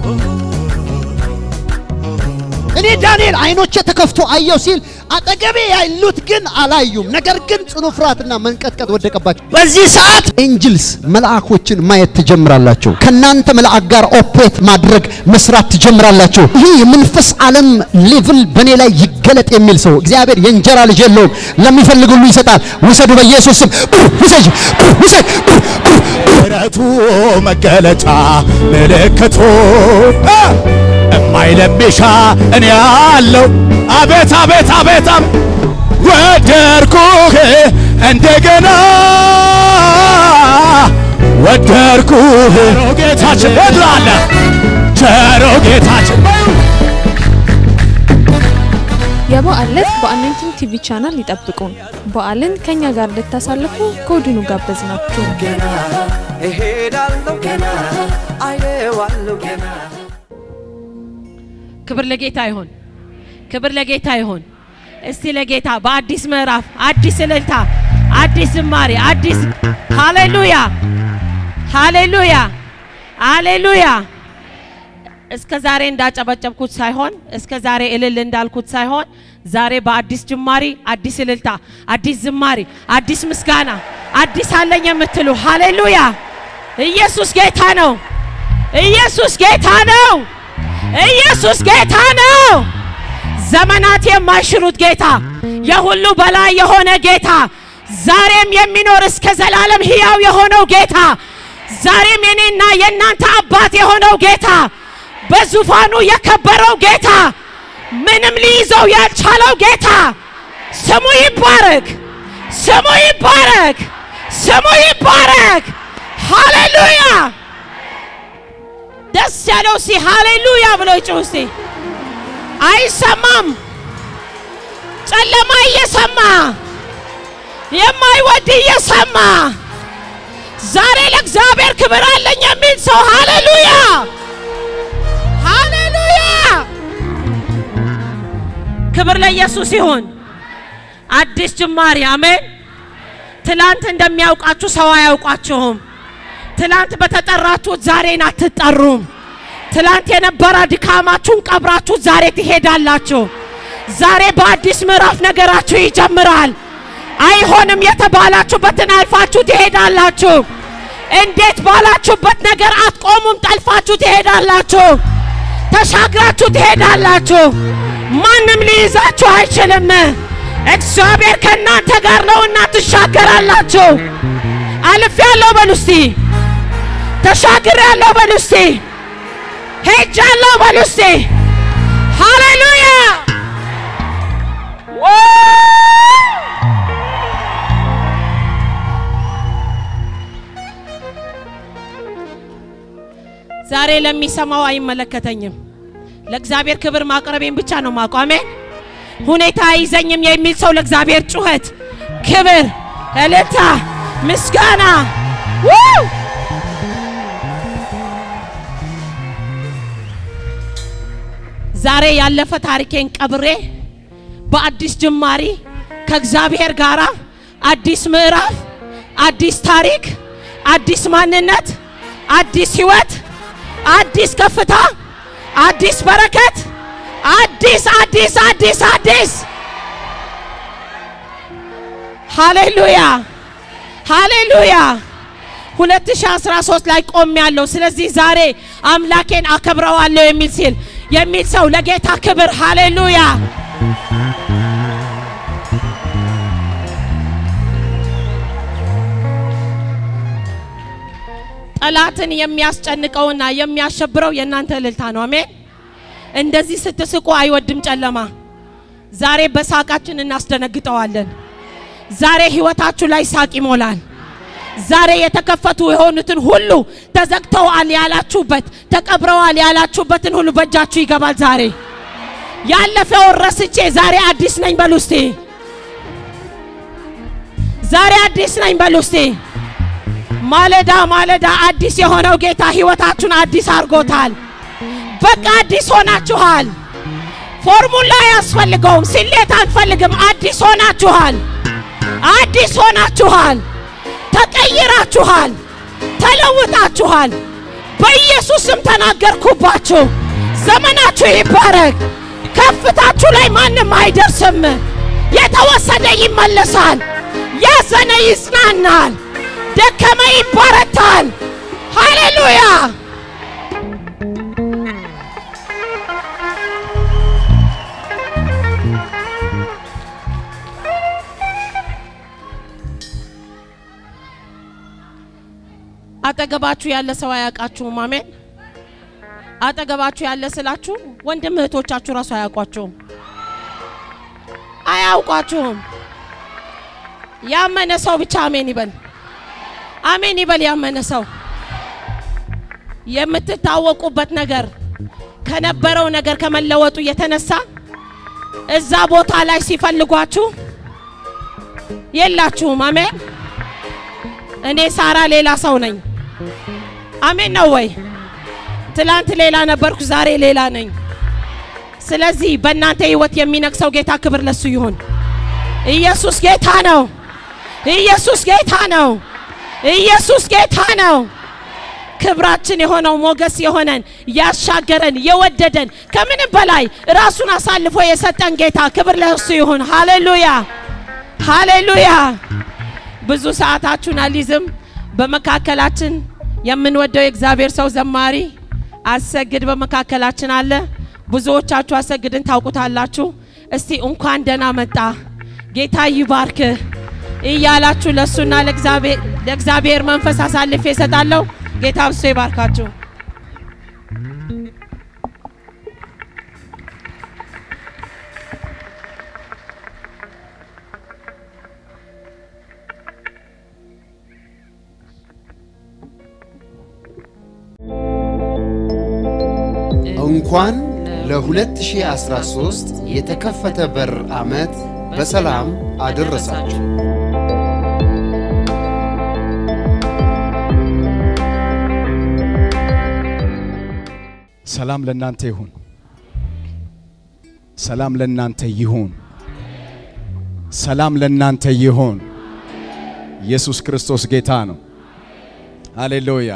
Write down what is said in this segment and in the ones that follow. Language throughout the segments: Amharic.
እኔ ዳንኤል አይኖቼ ተከፍቶ አየሁ ሲል አጠገቤ ያሉት ግን አላዩም። ነገር ግን ጽኑ ፍርሃትና መንቀጥቀጥ ወደቀባቸው። በዚህ ሰዓት ኤንጅልስ መልአኮችን ማየት ትጀምራላችሁ። ከናንተ መልአክ ጋር ኦፕሬት ማድረግ መስራት ትጀምራላችሁ። ይህ የመንፈስ ዓለም ሌቭል በእኔ ላይ ይገለጥ የሚል ሰው እግዚአብሔር የእንጀራ ልጅ የለውም፣ ለሚፈልግ ሁሉ ይሰጣል። ውሰዱ፣ በኢየሱስ ስም ውሰጅ፣ ውሰድ። ምሕረቱ መገለጫ ምልክቱ እማይለምሻ እኔ ያለው አቤት አቤት አቤት አቤት ወደርኩህ እንደገና ወደርኩህ ቸሮ ጌታችን ወድላለ ቸሮ ጌታችን የበዓል ዕለት በአኖይንቲንግ ቲቪ ቻናል ይጠብቁን። በዓልን ከኛ ጋር እንድታሳልፉ ከወዲኑ ጋበዝናችሁ። ገና እሄዳለሁ ገና አየዋለሁ ገና ክብር ለጌታ ይሁን። ክብር ለጌታ ይሁን። እስቲ ለጌታ በአዲስ ምዕራፍ አዲስ እልልታ፣ አዲስ ዝማሬ፣ አዲስ ሃሌሉያ፣ ሃሌሉያ፣ ሃሌሉያ። እስከ ዛሬ እንዳጨበጨብኩት ሳይሆን እስከ ዛሬ እልል እንዳልኩት ሳይሆን ዛሬ በአዲስ ጅማሬ፣ አዲስ እልልታ፣ አዲስ ዝማሬ፣ አዲስ ምስጋና፣ አዲስ አለኝ የምትሉ ሃሌሉያ። ኢየሱስ ጌታ ነው። ኢየሱስ ጌታ ነው። ኢየሱስ ጌታ ነው። ዘመናት የማይሽሩት ጌታ፣ የሁሉ በላይ የሆነ ጌታ፣ ዛሬም የሚኖር እስከ ዘላለም ሕያው የሆነው ጌታ፣ ዛሬም የኔና የእናንተ አባት የሆነው ጌታ፣ በዙፋኑ የከበረው ጌታ፣ ምንም ሊይዘው ያልቻለው ጌታ ስሙ ይባረክ፣ ስሙ ይባረክ፣ ስሙ ይባረክ። ሃሌሉያ! ደስ ያለው ሲ ሃሌሉያ ብሎ ይጩህ እስቲ። አይሰማም። ጨለማ እየሰማ የማይወድ እየሰማ ዛሬ ለእግዚአብሔር ክብር አለኝ የሚል ሰው ሃሌሉያ ሃሌሉያ። ክብር ለኢየሱስ ይሁን። አዲስ ጅማሬ አሜን። ትላንት እንደሚያውቃችሁ ሰው አያውቃችሁም። ትላንት በተጠራችሁት ዛሬን አትጠሩም። ትላንት የነበረ ድካማችሁን ቀብራችሁ ዛሬ ትሄዳላችሁ። ዛሬ በአዲስ ምዕራፍ ነገራችሁ ይጀምራል። አይሆንም የተባላችሁበትን አልፋችሁ ትሄዳላችሁ። እንዴት ባላችሁበት ነገር አትቆሙም። ጠልፋችሁ ትሄዳላችሁ። ተሻግራችሁ ትሄዳላችሁ። ማንም ሊይዛችሁ አይችልም። እግዚአብሔር ከእናንተ ጋር ነውና ትሻገራላችሁ። አልፍ ያለው በሉ እስቲ ተሻግር ያለው በሉ እስቲ ሄጃለሁ በሉ እስቲ ሃሌሉያ ዛሬ ለሚሰማው አይመለከተኝም። ለእግዚአብሔር ክብር ማቅረቤን ብቻ ነው ማውቀው። አሜን። ሁኔታ አይዘኝም የሚል ሰው ለእግዚአብሔር ጩኸት፣ ክብር፣ እልልታ፣ ምስጋና ው ዛሬ ያለፈ ታሪኬን ቀብሬ በአዲስ ጅማሬ ከእግዚአብሔር ጋር አዲስ ምዕራፍ፣ አዲስ ታሪክ፣ አዲስ ማንነት፣ አዲስ ህይወት፣ አዲስ ከፍታ፣ አዲስ በረከት፣ አዲስ አዲስ አዲስ አዲስ ሃሌሉያ ሃሌሉያ 2013 ላይ ቆም ያለው ስለዚህ ዛሬ አምላኬን አከብረዋለሁ የሚል ሲል የሚል ሰው ለጌታ ክብር ሃሌሉያ ጠላትን የሚያስጨንቀውና የሚያሸብረው የእናንተ እልልታ ነው። አሜን። እንደዚህ ስትስቁ አይወድም ጨለማ። ዛሬ በሳቃችን እናስደነግጠዋለን። ዛሬ ህይወታችሁ ላይ ሳቅ ይሞላል። ዛሬ የተከፈቱ የሆኑትን ሁሉ ተዘግተዋል ያላችሁበት ተቀብረዋል ያላችሁበትን ሁሉ በእጃችሁ ይገባል። ዛሬ ያለፈውን ረስቼ ዛሬ አዲስ ነኝ በሉ እስቲ። ዛሬ አዲስ ነኝ በሉ እስቲ። ማለዳ ማለዳ አዲስ የሆነው ጌታ ህይወታችሁን አዲስ አድርጎታል። በቃ አዲስ ሆናችኋል። ፎርሙላ አያስፈልገውም። ስሌት አንፈልግም። አዲስ ሆናችኋል። አዲስ ሆናችኋል። ተቀይራችኋል። ተለውጣችኋል። በኢየሱስ ስም ተናገርኩባችሁ። ዘመናችሁ ይባረክ። ከፍታችሁ ላይ ማንም አይደርስም። የተወሰደ ይመለሳል። ያዘነ ይጽናናል። ደከመ ይበረታል። ሃሌሉያ! አጠገባችሁ ያለ ሰው አያውቃችሁም። አሜን። አጠገባችሁ ያለ ስላችሁ ወንድም እህቶቻችሁ ራሱ አያውቋችሁም፣ አያውቋችሁም። ያመነ ሰው ብቻ አሜን ይበል፣ አሜን ይበል። ያመነ ሰው የምትታወቁበት ነገር ከነበረው ነገር ከመለወጡ የተነሳ እዛ ቦታ ላይ ሲፈልጓችሁ የላችሁም። አሜን። እኔ ሳራ ሌላ ሰው ነኝ። አሜን ነው ወይ? ትላንት ሌላ ነበርኩ፣ ዛሬ ሌላ ነኝ። ስለዚህ በእናንተ ህይወት የሚነግሰው ጌታ ክብር ለሱ ይሁን። ኢየሱስ ጌታ ነው። ኢየሱስ ጌታ ነው። ኢየሱስ ጌታ ነው። ክብራችን የሆነው ሞገስ የሆነን ያሻገረን የወደደን ከምንም በላይ ራሱን አሳልፎ የሰጠን ጌታ ክብር ለሱ ይሁን። ሃሌሉያ ሃሌሉያ። ብዙ ሰዓታችሁን አልይዝም። በመካከላችን የምንወደው የእግዚአብሔር ሰው ዘማሪ አሰግድ በመካከላችን አለ። ብዙዎቻችሁ አሰግድን ታውቁታላችሁ። እስቲ እንኳን ደህና መጣ ጌታ ይባርክ እያላችሁ ለሱና ለእግዚአብሔር መንፈስ አሳልፌ እሰጣለሁ። ጌታ ብሶ ይባርካችሁ። እንኳን ለ2013 የተከፈተ በር ዓመት በሰላም አደረሳችሁ። ሰላም ለእናንተ ይሁን። ሰላም ለእናንተ ይሁን። ሰላም ለእናንተ ይሁን። ኢየሱስ ክርስቶስ ጌታ ነው። ሃሌሉያ።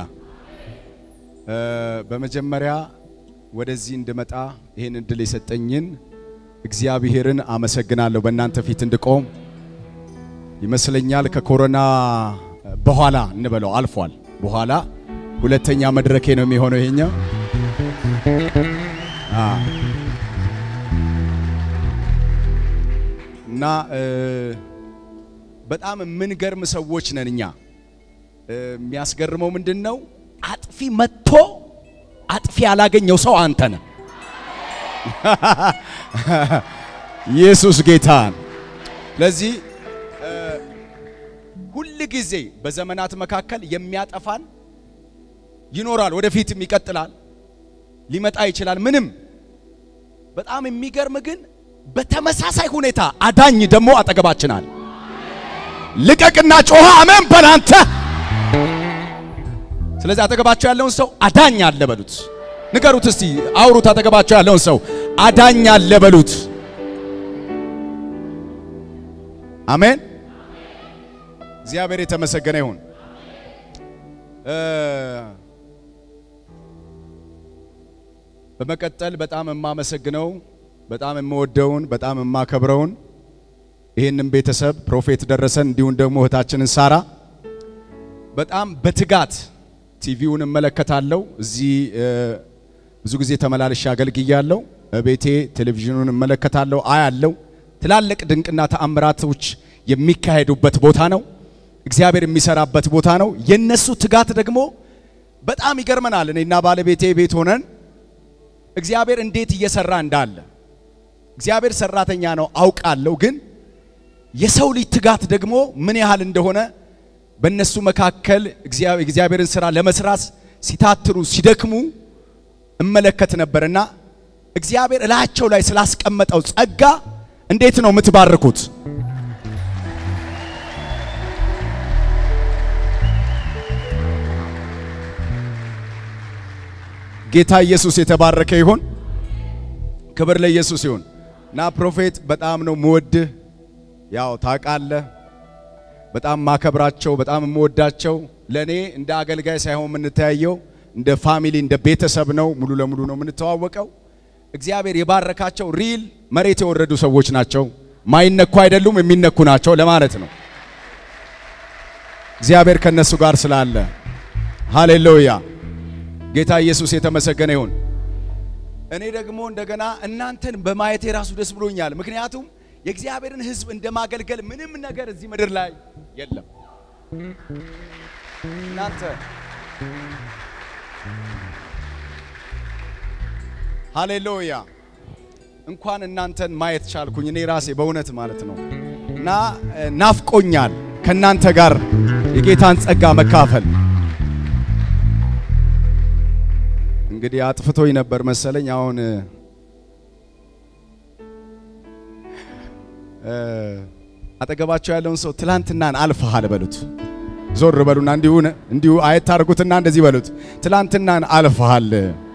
በመጀመሪያ ወደዚህ እንድመጣ ይህን እድል የሰጠኝን እግዚአብሔርን አመሰግናለሁ። በእናንተ ፊት እንድቆም ይመስለኛል ከኮሮና በኋላ እንበለው አልፏል። በኋላ ሁለተኛ መድረኬ ነው የሚሆነው ይሄኛው። እና በጣም የምንገርም ሰዎች ነን እኛ። የሚያስገርመው ምንድን ነው? አጥፊ መጥቶ አጥፊ ያላገኘው ሰው አንተ ነህ። ኢየሱስ ጌታን። ስለዚህ ሁል ጊዜ በዘመናት መካከል የሚያጠፋን ይኖራል፣ ወደፊትም ይቀጥላል፣ ሊመጣ ይችላል። ምንም በጣም የሚገርም ግን በተመሳሳይ ሁኔታ አዳኝ ደግሞ አጠገባችን አለ። ልቀቅና ጮኸ አሜን በላንተ ስለዚህ አጠገባቸው ያለውን ሰው አዳኝ አለ በሉት። ንገሩት እስቲ አውሩት። አጠገባቸው ያለውን ሰው አዳኝ አለ በሉት። አሜን። እግዚአብሔር የተመሰገነ ይሁን። በመቀጠል በጣም የማመሰግነው በጣም የምወደውን በጣም የማከብረውን ይህንን ቤተሰብ ፕሮፌት ደረሰን እንዲሁም ደግሞ እህታችንን ሳራ በጣም በትጋት ቲቪውን እመለከታለሁ። እዚህ ብዙ ጊዜ ተመላልሼ አገልግያለሁ። ቤቴ ቴሌቪዥኑን እመለከታለሁ፣ አያለው። ትላልቅ ድንቅና ተአምራቶች የሚካሄዱበት ቦታ ነው። እግዚአብሔር የሚሰራበት ቦታ ነው። የነሱ ትጋት ደግሞ በጣም ይገርመናል። እኔና ባለቤቴ ቤት ሆነን እግዚአብሔር እንዴት እየሰራ እንዳለ እግዚአብሔር ሰራተኛ ነው አውቃለሁ። ግን የሰው ልጅ ትጋት ደግሞ ምን ያህል እንደሆነ በእነሱ መካከል እግዚአብሔርን ስራ ለመስራት ሲታትሩ ሲደክሙ እመለከት ነበርና እግዚአብሔር እላቸው ላይ ስላስቀመጠው ጸጋ እንዴት ነው የምትባርኩት? ጌታ ኢየሱስ የተባረከ ይሁን። ክብር ለኢየሱስ ይሁን። እና ፕሮፌት በጣም ነው ምወድህ፣ ያው ታውቃለህ በጣም ማከብራቸው በጣም የምወዳቸው ለኔ እንደ አገልጋይ ሳይሆን የምንተያየው እንደ ፋሚሊ እንደ ቤተሰብ ነው። ሙሉ ለሙሉ ነው የምንተዋወቀው። እግዚአብሔር የባረካቸው ሪል መሬት የወረዱ ሰዎች ናቸው። ማይነኩ አይደሉም፣ የሚነኩ ናቸው ለማለት ነው። እግዚአብሔር ከነሱ ጋር ስላለ ሃሌሉያ። ጌታ ኢየሱስ የተመሰገነ ይሁን። እኔ ደግሞ እንደገና እናንተን በማየቴ ራሱ ደስ ብሎኛል። ምክንያቱም የእግዚአብሔርን ሕዝብ እንደማገልገል ምንም ነገር እዚህ ምድር ላይ የለም። እናንተ ሃሌሉያ እንኳን እናንተን ማየት ቻልኩኝ እኔ ራሴ በእውነት ማለት ነው። እና እ፣ ናፍቆኛል ከእናንተ ጋር የጌታን ጸጋ መካፈል። እንግዲህ አጥፍቶኝ ነበር መሰለኝ። አሁን እ፣ አጠገባቸው ያለውን ሰው ትላንትናን አልፈሃል በሉት። ዞር በሉና እንዲሁ እንዲሁ አየት ታርጉትና እንደዚህ በሉት፣ ትላንትናን አልፈሃል፣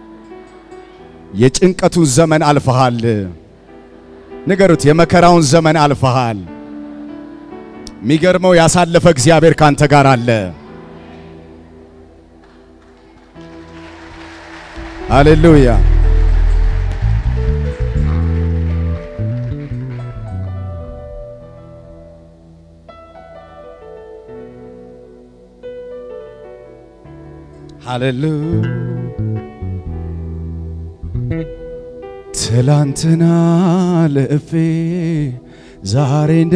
የጭንቀቱን ዘመን አልፈሃል። ንገሩት፣ የመከራውን ዘመን አልፈሃል። የሚገርመው ያሳለፈ እግዚአብሔር ካንተ ጋር አለ። ሃሌሉያ። ሃሌሉያ ትላንትና ልፌ ዛሬን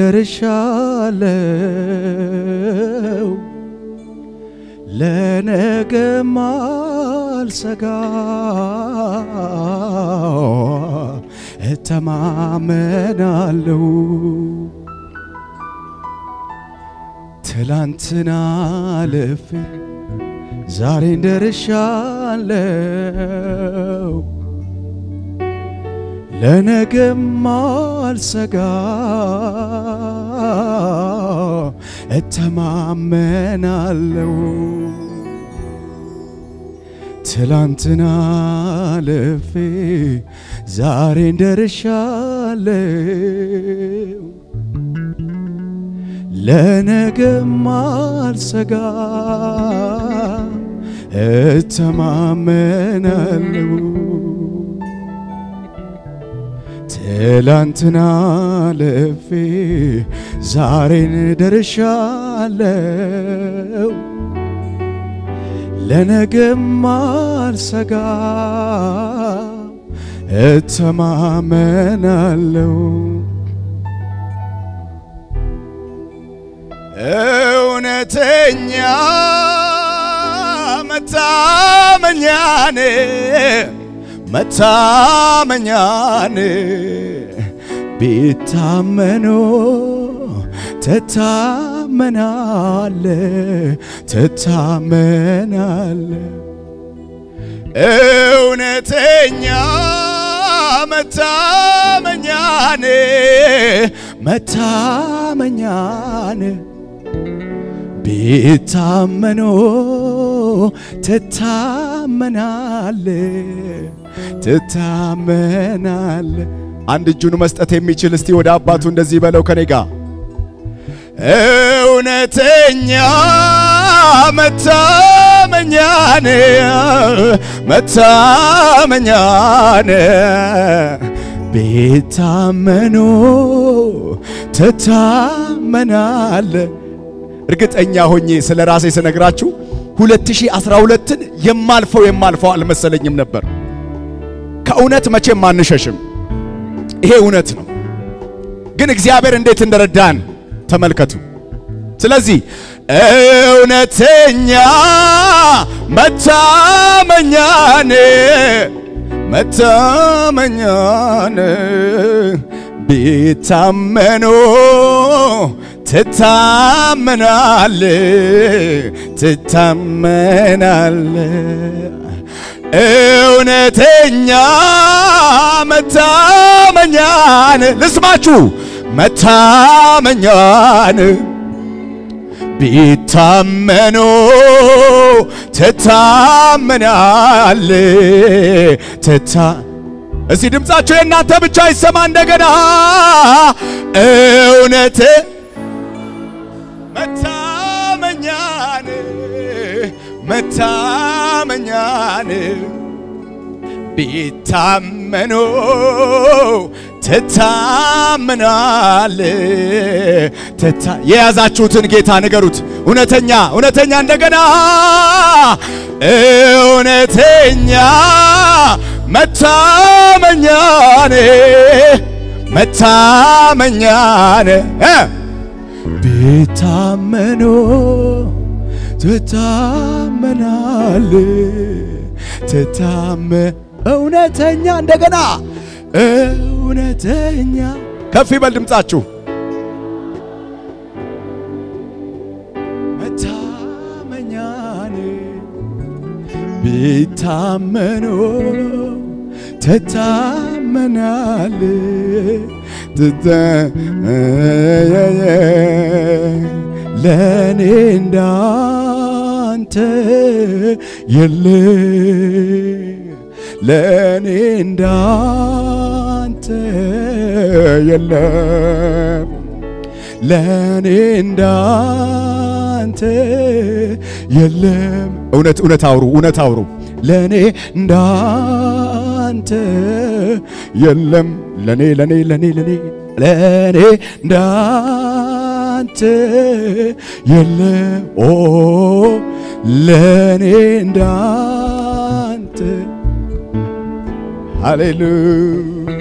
ደርሻለው ለነገም አልሰጋ እተማመናለው ትላንትና ልፌ ዛሬን ደርሻለው ለነገም አልሰጋ እተማመናለው ትላንትና ልፌ ዛሬን ደርሻለው ለነገም አልሰጋ እተማመናለው ትላንትና ልፌ ዛሬን ደርሻለው ለነገም አልሰጋ እተማመናለው እውነተኛ መታመኛኔ መታመኛን ቢታመኑ ትታመናለ ትታመናለ እውነተኛ መታመኛን መታመኛን ቢታመኑ ትታመናለ ትታመናለ። አንድ እጁን መስጠት የሚችል እስቲ ወደ አባቱ እንደዚህ በለው ከኔ ጋር እውነተኛ መታመኛን መታመኛን ቢታመኑ ትታመናለ። እርግጠኛ ሆኜ ስለ ራሴ ስነግራችሁ 2012ን የማልፈው የማልፈው አልመሰለኝም ነበር። ከእውነት መቼም አንሸሽም። ይሄ እውነት ነው። ግን እግዚአብሔር እንዴት እንደረዳን ተመልከቱ። ስለዚህ እውነተኛ መታመኛን መታመኛን ቢታመኑ ትታመናል ትታመናል እውነተኛ መታመኛን ልስማችሁ መታመኛን ቢታመኑ ትታመናል ትታ እስቲ ድምፃቸው የእናንተ ብቻ ይሰማ እንደገና እውነት መታመኛን መታመኛን መታመኛን ቢታመኑ ትታምናል ትታ የያዛችሁትን ጌታ ንገሩት። እውነተኛ እውነተኛ እንደገና እውነተኛ መታመኛን መታመኛን እ ቢታመኑ ትታመናል ትታመ እውነተኛ እንደገና እውነተኛ ከፍ ይበል ድምጻችሁ መታመኛን ቢታመኑ ትታመናል ትታ ለእኔ እንዳንተ የለ ለእኔ እንዳንተ የለም ለእኔ እንዳንተ የለም። እውነት እውነት አውሩ እውነት አውሩ። ለእኔ እንዳንተ የለም። ለእኔ ለእኔ ለእኔ ለእኔ ለእኔ እንዳንተ የለም። ኦ ለእኔ እንዳንተ ሃሌሉያ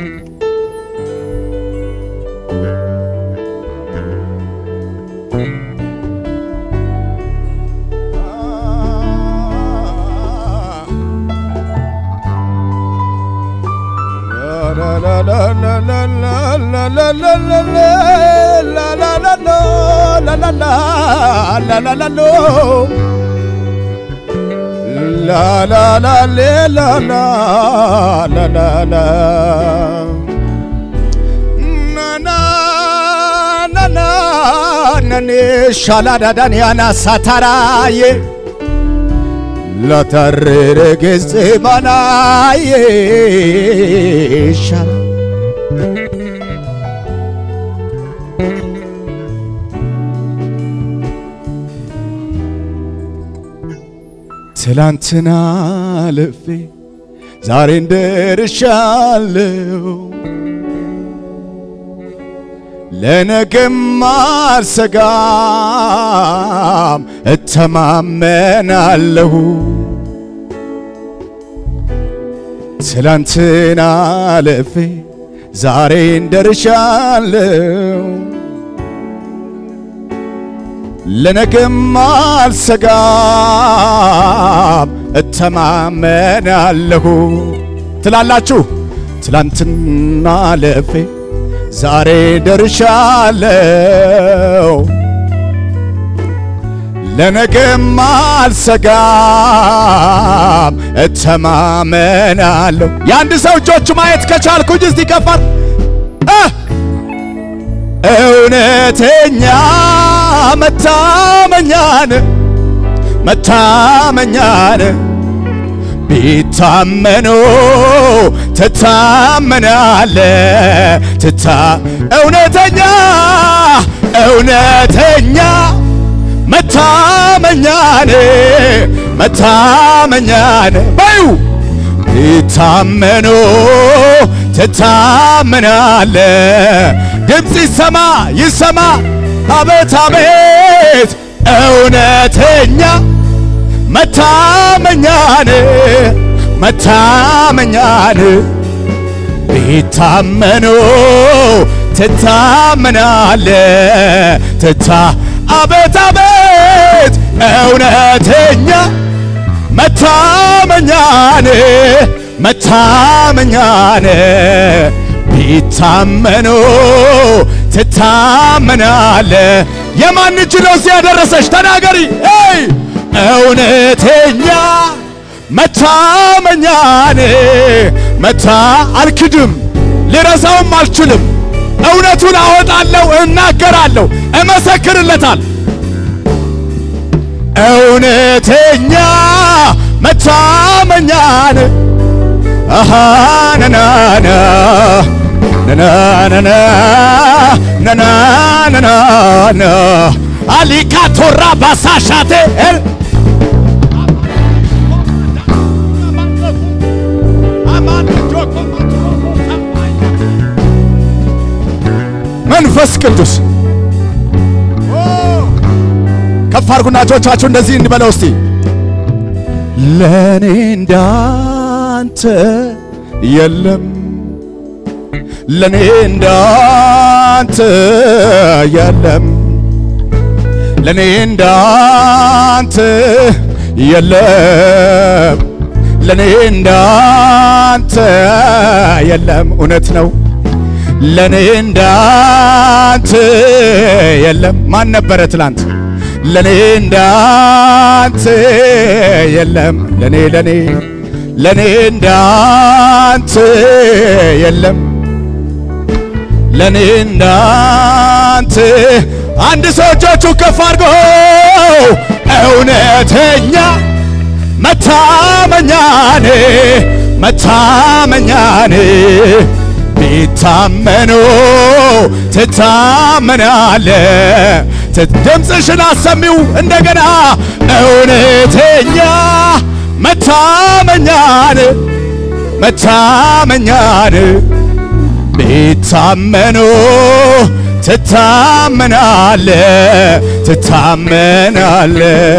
ሻላዳዳን ያና ሳታራዬ ለተሬረ ገጽ ባናዬ ሻላ ትላንትና ልፌ ዛሬ እንደርሻለሁ ለነገም አልሰጋም እተማመናለሁ ትላንትና ልፌ ዛሬ እንደርሻለሁ ለነገም አልሰጋም እተማመናለሁ ትላላችሁ። ትላንትና ለፌ ዛሬ ደርሻለሁ ለነገም አልሰጋም እተማመናለሁ። የአንድ ሰው እጆቹ ማየት ከቻልኩኝ እስቲ ከፋት እውነተኛ መታመኛን መታመኛን ቢታመኑ ትታመናለ ትታ እውነተኛ እውነተኛ መታመኛን መታመኛን በዩ ቢታመኑ ትታመናለ ድምፅ ይሰማ ይሰማ አቤት አቤት እውነተኛ መታመኛን መታመኛን ቢታመኑ ትታመናለ ትታ አቤት አቤት እውነተኛ መታመኛን መታመኛን ቢታመኑ ትታመናለ። የማን እጅ ነው እዚህ ያደረሰሽ? ተናገሪ። ይ እውነተኛ መታመኛን መታ አልክድም፣ ልረሳውም አልችልም። እውነቱን አወጣለሁ፣ እናገራለሁ፣ እመሰክርለታል። እውነተኛ መታመኛን አሃ ነናና ነናና ነናና አሊካ ቶራ ባሳሻቴ መንፈስ ቅዱስ ከፍ አድርጉና እጆቻችሁ እንደዚህ እንበለው እስቲ ለኔ እንዳንተ የለም ለኔ እንዳንተ የለም ለኔ እንዳንተ የለም ለኔ እንዳንተ የለም እውነት ነው ለኔ እንዳንተ የለም ማን ነበረ ትላንት ለኔ እንዳንተ የለም ለኔ ለኔ ለኔ እንዳንተ የለም ለኔ እንዳንተ አንድ ሰው እጆቹ ከፍ አድርጎ እውነተኛ መታመኛኔ መታመኛኔ ቢታመኑ ትታመናለ ድምፅሽን አሰሚው እንደገና እውነተኛ መታመኛን መታመኛን ቢታመኑ ትታመናለ ትታመናለ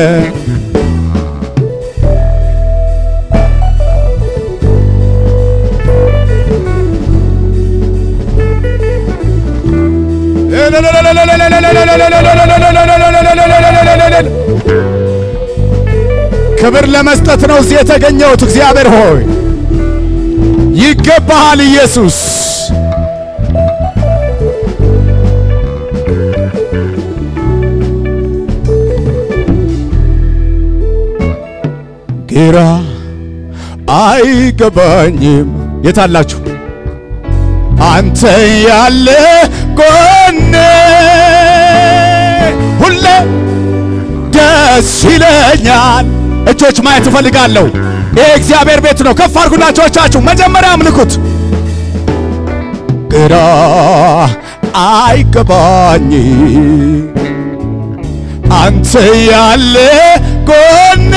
ክብር ለመስጠት ነው እዚህ የተገኘሁት። እግዚአብሔር ሆይ ይገባሃል ኢየሱስ። ግራ አይገባኝም። የታላችሁ አንተ ያለ ጎኔ ሁሌ ደስ ይለኛል። እጆች ማየት እፈልጋለሁ። ይሄ እግዚአብሔር ቤት ነው። ከፍ አድርጉና እጆቻችሁ መጀመሪያ አምልኩት። ግራ አይገባኝ አንተ ያለ ጎኔ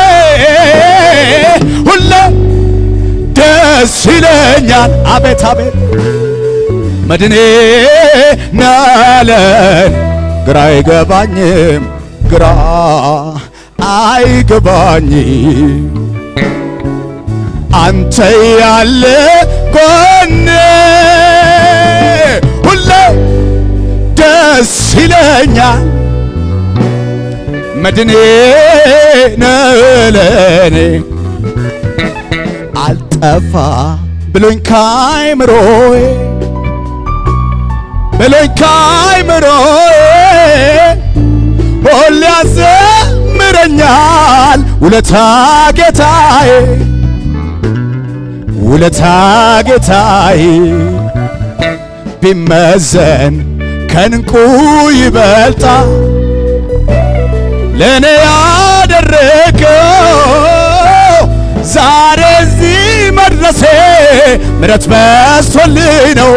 ሁሌ ደስ ይለኛል። አቤት አቤት መድኔ ናለን ግራ አይገባኝም ግራ አይገባኝ አንተ ያለ ጎኔ ሁሌ ደስ ይለኛል መድኔ ነለኔ አልጠፋ ብሎኝ ካይምሮዬ ብሎኝ ካይምሮዬ ሁሌ ያዘምረኛል ውለታ ጌታዬ ውለታ ጌታዬ ቢመዘን ከንቁ ይበልጣል ለእኔ ያደረገው ዛሬ እዚህ መድረሴ ምረት በስቶልኝ ነው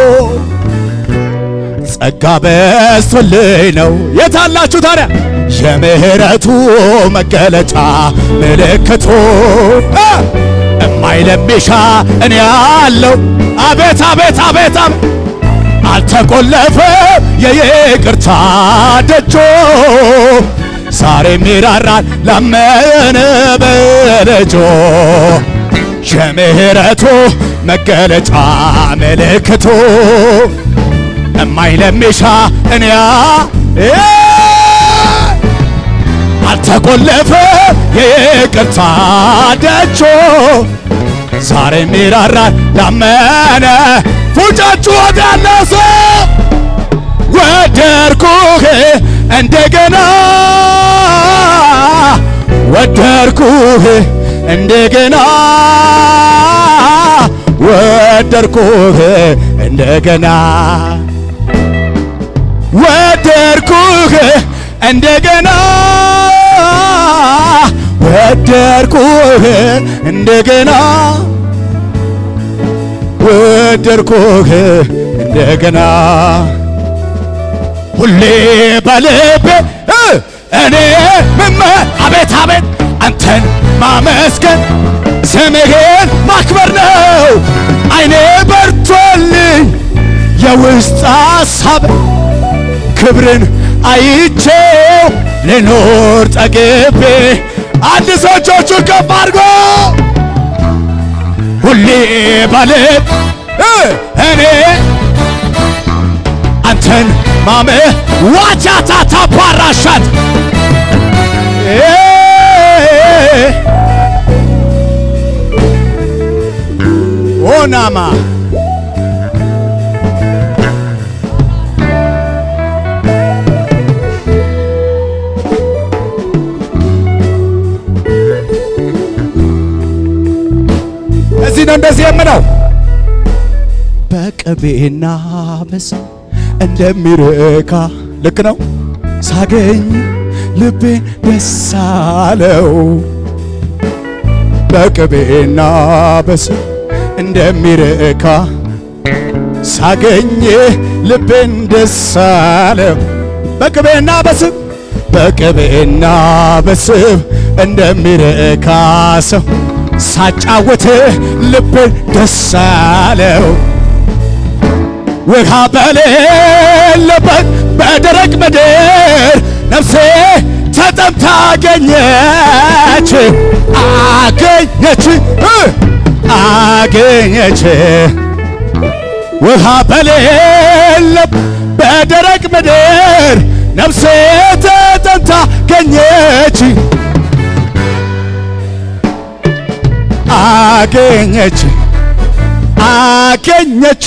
ጸጋ በስቶልኝ ነው። የታላችሁ ታዲያ የምህረቱ መገለጫ ምልክቱ እ እማይለሚሻ እኔ ያለው አቤት አቤት አቤት አቤት አልተቆለፈም የይቅርታ ደጆ ዛሬም ይራራል ላመነ በልጆ የምህረቱ መገለጫ ምልክቱ እማይለሚሻ እኔያ አልተቆለፈ የይቅርታ ደጆ ዛሬም ይራራል ላመነ ፉጫችሁ ወዳለው ሰው ወደርኩህ እንደገና ወደርኩህ እንደገና ወደርኩህ እንደገና ወደርኩህ እንደገና ወደርኩህ እንደገና ወደርኩህ እንደገና ሁሌ በልቤ እ እኔ ምመ አቤት አቤት አንተን ማመስገን ስምህን ማክበር ነው። አይኔ በርቶልኝ የውስጥ ሐሳብ ክብርን አይቼው ልኖር ጠግቤ አንድ ሰው እጆቹን ከፍ አድርጎ ሁሌ ባለት እኔ አንተን ማመ ዋቻታ ታባራሻት ኦናማ እዚህ ነው እንደዚህ የምለው በቅቤና በስ እንደሚረካ ልክ ነው ሳገኝ ልቤን ደስ አለው በቅቤና በስ እንደሚረካ ሳገኝ ልቤን ደስ አለው በቅቤና በስብ በቅቤና በስብ እንደሚረካ ሰው ሳጫወት ልቤን ደስ አለው ውሃ በሌለበት በደረቅ ምድር ነፍሴ ተጠምታ አገኘች አገኘች እ አገኘች ውሃ በሌለ በደረቅ ምድር ነፍሴ ተጠምታ አገኘች አገኘች አገኘች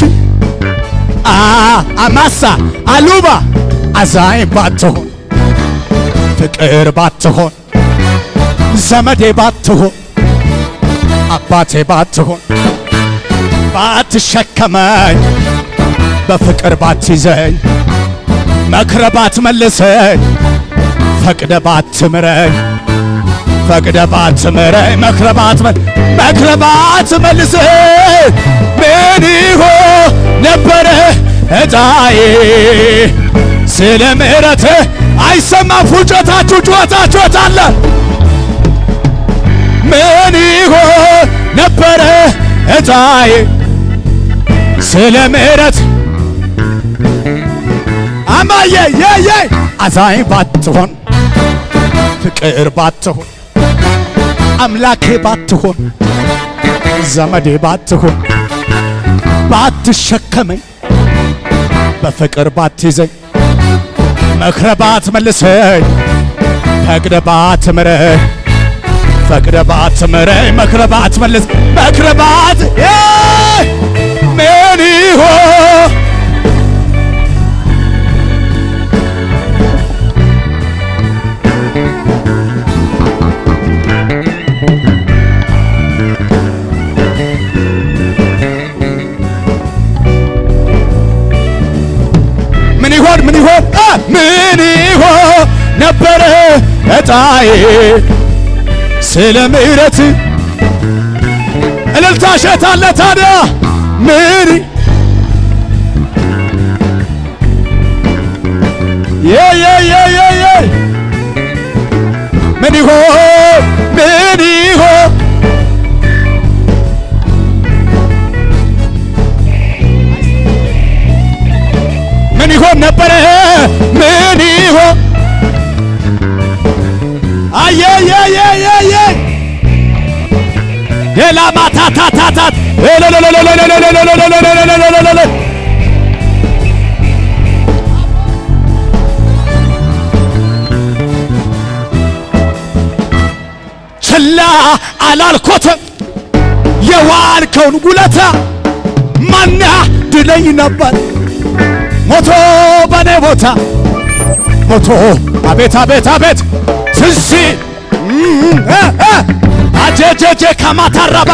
አማሳ አሉባ አዛኝ ባትሆን ፍቅር ባትሆን ዘመዴ ባትሆን አባቴ ባትሆን ባትሸከመኝ በፍቅር ባትይዘኝ መክረ ባትመልሰኝ ፈቅደ ባትምረኝ ፈቅደ ባትምረኝ መክረ ባትመል መክረ ባትመልሰኝ ምን ይሆን ነበረ እጣዬ ስለ ምሕረት አይሰማም ፉጨታችሁ ጩኸታችሁ አለ ምን ይሆን ነበረ እጣዬ ስለ ምሕረት አማዬ የየ አዛኝ ባትሆን ፍቅር ባትሆን አምላኬ ባትሆን ዘመዴ ባትሆን ባትሸከመኝ በፍቅር ባትይዘኝ መክረ ባትመልሰኝ ፈቅደ ባትምረኝ ፈቅደ ባትምረኝ መክረ ባትመልስ መክረ ባት ምን ይሆን ምን ይሆን ምን ይሆን አ ምን ይሆን ነበረ እጣዬ ስለ ምሕረት እልልታ ሸታለ ታዲያ ምን የ የ የ የ የ ምን ይሆን ምን ይሆን ምን ይሆን ነበረ ምን ይሆን አየየየየየ ሌላ ማታታታታት ችላ አላልኮትም የዋልከውን ውለታ ማና ድለኝ ነበር ሞቶ በኔ ቦታ ሞቶ አቤት አቤት አቤት ትዚ አጀጀጀ ከማታራባ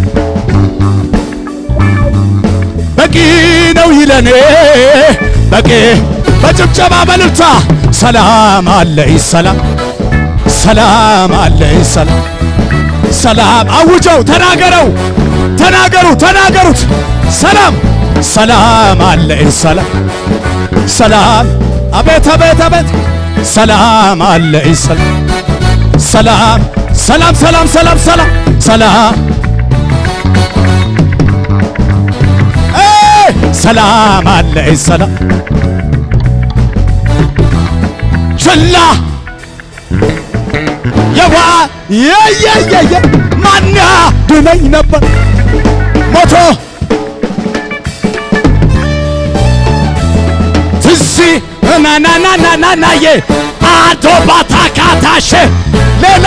በቂ ነው ይለኔ በቂ በጭብጨባ በልልታ ሰላም አለኝ ሰላም ሰላም አለኝ ሰላም ሰላም አውጀው ተናገረው ተናገሩ ተናገሩት ሰላም ሰላም አለኝ ሰላም ሰላም አቤት አቤት አቤት ሰላም አለኝ ሰላም ሰላም ሰላም ሰላም ሰላም ሰላም ሰላም ሰላም አለኝ ሰላም ችላ የዋ የየየየ ማን ድነኝ ነበር ሞቶ ትዚ ናናናናናናዬ አቶ ባታካታሸ ሌላ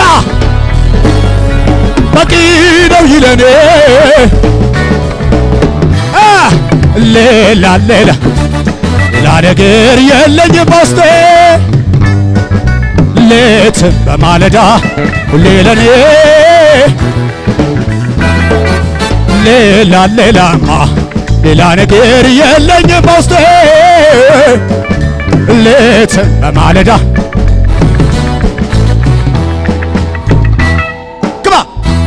በቂ ነው ይለኔ አ ሌላ ሌላ ሌላ ነገር የለኝ በውስጤ ሌትም በማለዳ ሁሌ ለኔ ሌላ ሌላማ ሌላ ነገር የለኝ በውስጤ ሌትም በማለዳ ግባ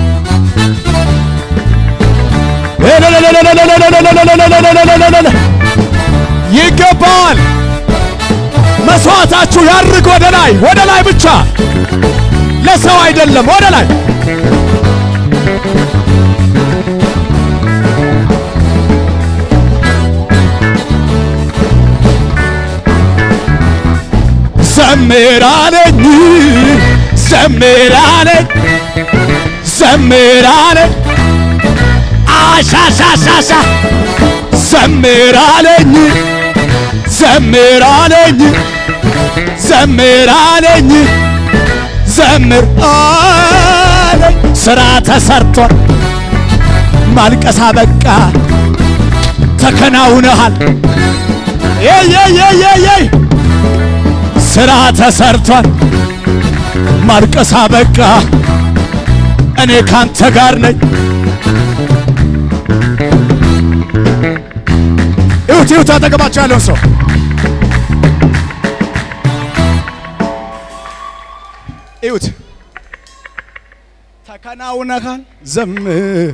ይገባል። መስዋዕታችሁ ያርግ ወደ ላይ ወደ ላይ ብቻ ለሰው አይደለም፣ ወደ ላይ ዘምራለኝ ዘምራለኝ ዘምራለኝ አሻሻሻሻ ዘምራለኝ ዘምራለኝ ዘምራለኝ ዘምር አለኝ ስራ ተሰርቷል፣ ማልቀሳ በቃ ተከናውነሃል። የየየየየይ ስራ ተሰርቷል፣ ማልቀሳ በቃ እኔ ካንተ ጋር ነኝ። ይሁት ይሁት አጠገባቸው ያለውን ሰው ይሁት ተከናውነሃል። ዘምር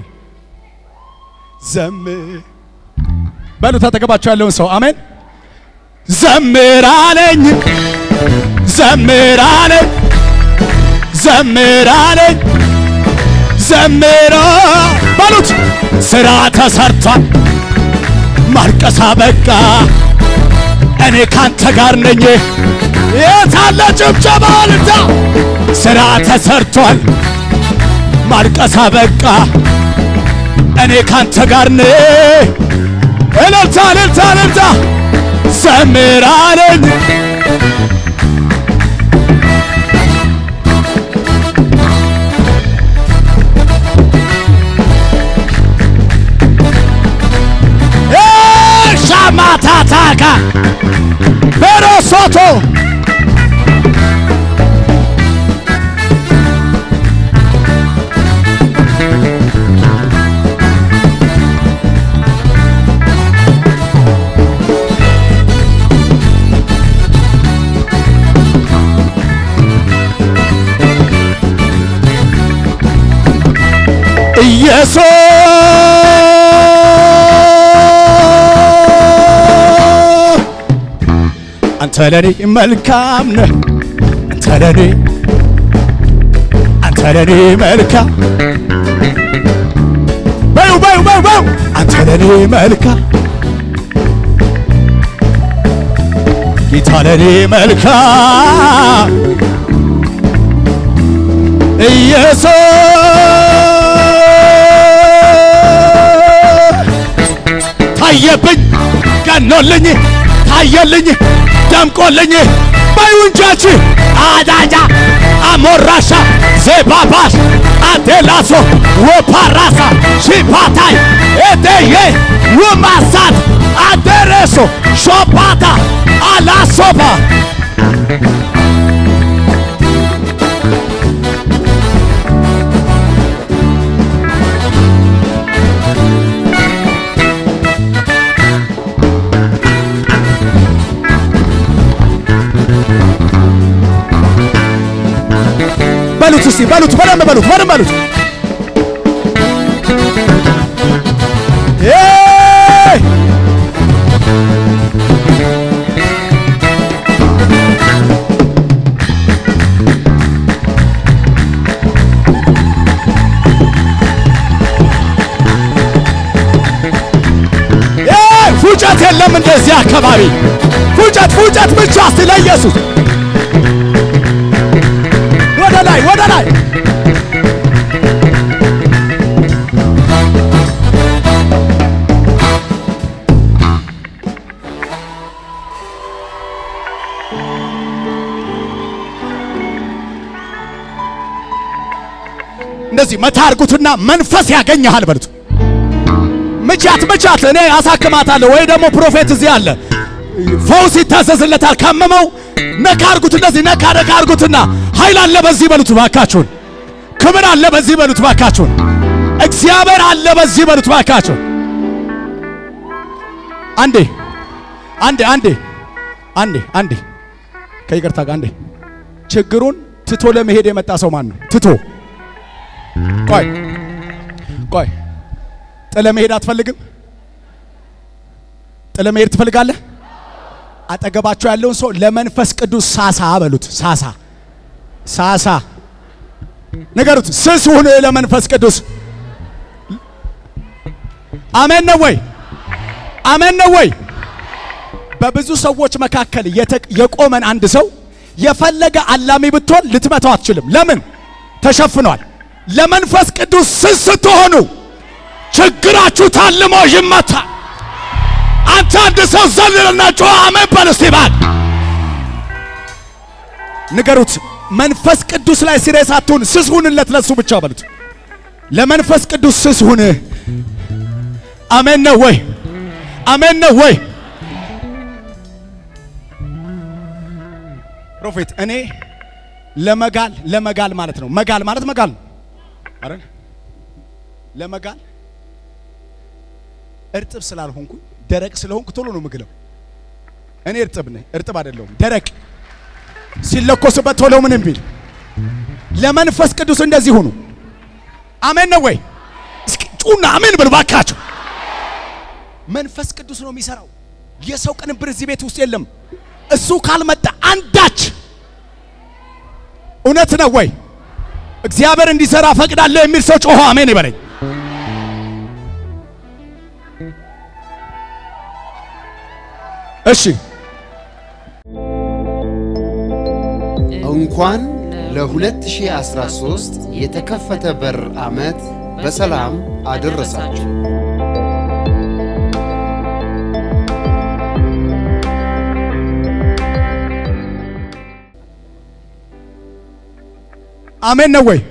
ዘምር በሉት አጠገባቸው ያለውን ሰው አሜን። ዘምር አለኝ ዘምር አለኝ ዘምር አለኝ ዘምራ በሉት ስራ ተሰርቷል፣ ማልቀሳ በቃ እኔ ካንተ ጋር ነኝ። የታለ ጭብጨባ ልታ ስራ ተሰርቷል፣ ማልቀሳ በቃ እኔ ካንተ ጋር ነኝ። እልልታ እልልታ እልልታ ዘምር አለኝ ሻማታታካ በሮሶቶ ኢየሱስ አንተ ለኔ መልካም ነህ፣ አንተ ለኔ አንተ ለኔ መልካም በዩ በዩ በዩ በዩ አንተ ለኔ መልካም ጌታ ለኔ መልካም ኢየሱስ ታየብኝ ገኖልኝ ታየልኝ ደምቆልኝ በዩንጃች አዳጃ አሞራሻ ዜባባሽ አዴላሶ ወፓራሳ ሺፓታይ ኤቴዬ ውማሳት አደረሶ ሾፓታ አላሶባ በሉት እስቲ በሉት በደንብ በሉት በደንብ በሉት ኤይ! ኤይ! ፉጨት የለም እንደዚህ አካባቢ ፉጨት ፉጨት ብቻ እስቲ ለኢየሱስ ወደ ላይ እንደዚህ መታ አድርጉትና መንፈስ ያገኘሃል በሉት። ምቻት ምቻት፣ እኔ አሳክማታለሁ ወይ ደግሞ ፕሮፌት እዚህ አለ፣ ፈውስ ይታዘዝለታል። ካመመው ነካ አድርጉት፣ እንደዚህ ነካ ነካ አድርጉትና ኃይል አለ በዚህ በሉት ባካችሁን። ክብር አለ በዚህ በሉት ባካችሁን። እግዚአብሔር አለ በዚህ በሉት ባካችሁን። አንዴ አንዴ አንዴ አንዴ አንዴ ከይቅርታ ጋር አንዴ ችግሩን ትቶ ለመሄድ የመጣ ሰው ማን ነው? ትቶ ቆይ ቆይ ጥለ መሄድ አትፈልግም? ጥለ መሄድ ትፈልጋለህ? አጠገባቸው ያለውን ሰው ለመንፈስ ቅዱስ ሳሳ በሉት። ሳሳ ሳሳ ንገሩት። ስስ ሁን ለመንፈስ ቅዱስ። አሜን ነው ወይ? አሜን ነው ወይ? በብዙ ሰዎች መካከል የተ- የቆመን አንድ ሰው የፈለገ አላሚ ብትሆን ልትመታው አትችልም። ለምን? ተሸፍኗል። ለመንፈስ ቅዱስ ስስ ስትሆኑ ችግራችሁ ታልሞ ይመታል። አንተ አንድ ሰው ዘልልና ጮኸ አሜን በል እስቲ ባል ንገሩት። መንፈስ ቅዱስ ላይ ሲሬስ አትሁን፣ ስስ ሁንለት ለሱ ብቻ በሉት። ለመንፈስ ቅዱስ ስስ ሁን። አሜን ነው ወይ? አሜን ነው ወይ? ፕሮፌት እኔ ለመጋል ለመጋል ማለት ነው። መጋል ማለት መጋል ነው አይደል? ለመጋል እርጥብ ስላልሆንኩ ደረቅ ስለሆንኩ ቶሎ ነው ምግለው። እኔ እርጥብ ነኝ፣ እርጥብ አይደለሁም፣ ደረቅ ሲለኮስበት ቶሎ ምን ቢል። ለመንፈስ ቅዱስ እንደዚህ ሁኑ። አሜን ነው ወይ? እስኪ ጩና አሜን በሉ ባካችሁ። መንፈስ ቅዱስ ነው የሚሰራው። የሰው ቅንብር እዚህ ቤት ውስጥ የለም። እሱ ካልመጣ አንዳች እውነት ነው ወይ? እግዚአብሔር እንዲሰራ ፈቅዳለሁ የሚል ሰው ጮሆ አሜን ይበለኝ። እሺ እንኳን ለ2013 የተከፈተ በር ዓመት በሰላም አደረሳችሁ። አሜን ነው ወይ?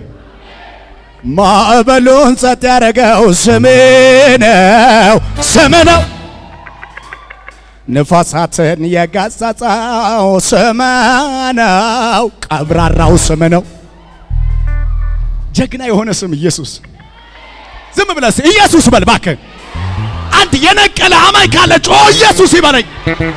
ማዕበሉን ጸጥ ያደረገው ስም ነው፣ ስም ነው። ንፋሳትን የገሰጸው ስም ነው፣ ቀብራራው ስም ነው። ጀግና የሆነ ስም ኢየሱስ። ዝም ብለህ ኢየሱስ በል እባክህ። አንድ የነቀለ አማኝ ካለ ጮ ኢየሱስ ይበለኝ።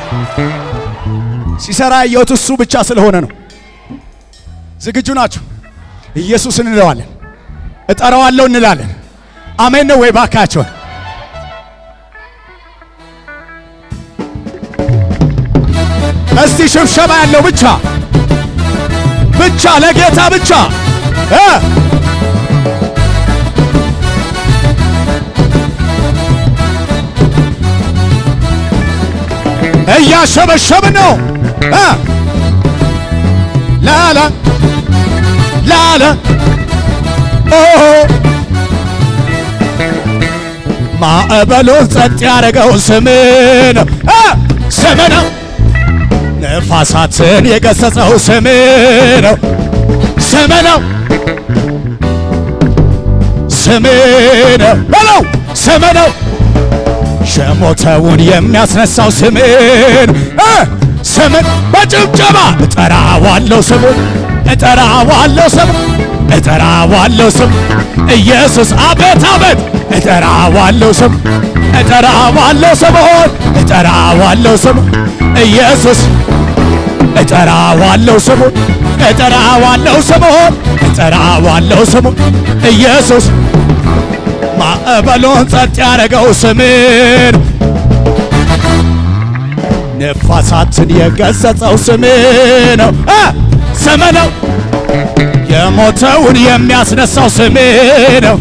ሲሰራ ያየሁት እሱ ብቻ ስለሆነ ነው። ዝግጁ ናችሁ? ኢየሱስ እንለዋለን፣ እጠራዋለሁ እንላለን። አሜን ነው ወይ? ባካቸውን እስቲ ሽብሸባ ያለው ብቻ ብቻ ለጌታ ብቻ እ እያሸበሸብን ነው እ ላላ ላላ ኦ ማዕበሉን ጸጥ ያደረገው ስም ነው እ ስም ነው። ነፋሳትን የገሰጸው ስም ነው ስም ነው ስም ነው በለው ስም ነው የሞተውን የሚያስነሳው ስምን እ ስምን በጭብጨባ እጠራዋለሁ ስሙን እጠራዋለሁ ስም እጠራዋለሁ ስም ኢየሱስ አቤት አቤት እጠራዋለሁ ስም እጠራዋለሁ ስምሆን እጠራዋለሁ ስም ኢየሱስ እጠራዋለሁ ስሙን እጠራዋለሁ ስሙን እጠራዋለሁ ስሙን ኢየሱስ ማዕበሉን ጸጥ ያደረገው ስምን ነፋሳትን የገሰጸው ስም ነው እ ስም ነው የሞተውን የሚያስነሳው ስም ነው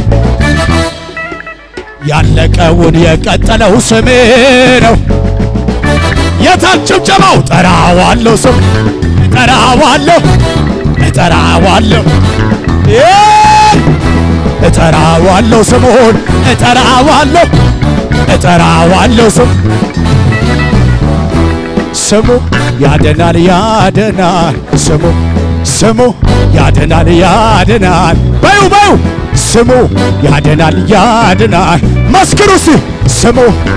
ያለቀውን የቀጠለው ስም ነው የታል ጭብጨባው? ጠራዋለሁ ስም እጠራዋለሁ እጠራዋለሁ እ እጠራዋለሁ ስሙን እጠራዋለሁ እጠራዋለሁ ስሙ ስሙ ያድናል ያድናል ስሙ ስሙ ያድናል ያድናል በዩ በዩ ስሙ ያድናል ያድናል መስክሩ እስቲ ስሙ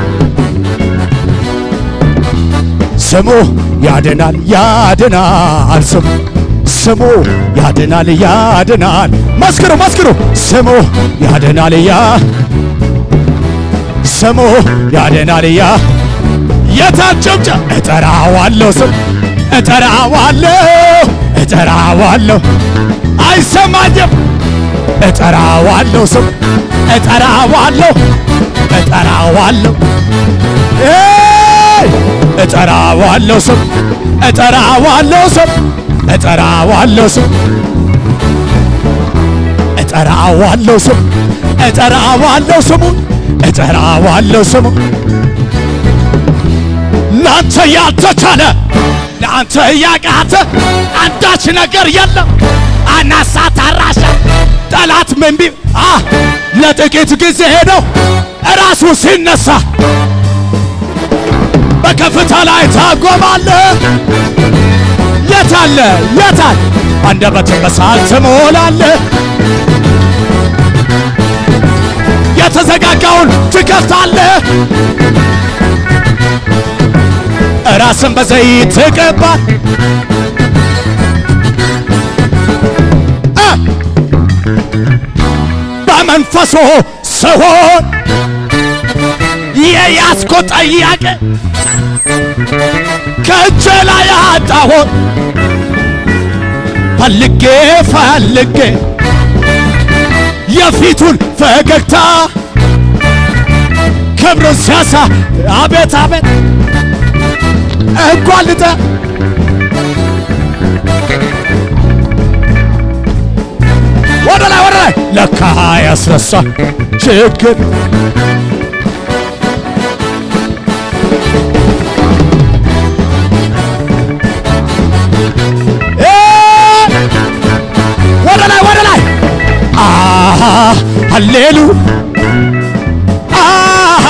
ስሙ ያድናል ያድናል ስሙ ስሙ ያድናል ያድናል መስክሩ መስክሩ ስሙ ያድናል ያ ስሙ ያድናል ያ የታጨብጨ እጠራዋለሁ ስም እጠራዋለሁ እጠራዋለሁ አይሰማኝም እጠራዋለሁ ስም እጠራዋለሁ እጠራዋለሁ ኤይ! እጠራዋለሁ ስም እጠራዋለሁ ስም እጠራዋለሁ ስም እጠራዋለሁ ስም እጠራዋለሁ ስሙን እጠራዋለሁ ስሙን ለአንተ ያልተቻለ ለአንተ ያቃተ አንዳች ነገር የለም። አናሳ ታራሻ ጠላት ምን ቢል አ ለጥቂት ጊዜ ሄደው እራሱ ሲነሳ በከፍታ ላይ ታጎማለህ። የታለ የታል አንደበትን በሳል ትሞላለህ። የተዘጋጋውን ትከፍታለህ። ራስን በዘይት ትቀባ እ በመንፈሱ ስሆን የያዝኮ ጠያቄ ከእጄ ላይ አጣሁት ፈልጌ ፈልጌ የፊቱን ፈገግታ ክብሩን ሲያሳ አቤት አቤት እንኳን ወደ ላይ ወደ ላይ ለካ ያስረሳ ችግር እ ወደ ላይ ወደ ላይ አሃ ሃሌሉ አሃ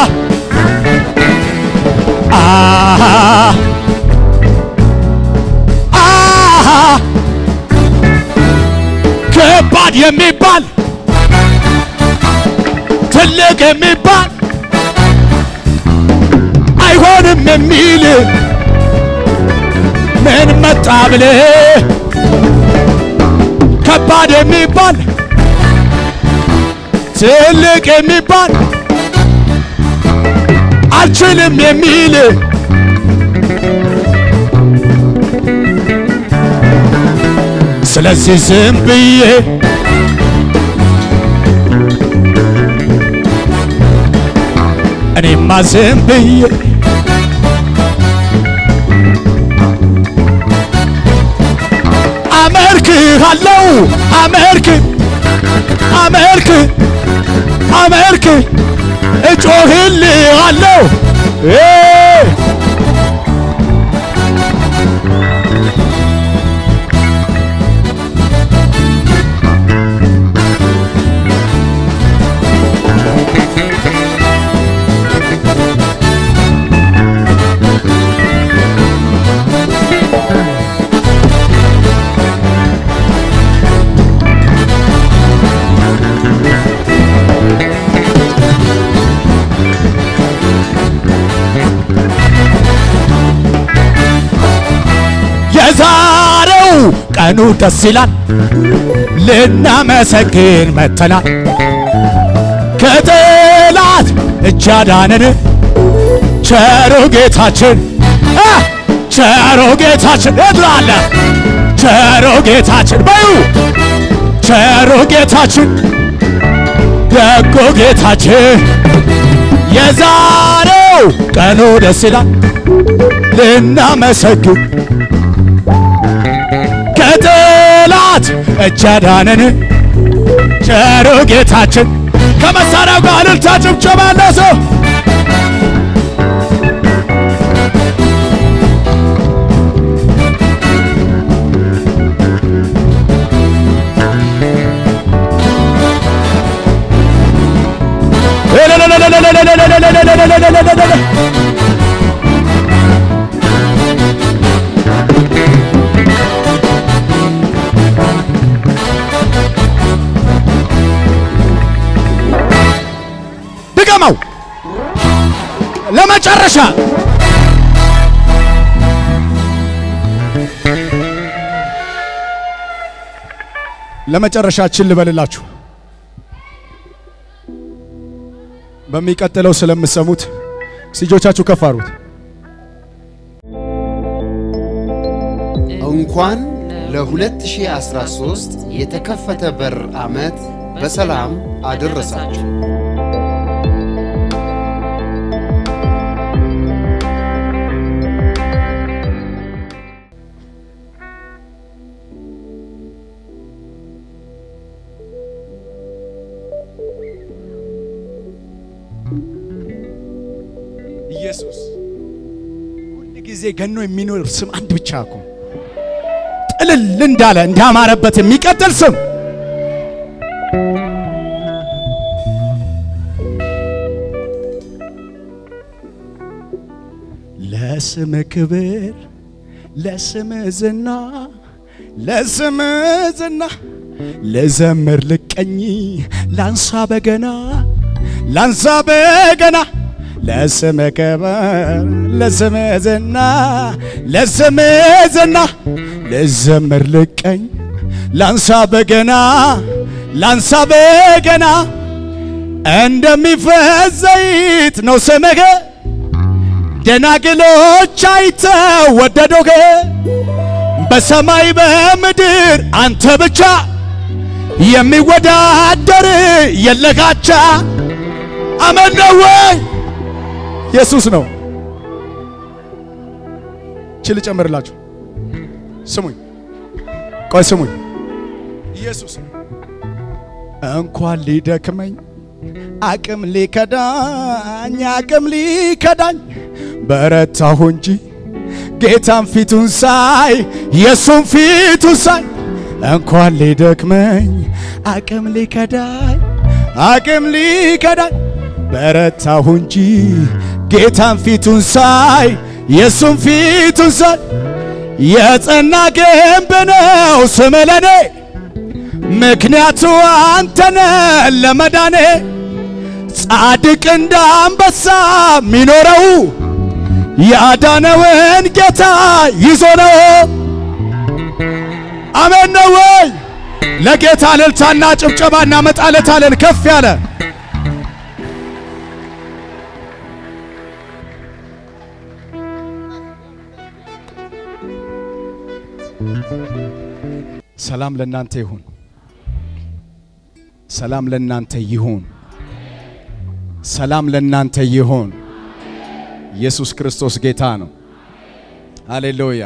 አሃ አሃ ከባድ የሚባል ትልቅ የሚባል አይሆንም የሚል ምን መጣ ብለህ ከባድ የሚባል ትልቅ የሚባል አልችልም የሚል ስለዚህ ዝም ብዬ እኔማ ዝም ብዬ አመልክሃለሁ አመልክ አመልክ አመልክ እጮህልሃለሁ እ የዛሬው ቀኑ ደስ ይላል፣ ልናመሰግን መተናል። ከጠላት እጅ አዳነን ቸሩ ጌታችን አ ቸሩ ጌታችን እድራለ ቸሩ ጌታችን በዩ ቸሩ ጌታችን ደጎ ጌታችን የዛሬው ቀኑ ደስ ይላል ልናመሰግን ከጠላት እጅ አዳነን ቸሩ ጌታችን ከመሳሪያው ጋር እልልታ ጭብጨባ ያለው ሰው ድገመው ለመጨረሻ ለመጨረሻችን ልበልላችሁ በሚቀጥለው ስለምሰሙት እጆቻችሁ ከፍ አድርጉት። እንኳን ለ2013 የተከፈተ በር ዓመት በሰላም አደረሳችሁ። ኢየሱስ ሁል ጊዜ ገኖ የሚኖር ስም አንድ ብቻ እኮ ጥልል እንዳለ እንዳማረበት የሚቀጥል ስም ለስም ክብር ለስም ዝና ለስም ዝና ልዘምር ልቀኝ ላንሳ በገና ላንሳ በገና ለስም ክብር ለስም ዝና ለስም ዝና ልዘምር ልቀኝ ላንሳ በገና ላንሳ በገና እንደሚፈስ ዘይት ነው ስምህ ደናግሎች አይተው ወደዶህ በሰማይ በምድር አንተ ብቻ የሚወዳደር የለጋቻ አመን ነው ወይ ኢየሱስ ነው ችል ጨምርላችሁ ስሙኝ ቆይ ስሙኝ ኢየሱስ እንኳን ሊደክመኝ አቅም ሊከዳኝ አቅም ሊከዳኝ በረታሁ እንጂ ጌታን ፊቱን ሳይ የሱን ፊቱን ሳይ እንኳን ሊደክመኝ አቅም ሊከዳኝ አቅም ሊከዳኝ በረታሁ እንጂ ጌታን ፊቱን ሳይ የሱን ፊቱን ሳይ የጸና ግንብ ነው ስም ለኔ ምክንያቱ አንተነ ለመዳኔ ጻድቅ እንደ አንበሳ ሚኖረው ያዳነውን ጌታ ይዞ ነው። አሜን ነው ወይ? ለጌታ እልልታና ጭብጨባ እናመጣለታለን ከፍ ያለ ሰላም ለእናንተ ይሁን። ሰላም ለእናንተ ይሁን። ሰላም ለእናንተ ይሁን። ኢየሱስ ክርስቶስ ጌታ ነው። ሃሌሉያ።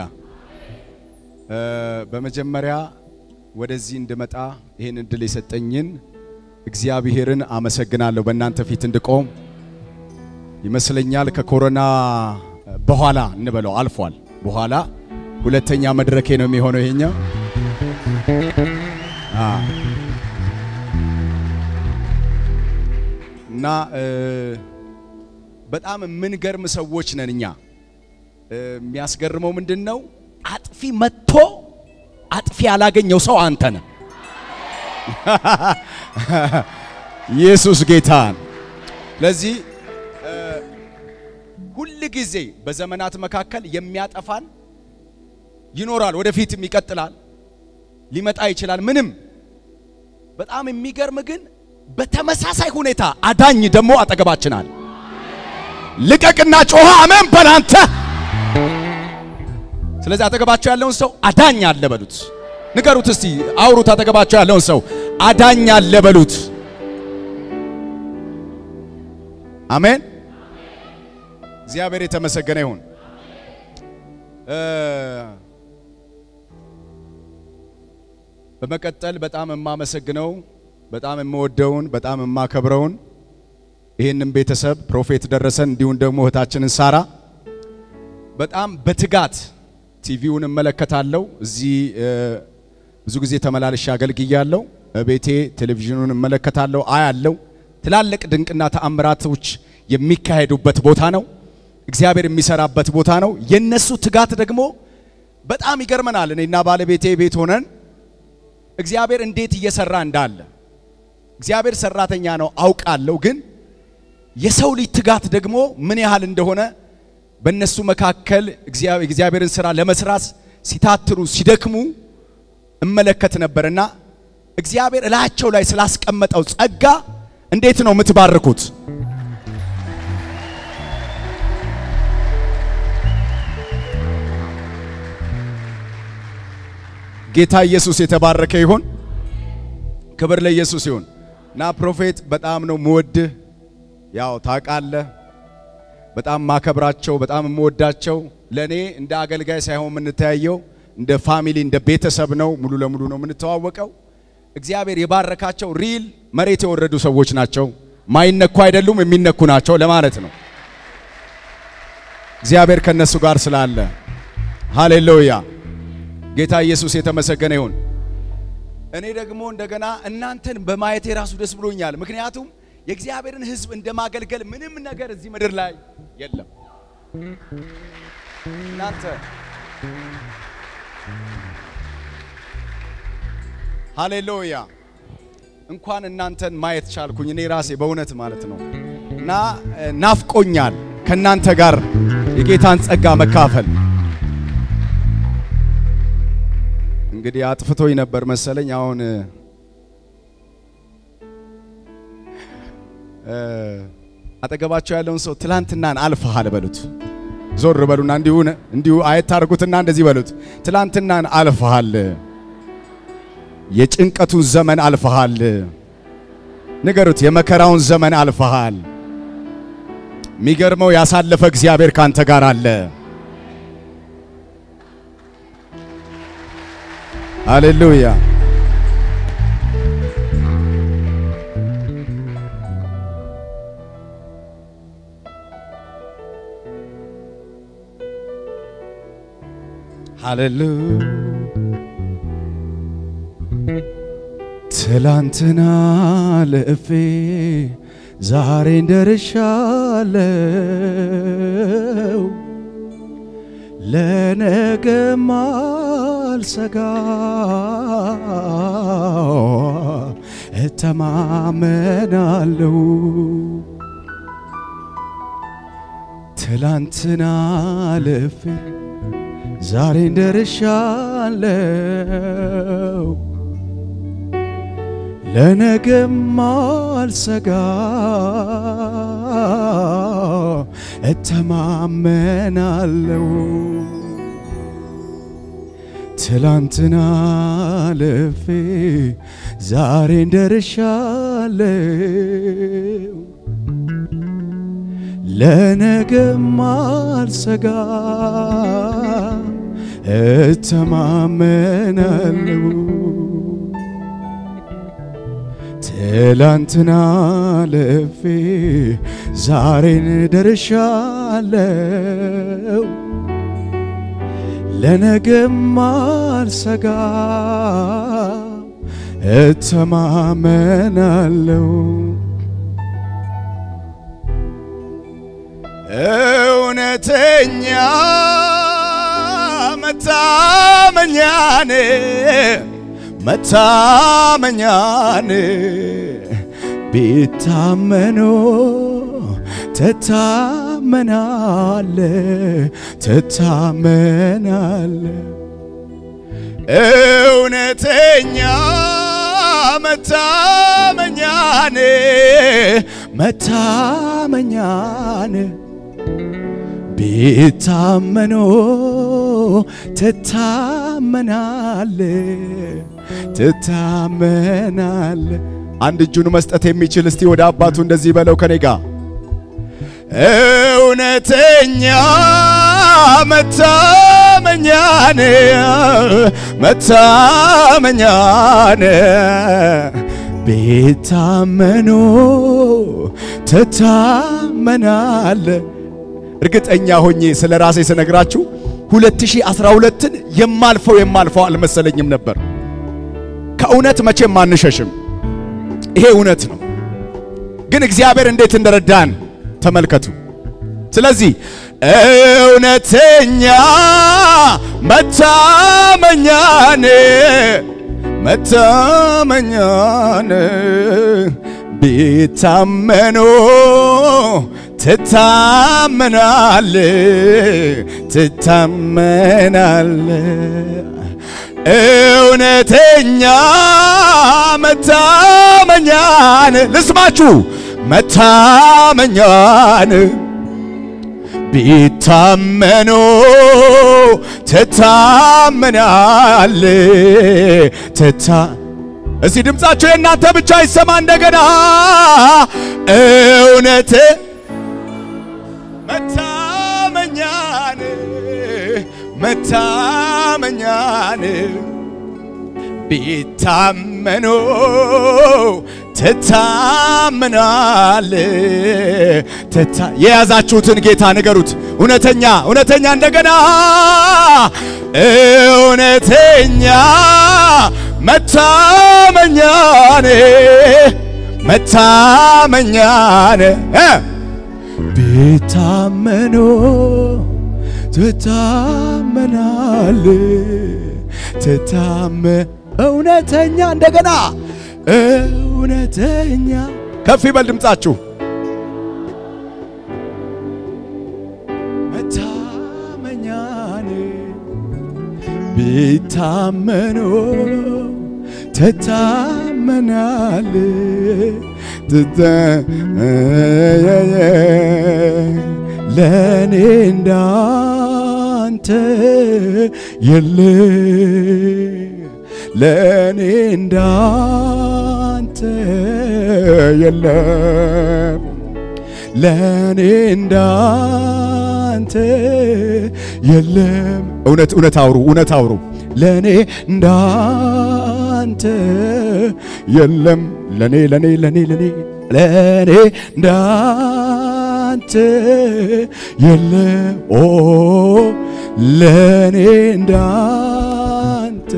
በመጀመሪያ ወደዚህ እንድመጣ ይህን እድል የሰጠኝን እግዚአብሔርን አመሰግናለሁ። በእናንተ ፊት እንድቆም ይመስለኛል ከኮሮና በኋላ እንበለው አልፏል። በኋላ ሁለተኛ መድረኬ ነው የሚሆነው ይሄኛው እና በጣም የምንገርም ሰዎች ነን እኛ። የሚያስገርመው ምንድን ነው? አጥፊ መጥቶ አጥፊ ያላገኘው ሰው አንተ ነህ። ኢየሱስ ጌታን። ለዚህ ሁል ጊዜ በዘመናት መካከል የሚያጠፋን ይኖራል፣ ወደፊትም ይቀጥላል፣ ሊመጣ ይችላል። ምንም በጣም የሚገርም ግን በተመሳሳይ ሁኔታ አዳኝ ደግሞ አጠገባችን አለ። ልቀቅና ጮኸ አሜን በላንተ። ስለዚህ አጠገባቸው ያለውን ሰው አዳኝ አለ በሉት። ንገሩት እስቲ አውሩት። አጠገባቸው ያለውን ሰው አዳኝ አለ በሉት። አሜን። እግዚአብሔር የተመሰገነ ይሁን። በመቀጠል በጣም የማመሰግነው በጣም የምወደውን በጣም የማከብረውን ይህንን ቤተሰብ ፕሮፌት ደረሰን እንዲሁም ደግሞ እህታችንን ሳራ በጣም በትጋት ቲቪውን እመለከታለሁ። እዚህ ብዙ ጊዜ ተመላልሼ አገልግያለሁ። ቤቴ ቴሌቪዥኑን እመለከታለሁ፣ አያለው። ትላልቅ ድንቅና ተአምራቶች የሚካሄዱበት ቦታ ነው። እግዚአብሔር የሚሰራበት ቦታ ነው። የነሱ ትጋት ደግሞ በጣም ይገርመናል። እኔና ባለቤቴ ቤት ሆነን እግዚአብሔር እንዴት እየሰራ እንዳለ እግዚአብሔር ሰራተኛ ነው አውቃለሁ። ግን የሰው ልጅ ትጋት ደግሞ ምን ያህል እንደሆነ በእነሱ መካከል እግዚአብሔርን ስራ ለመስራት ሲታትሩ ሲደክሙ እመለከት ነበርና እግዚአብሔር እላቸው ላይ ስላስቀመጠው ጸጋ እንዴት ነው የምትባርኩት? ጌታ ኢየሱስ የተባረከ ይሁን። ክብር ለኢየሱስ ይሁን። እና ፕሮፌት በጣም ነው ምወድህ። ያው ታውቃለህ፣ በጣም ማከብራቸው፣ በጣም የምወዳቸው ለኔ እንደ አገልጋይ ሳይሆን የምንተያየው እንደ ፋሚሊ እንደ ቤተሰብ ነው። ሙሉ ለሙሉ ነው የምንተዋወቀው። እግዚአብሔር የባረካቸው ሪል መሬት የወረዱ ሰዎች ናቸው። ማይነኩ አይደሉም፣ የሚነኩ ናቸው ለማለት ነው። እግዚአብሔር ከነሱ ጋር ስላለ ሃሌሉያ። ጌታ ኢየሱስ የተመሰገነ ይሁን። እኔ ደግሞ እንደገና እናንተን በማየቴ ራሱ ደስ ብሎኛል። ምክንያቱም የእግዚአብሔርን ሕዝብ እንደ ማገልገል ምንም ነገር እዚህ ምድር ላይ የለም። እናንተ ሃሌሉያ እንኳን እናንተን ማየት ቻልኩኝ እኔ ራሴ በእውነት ማለት ነው። እና ናፍቆኛል ከእናንተ ጋር የጌታን ጸጋ መካፈል። እንግዲህ አጥፍቶኝ ነበር መሰለኝ። አሁን አጠገባቸው ያለውን ሰው ትላንትናን አልፈሃል በሉት። ዞር በሉና እንዲሁ እንዲሁ አየት ታርጉትና እንደዚህ በሉት፣ ትላንትናን አልፈሃል፣ የጭንቀቱን ዘመን አልፈሃል። ንገሩት፣ የመከራውን ዘመን አልፈሃል። የሚገርመው ያሳለፈ እግዚአብሔር ካንተ ጋር አለ። ሃሌሉያ ሃሌሉያ ትላንትና ልፌ ዛሬን ደርሻለው ለነገም አልሰጋ እተማመናለው ትላንትና ልፌ ዛሬን ደርሻለው ለነገም አልሰጋ እተማመናለው ትላንትና ልፌ ዛሬን ደርሻለው ለነገም አልሰጋ እተማመናለው ትላንትና ልፌ ዛሬን ደርሻለው ለነገም አልሰጋ እተማመናለው እውነተኛ መታመኛኔ መታመኛን ቢታመኖ ትታመናለ ትታመናለ እውነተኛ መታመኛን መታመኛን ቢታመኖ ትታመናለ ትታመናለ። አንድ እጁን መስጠት የሚችል እስቲ ወደ አባቱ እንደዚህ በለው ከኔ ጋር እውነተኛ መታመኛን መታመኛን ቤታመኖ ትታመናለ። እርግጠኛ ሆኜ ስለ ራሴ ስነግራችሁ 2012ን የማልፈው የማልፈው አልመሰለኝም ነበር። ከእውነት መቼም አንሸሽም። ይሄ እውነት ነው። ግን እግዚአብሔር እንዴት እንደረዳን ተመልከቱ። ስለዚህ እውነተኛ መታመኛን መታመኛን ቢታመኑ ትታመናል ትታመናል እውነተኛ መታመኛን ልስማችሁ መታመኛን ቢታመኑ ትታመናል ትታ እስቲ ድምፃቸው የእናንተ ብቻ ይሰማ እንደገና እውነት መታመኛን መታመኛን ቢታመኑ ትታምናል ትታ የያዛችሁትን ጌታ ንገሩት። እውነተኛ እውነተኛ እንደገና እውነተኛ መታመኛን መታመኛን እ ቢታመኑ ትታመናል ትታመ እውነተኛ እንደገና እውነተኛ ከፍ ይበል ድምፃችሁ መታመኛን ቢታመኑ ትታመናል ለእኔ እንዳንተ የለ ለእኔ እንዳንተ የለም ለእኔ እንዳንተ የለም። እውነት እውነት አውሩ እውነት አውሩ። ለእኔ እንዳንተ የለም። ለእኔ ለእኔ ለእኔ ለእኔ ለእኔ እንዳንተ የለም። ኦ ለእኔ እንዳንተ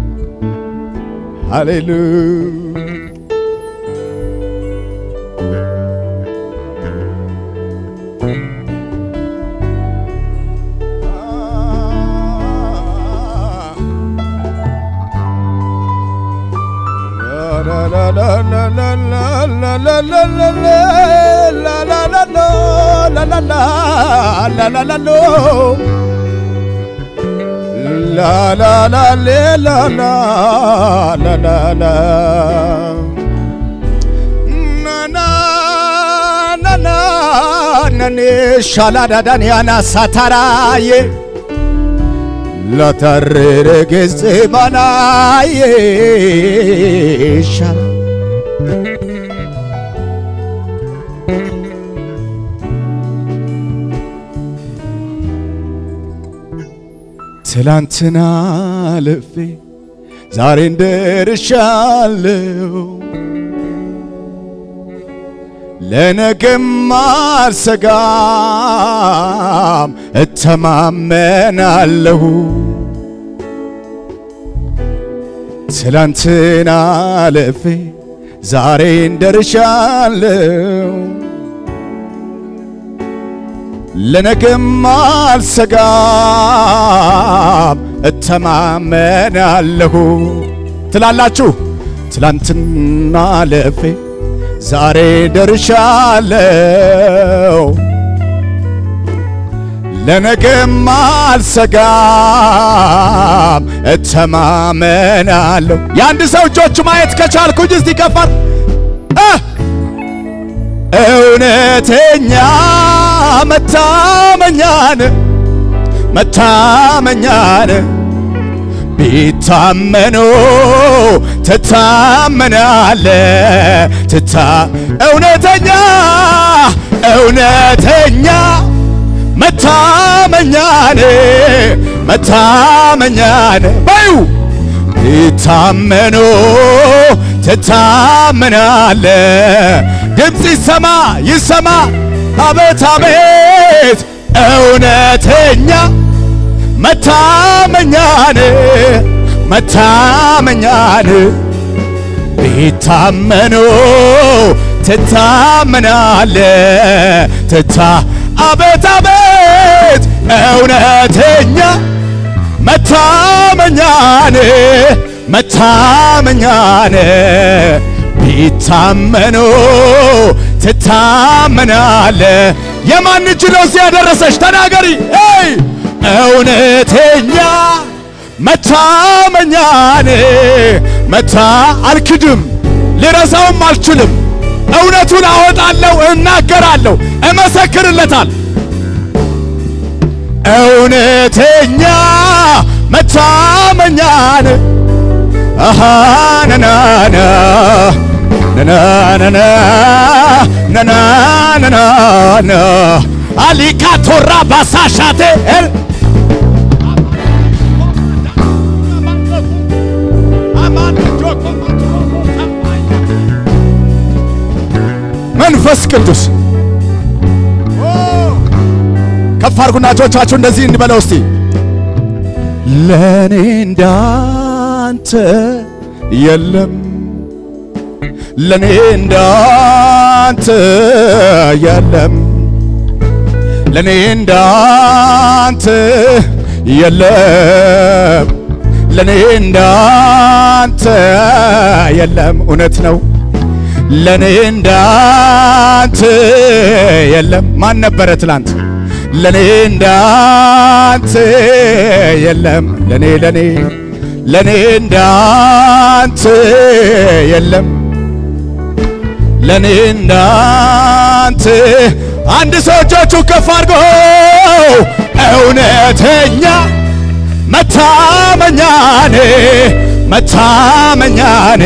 ሃሌሉያ ሻላዳዳንያና ሳታራዬ ለተሬረ ጊዜ ባናዬ ሻላ ትላንትና ልፌ ዛሬ እንደርሻለሁ ለነገም አልሰጋም እተማመናለሁ ትላንትና ልፌ ዛሬ እንደርሻለሁ ለነገም አልሰጋም እተማመናለሁ ትላላችሁ። ትላንትና ለፌ ዛሬ ደርሻለሁ ለነገም አልሰጋም እተማመናለሁ። የአንድ ሰው እጆች ማየት ከቻልኩኝ እስቲ ከፋት እውነተኛ መታመኛን መታመኛን ቢታመኑ ትታመናለ ትታ እውነተኛ እውነተኛ መታመኛን መታመኛን በዩ ቢታመኑ ትታመናለ ድምፅ ይሰማ ይሰማ አቤት አቤት እውነተኛ መታመኛን መታመኛን ቢታመኑ ትታመናለ ትታ አቤት አቤት እውነተኛ መታመኛን መታመኛን ቢታመኑ ትታመናለ የማን እጅ ነው እዚህ ያደረሰች ተናገሪ ይ እውነተኛ መታመኛን መታ አልክድም ልረሳውም አልችልም እውነቱን አወጣለሁ እናገራለሁ እመሰክርለታል እውነተኛ መታመኛን አሃ ነናና ነናናና ነናናና አሊካቶራ ባሳሻቴ መንፈስ ቅዱስ ከፍ አድርጉና እጆቻችሁ እንደዚህ እንበለው እስቲ ለኔ እንዳንተ የለም ለኔ እንዳንተ የለም ለኔ እንዳንተ የለም ለኔ እንዳንተ የለም እውነት ነው ለኔ እንዳንተ የለም ማን ነበረ ትላንት ለኔ እንዳንተ የለም ለኔ ለኔ ለኔ እንዳንተ የለም ለኔ እንዳንተ አንድ ሰው እጆቹ ከፍ አድርጎ እውነተኛ መታመኛኔ መታመኛኔ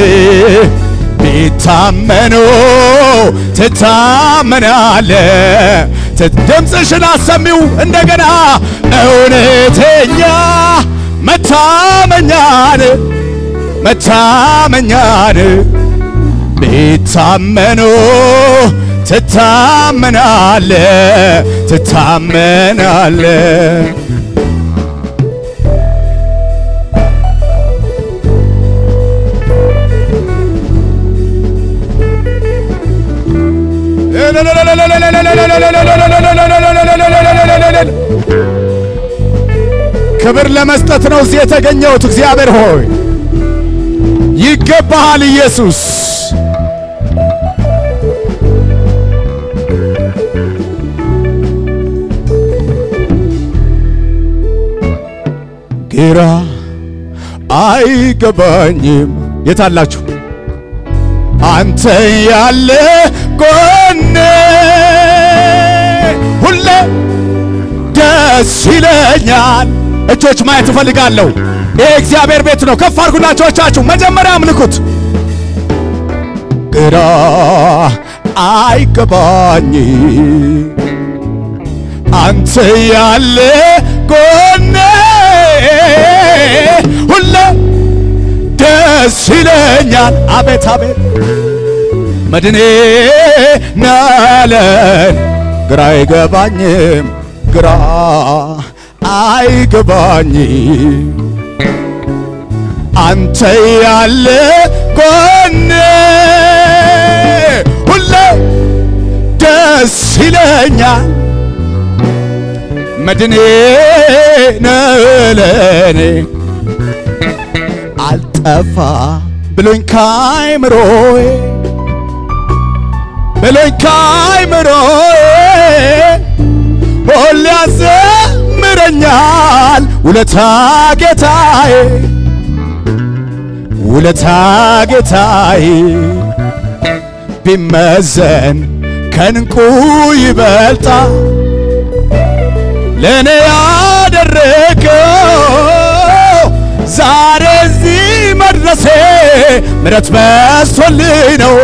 ቢታመኑ ትታመናለ ድምፅሽን አሰሚው እንደገና እውነተኛ መታመኛን መታመኛን ቢታመኑ ትታመናለ ትታመናለ ክብር ለመስጠት ነው እዚህ የተገኘሁት። እግዚአብሔር ሆይ ይገባሃል ኢየሱስ። ግራ አይገባኝም። የታላችሁ አንተ ያለ ጎኔ ሁሌ ደስ ይለኛል። እጆች ማየት እፈልጋለሁ። ይሄ እግዚአብሔር ቤት ነው። ከፍ አድርጉና እጆቻችሁ መጀመሪያ አምልኩት። ግራ አይገባኝ አንተ ያለ ጎኔ ሁሌ ደስ ይለኛል። አቤት አቤት መድኔ ናለን ግራ አይገባኝም ግራ አይገባኝ አንተ ያለ ጎኔ ሁሌ ደስ ይለኛል መድኔ ነለኔ አልጠፋ ብሎኝ ካይምሮዬ ብሎኝ ካይምሮዬ ሁሌ ያዘምረኛል ውለታ ጌታዬ ውለታ ጌታዬ ቢመዘን ከንቁ ይበልጣ ለእኔ ያደረገው ዛሬ እዚህ መድረሴ ምረት በስቶልኝ ነው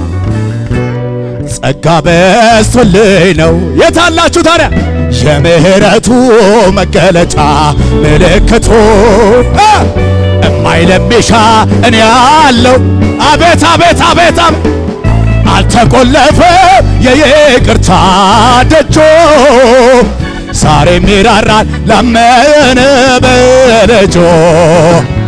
ጸጋ በስቶልኝ ነው። የታላችሁ ታዲያ የምህረቱ መገለጫ ምልክቱ እ እማይለሚሻ እኔ ያለው አቤት አቤት አቤት አቤት አልተቆለፈ የይቅርታ ደጆ ዛሬም ይራራል ላመነ በልጆ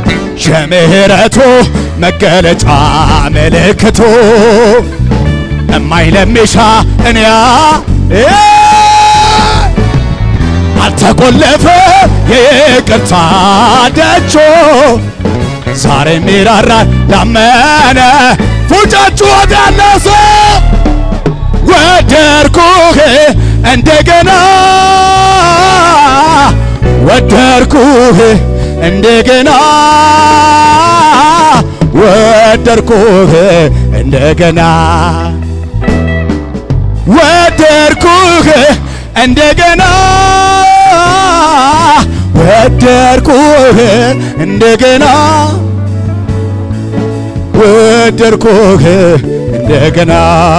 የምህረቱ መገለጫ ምልክቱ እማይለሚሻ እኔያ አልተቆለፈ የይቅርታ ደጆ ዛሬም ይራራል ላመነ ፉጫችሁ ወዳለ ሰው ወደርኩህ እንደገና ወደርኩህ እንደገና ወደርኩህ እንደገና ወደርኩህ እንደገና ወደርኩህ እንደገና ወደርኩህ እንደገና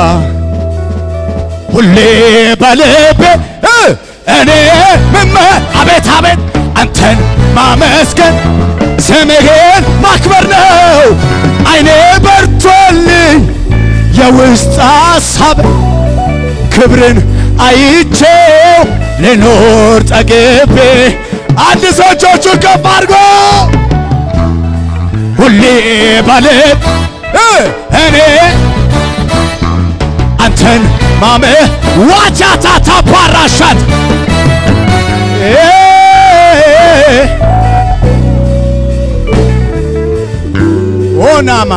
ሁሌ በልቤ እ እኔ ምመ አቤት አቤት አንተን ማመስገን ስምህን ማክበር ነው። አይኔ በርቶልኝ የውስጥ ሐሳብ ክብርን አይቼው ልኖር ጠግቤ አንድ ሰው እጆቹን ከፍ አድርጎ ሁሌ በልብ እ እኔ አንተን ማመ ዋቻታታ ፓራሻት ኦናማ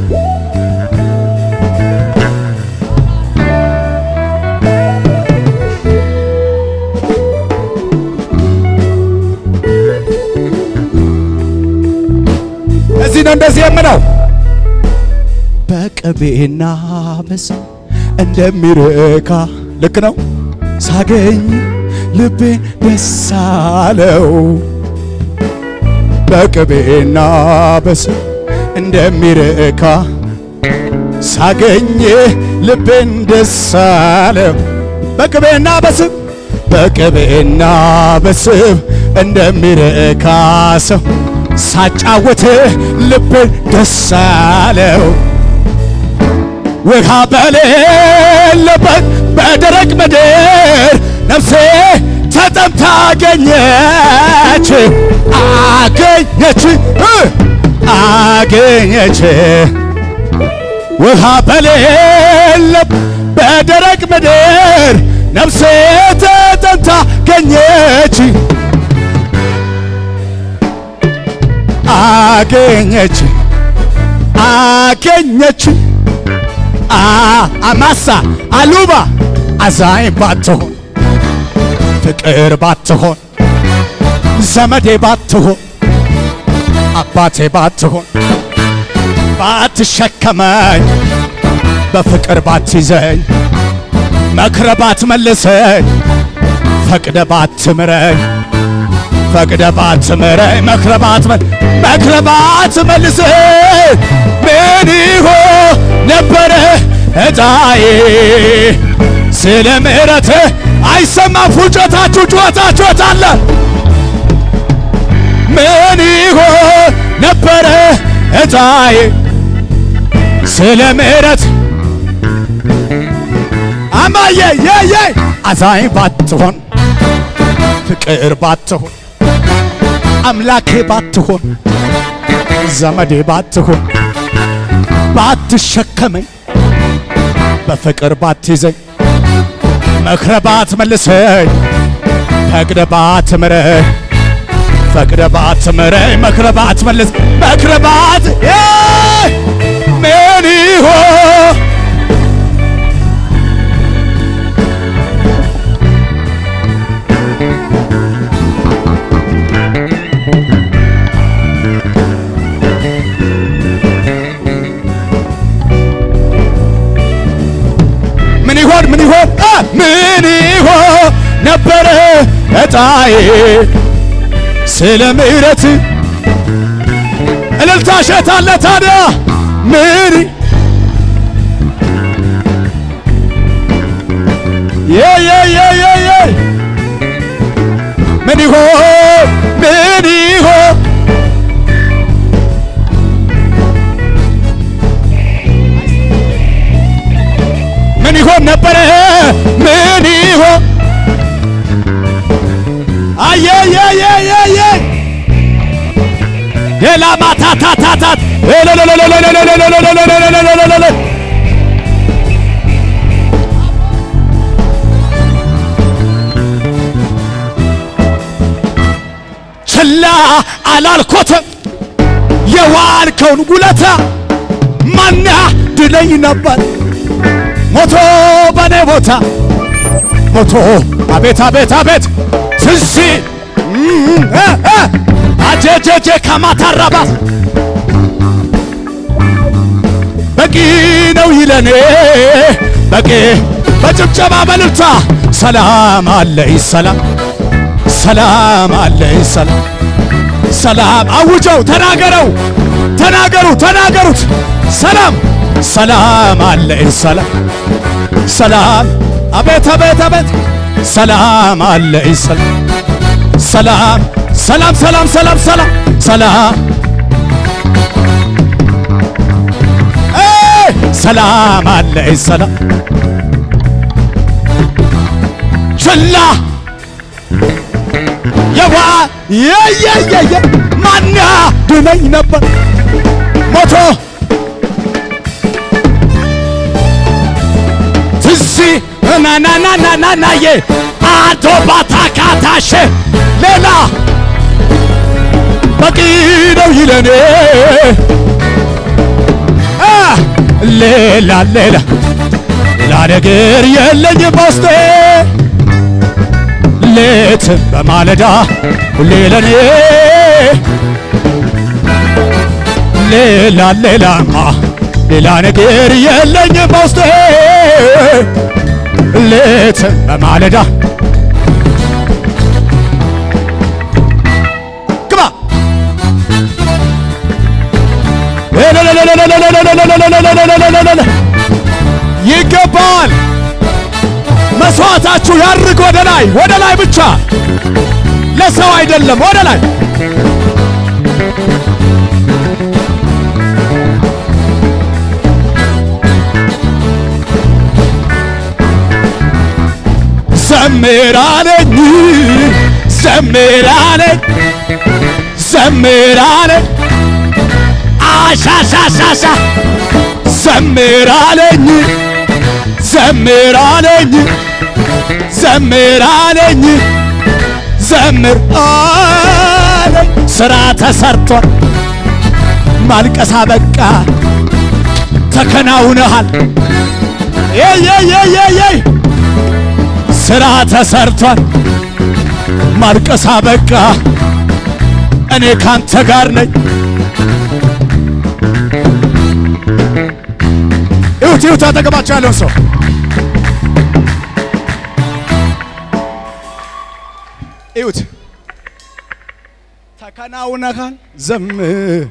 እዚህ ነው እንደዚህ የምለው በቅቤና በስም እንደሚረካ ልክ ነው። ሳገኝ ልቤን ደስ አለው። በቅቤና በስም እንደሚረካ ሳገኝ ልቤን ደስ አለው። በቅቤና በስም በቅቤና በስም እንደሚረካ ሰው ሳጫወት ልቤን ደስ አለው። ውሃ በሌለበት በደረቅ ምድር ነፍሴ ተጠምታ አገኘች አገኘች እ አገኘች ውሃ በሌለበት በደረቅ ምድር ነፍሴ ተጠምታ አገኘች አገኘች አገኘች አማሳ አሉባ አዛኝ ባትሆን ፍቅር ባትሆን ዘመዴ ባትሆን አባቴ ባትሆን ባትሸከመኝ በፍቅር ባትይዘኝ መክረ ባትመልሰኝ ፈቅደ ባትምረኝ ፈቅደ ባትምረኝ መክረ ባትመል መክረ ባትመልሰኝ ምን ይሆን ነበረ እጣዬ ስለ ምሕረትህ አይሰማም ፉጨታችሁ ጩኸታችሁ አለ ምን ይሆን ነበረ እጣዬ ስለ ምሕረት አማዬ የየ አዛኝ ባትሆን ፍቅር ባትሆን አምላኬ ባትሆን ዘመዴ ባትሆን ባትሸከመኝ በፍቅር ባትይዘኝ መክረ ባትመልሰኝ ፈቅደ ባትምረኝ ፈቅደ ባትምረኝ መክረ ባትመልስ መክረ ባት ምን ይሆን ምን ይሆን ምን ይሆን አ ምን ይሆን ነበረ እጣዬ ስለ ምሕረት እልልታ ሸታለ ታዲያ ምን የ የ የ የ የ ምን ይሆን ምን ይሆን ምን ይሆን ነበረ ምን ይሆን አየየየየየ ሌላ ማታታታታት ችላ አላልኮትም የዋልከውን ውለታ ማና ድለኝ ነበር ሞቶ በኔ ቦታ ሞቶ አቤት አቤት አቤት ትንሲ አጀጀጀ ከማታራባት በቂ ነው ይለኔ በቂ በጭብጨባ በልልታ ሰላም አለኝ ሰላም ሰላም አለኝ ሰላም ሰላም አውጀው ተናገረው ተናገሩ ተናገሩት ሰላም ሰላም አለኝ ሰላም ሰላም አቤት አቤት አቤት ሰላም አለኝ ሰላም ሰላም ሰላም ሰላም ሰላም ሰላም ሰላም ኤይ! ሰላም አለኝ ሰላም ችላ የዋ የየየየ ማና ድነኝ ነበር ሞቶ ትዚ ናናናናናናዬ አቶ ባታካታሸ ሌላ በቂ ነው ይለኔ አ ሌላ ሌላ ሌላ ነገር የለኝ በውስጤ ሌትም በማለዳ ሁሌ ለኔ ሌላ ሌላማ ሌላ ነገር የለኝ በውስጤ ሌትም በማለዳ ግባ ይገባል። መስዋዕታችሁ ያርግ ወደ ላይ ወደ ላይ ብቻ ለሰው አይደለም፣ ወደ ላይ ዘምራለኝ ዘምራለኝ ዘምራለኝ አሻሻሻሻ ዘምራለኝ ዘምራለኝ ዘምራለኝ ዘምር አለኝ ስራ ተሰርቷል ማልቀሳ በቃ ተከናውነሃል የየየየየይ ስራ ተሰርቷል ማልቀሳ በቃ እኔ ካንተ ጋር ነኝ ይሁት ይሁት አጠገባቸው ያለውን ሰው ይሁት ተከናውነካል ዘምር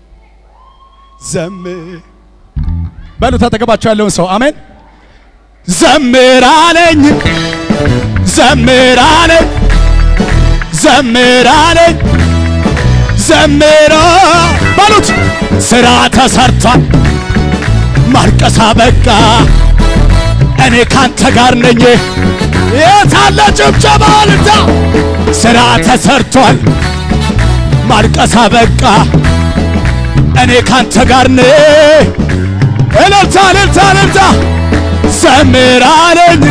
ዘምር በሉት አጠገባቸው ያለውን ሰው አሜን ዘምር አለኝ ዘምር አለኝ ዘምር አለኝ ዘምራ በሉት ስራ ተሰርቷል ማልቀሳ በቃ እኔ ካንተ ጋር ነኝ የታለ ጭብጨባ ልታ ስራ ተሰርቷል ማልቀሳ በቃ እኔ ካንተ ጋር ነኝ እልልታ እልልታ እልልታ ዘምር አለኝ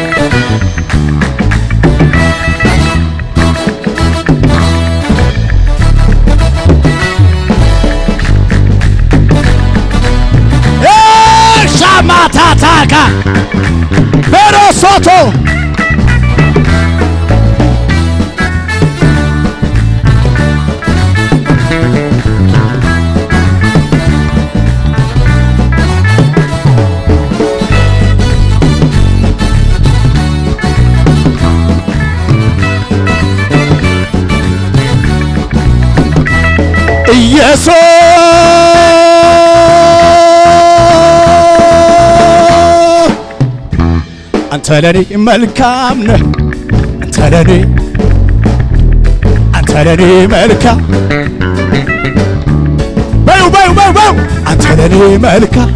ሻማታታካ በሮሶቶ ኢየሱስ አንተ ለኔ መልካም ነህ አንተ ለኔ አንተ ለኔ መልካም በዩ በዩ በዩ በዩ አንተ ለኔ መልካም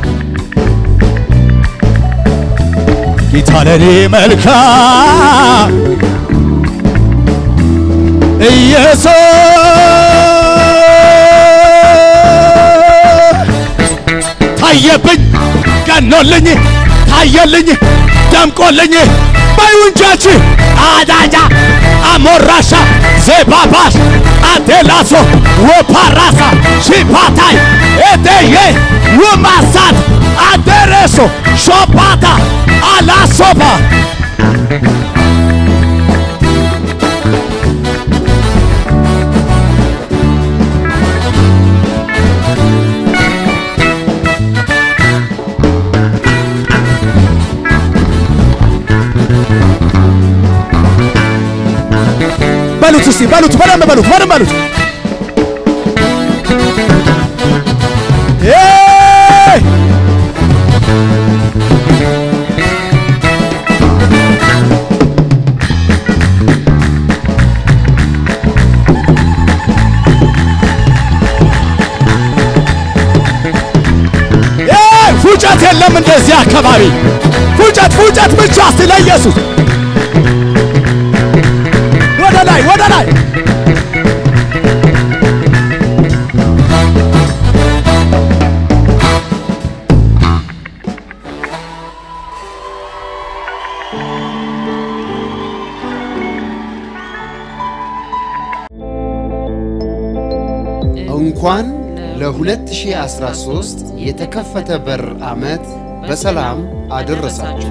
ጌታ ለኔ መልካም ኢየሱስ ታየብኝ ቀኖልኝ ታየልኝ ደምቆልኝ በይውንጃች አዳጃ አሞራሻ ዜባባሽ አዴላሶ ወፓራሳ ሺፓታይ ኤቴዬ ውማሳት አደረሶ ሾፓታ አላሶባ በሉት እስቲ በሉት በደንብ በሉት በደንብ በሉት ኤይ! ኤይ! ፉጨት የለም እንደዚህ አካባቢ ፉጨት ፉጨት ብቻ እስቲ ለኢየሱስ ወደ ላይ ወደ ላይ እንኳን ለ2013 የተከፈተ በር ዓመት በሰላም አደረሳችሁ።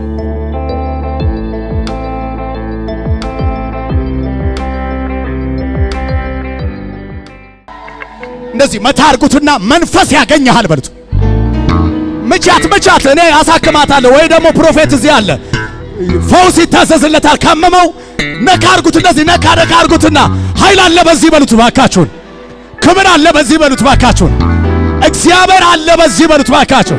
እንደዚህ መታ አርጉትና መንፈስ ያገኘሃል በሉት። ምቻት ምቻት፣ እኔ አሳክማታለሁ ወይ ደግሞ ፕሮፌት እዚህ አለ፣ ፈውስ ይታዘዝለታል። ካመመው ነካ አርጉት፣ እንደዚህ ነካ ነካ አርጉትና ኃይል አለ በዚህ በሉት ባካችሁን። ክብር አለ በዚህ በሉት ባካችሁን። እግዚአብሔር አለ በዚህ በሉት ባካችሁን።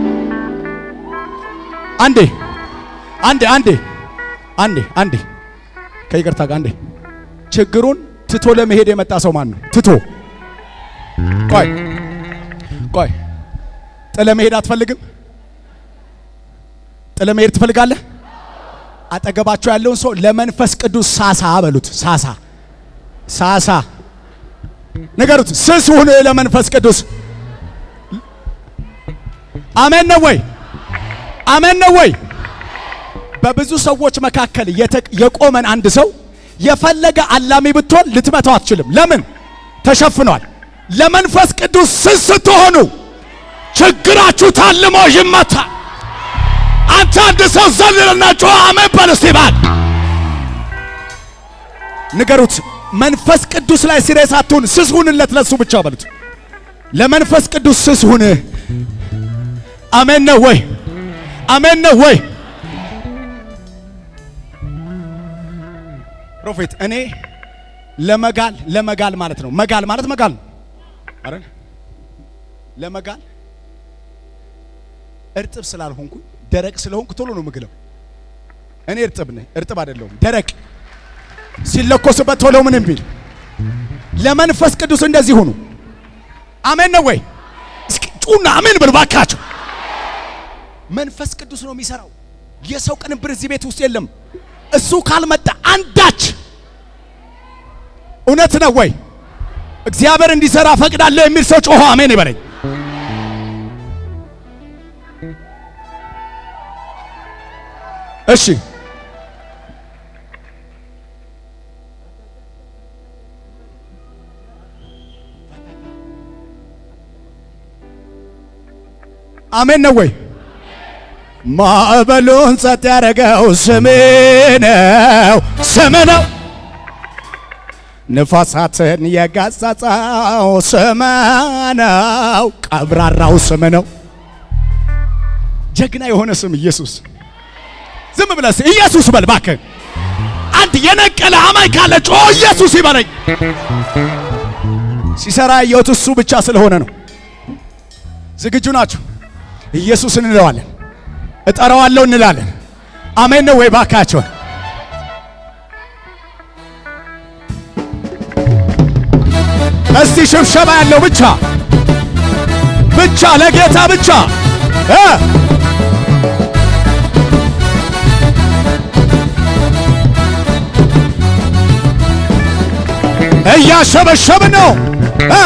አንዴ አንዴ አንዴ አንዴ አንዴ ከይቅርታ ጋር አንዴ ችግሩን ትቶ ለመሄድ የመጣ ሰው ማን ነው? ትቶ ቆይ ቆይ፣ ጥለ መሄድ አትፈልግም? ጥለ መሄድ ትፈልጋለህ? አጠገባቸው ያለውን ሰው ለመንፈስ ቅዱስ ሳሳ በሉት። ሳሳ ሳሳ ንገሩት። ስስ ሁን ለመንፈስ ቅዱስ። አሜን ነው ወይ? አሜን ነው ወይ? በብዙ ሰዎች መካከል የተ- የቆመን አንድ ሰው የፈለገ አላሚ ብትሆን ልትመታው አትችልም። ለምን? ተሸፍኗል። ለመንፈስ ቅዱስ ስስ ስትሆኑ ችግራችሁ ታልሞ ይመታል። አንተ አንድ ሰው ዘልልና ጮኸ አሜን በል እስቲ ባል ንገሩት። መንፈስ ቅዱስ ላይ ሲሪየስ አትሁን፣ ስስ ሁንለት ለሱ ብቻ በሉት። ለመንፈስ ቅዱስ ስስ ሁን። አሜን ነው ወይ? አሜን ነው ወይ? ፕሮፌት እኔ ለመጋል ለመጋል ማለት ነው። መጋል ማለት መጋል ነው አይደል? ለመጋል እርጥብ ስላልሆንኩ ደረቅ ስለሆንኩ ቶሎ ነው ምግለው። እኔ እርጥብ ነኝ፣ እርጥብ አይደለሁም፣ ደረቅ ሲለኮስበት ቶሎ ምንም ቢል። ለመንፈስ ቅዱስ እንደዚህ ሁኑ። አሜን ነው ወይ? እስኪ ጩና አሜን በሉ ባካቸው። መንፈስ ቅዱስ ነው የሚሰራው። የሰው ቅንብር እዚህ ቤት ውስጥ የለም። እሱ ካልመጣ አንዳች እውነት ነው ወይ? እግዚአብሔር እንዲሰራ ፈቅዳለሁ የሚል ሰው ጮሆ አሜን ይበለኝ። እሺ አሜን ነው ወይ? ማዕበሉን ጸጥ ያደረገው ስም ነው፣ ስም ነው። ንፋሳትን የገሰጸው ስም ነው፣ ቀብራራው ስም ነው። ጀግና የሆነ ስም ኢየሱስ። ዝም ብለህ ኢየሱስ በል እባክህ። አንድ የነቀለ አማኝ ካለ ጮ ኢየሱስ ይበለኝ። ሲሰራ ያየሁት እሱ ብቻ ስለሆነ ነው። ዝግጁ ናችሁ? ኢየሱስ እንለዋለን፣ እጠራዋለሁ እንላለን። አሜን ነው ወይ? ባካቸውን እስቲ ሽብሸባ ያለው ብቻ ብቻ ለጌታ ብቻ እ እያሸበሸብ ነው እ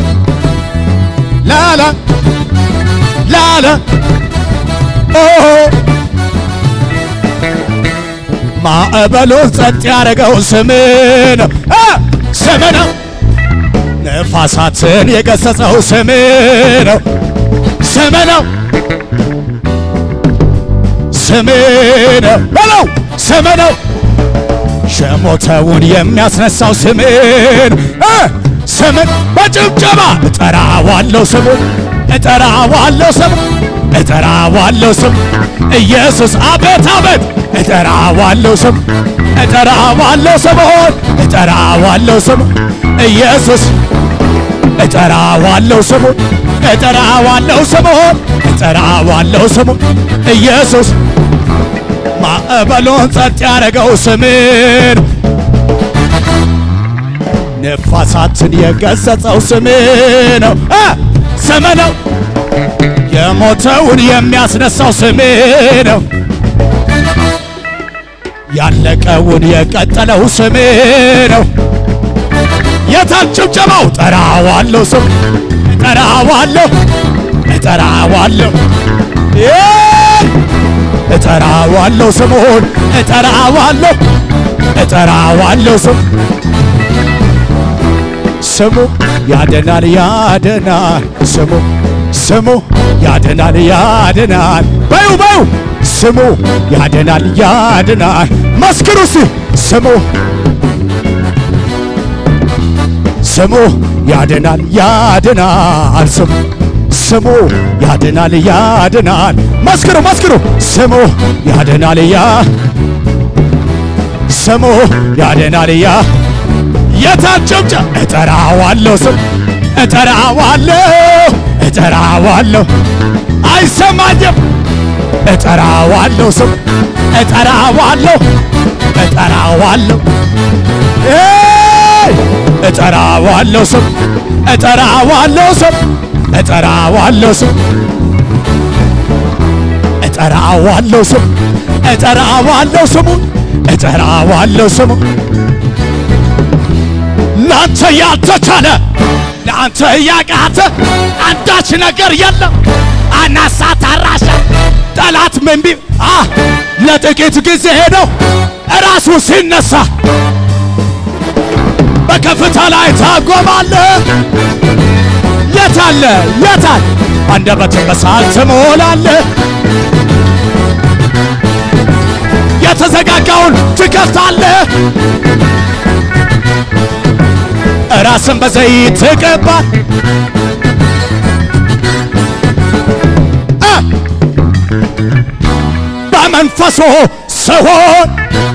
ላላ ላላ ኦ ማዕበሉን ጸጥ ያደረገው ስም ነው እ ስም ነው። ነፋሳትን የገሰጸው ስም ነው። ስም ነው። ስም ነው በለው ስም ነው። የሞተውን የሚያስነሳው ስምን እ ስምን በጭብጨባ እጠራዋለሁ ስሙን እጠራዋለሁ ስም እጠራዋለሁ ስም ኢየሱስ አቤት አቤት እጠራዋለሁ ስም እጠራዋለሁ ስምሆን እጠራዋለሁ ስም ኢየሱስ እጠራዋለሁ ስሙን እጠራዋለሁ ስምሆን እጠራዋለሁ ስሙን ኢየሱስ ማዕበሉን ጸጥ ያደረገው ስምን ነፋሳትን የገሰጸው ስም ነው እ ስም ነው የሞተውን የሚያስነሳው ስም ነው ያለቀውን የቀጠለው ስም ነው የታል ጭብጨባው ጠራዋለሁ ስም እጠራዋለሁ እጠራዋለሁ እ እጠራዋለሁ ስሙን እጠራዋለሁ እጠራዋለሁ ስም ስሙ ያድናል ያድናል ስሙ ስሙ ያድናል ያድናል በዩ በዩ ስሙ ያድናል ያድናል መስክሩ እስቲ ስሙ ስሙ ያድናል ያድናል ስሙ ስሙ ያድናል ያድናል መስክሩ መስክሩ ስሙ ያድናል ያ ስሙ ያድናል ያ የታጨብጨ እጠራዋለሁ ስም እጠራዋለሁ እጠራዋለሁ አይሰማኝም እጠራዋለሁ ስም እጠራዋለሁ እጠራዋለሁ ኤይ! እጠራዋለሁ ስም እጠራዋለሁ ስም እጠራዋለሁ ስም እጠራዋለሁ ስም እጠራዋለሁ ስሙን እጠራዋለሁ ስሙ ለአንተ ያልተቻለ ለአንተ ያቃተ አንዳች ነገር የለም። አናሳ ታራሻ ጠላት ምን ቢ አ ለጥቂት ጊዜ ሄደው እራሱ ሲነሳ በከፍታ ላይ ታጎማለህ። የታለ የታል አንደበትን በሳል ትሞላለህ። የተዘጋጋውን ትከፍታለህ። ራስን በዘይት ትቀባ እ በመንፈሱ ስሆን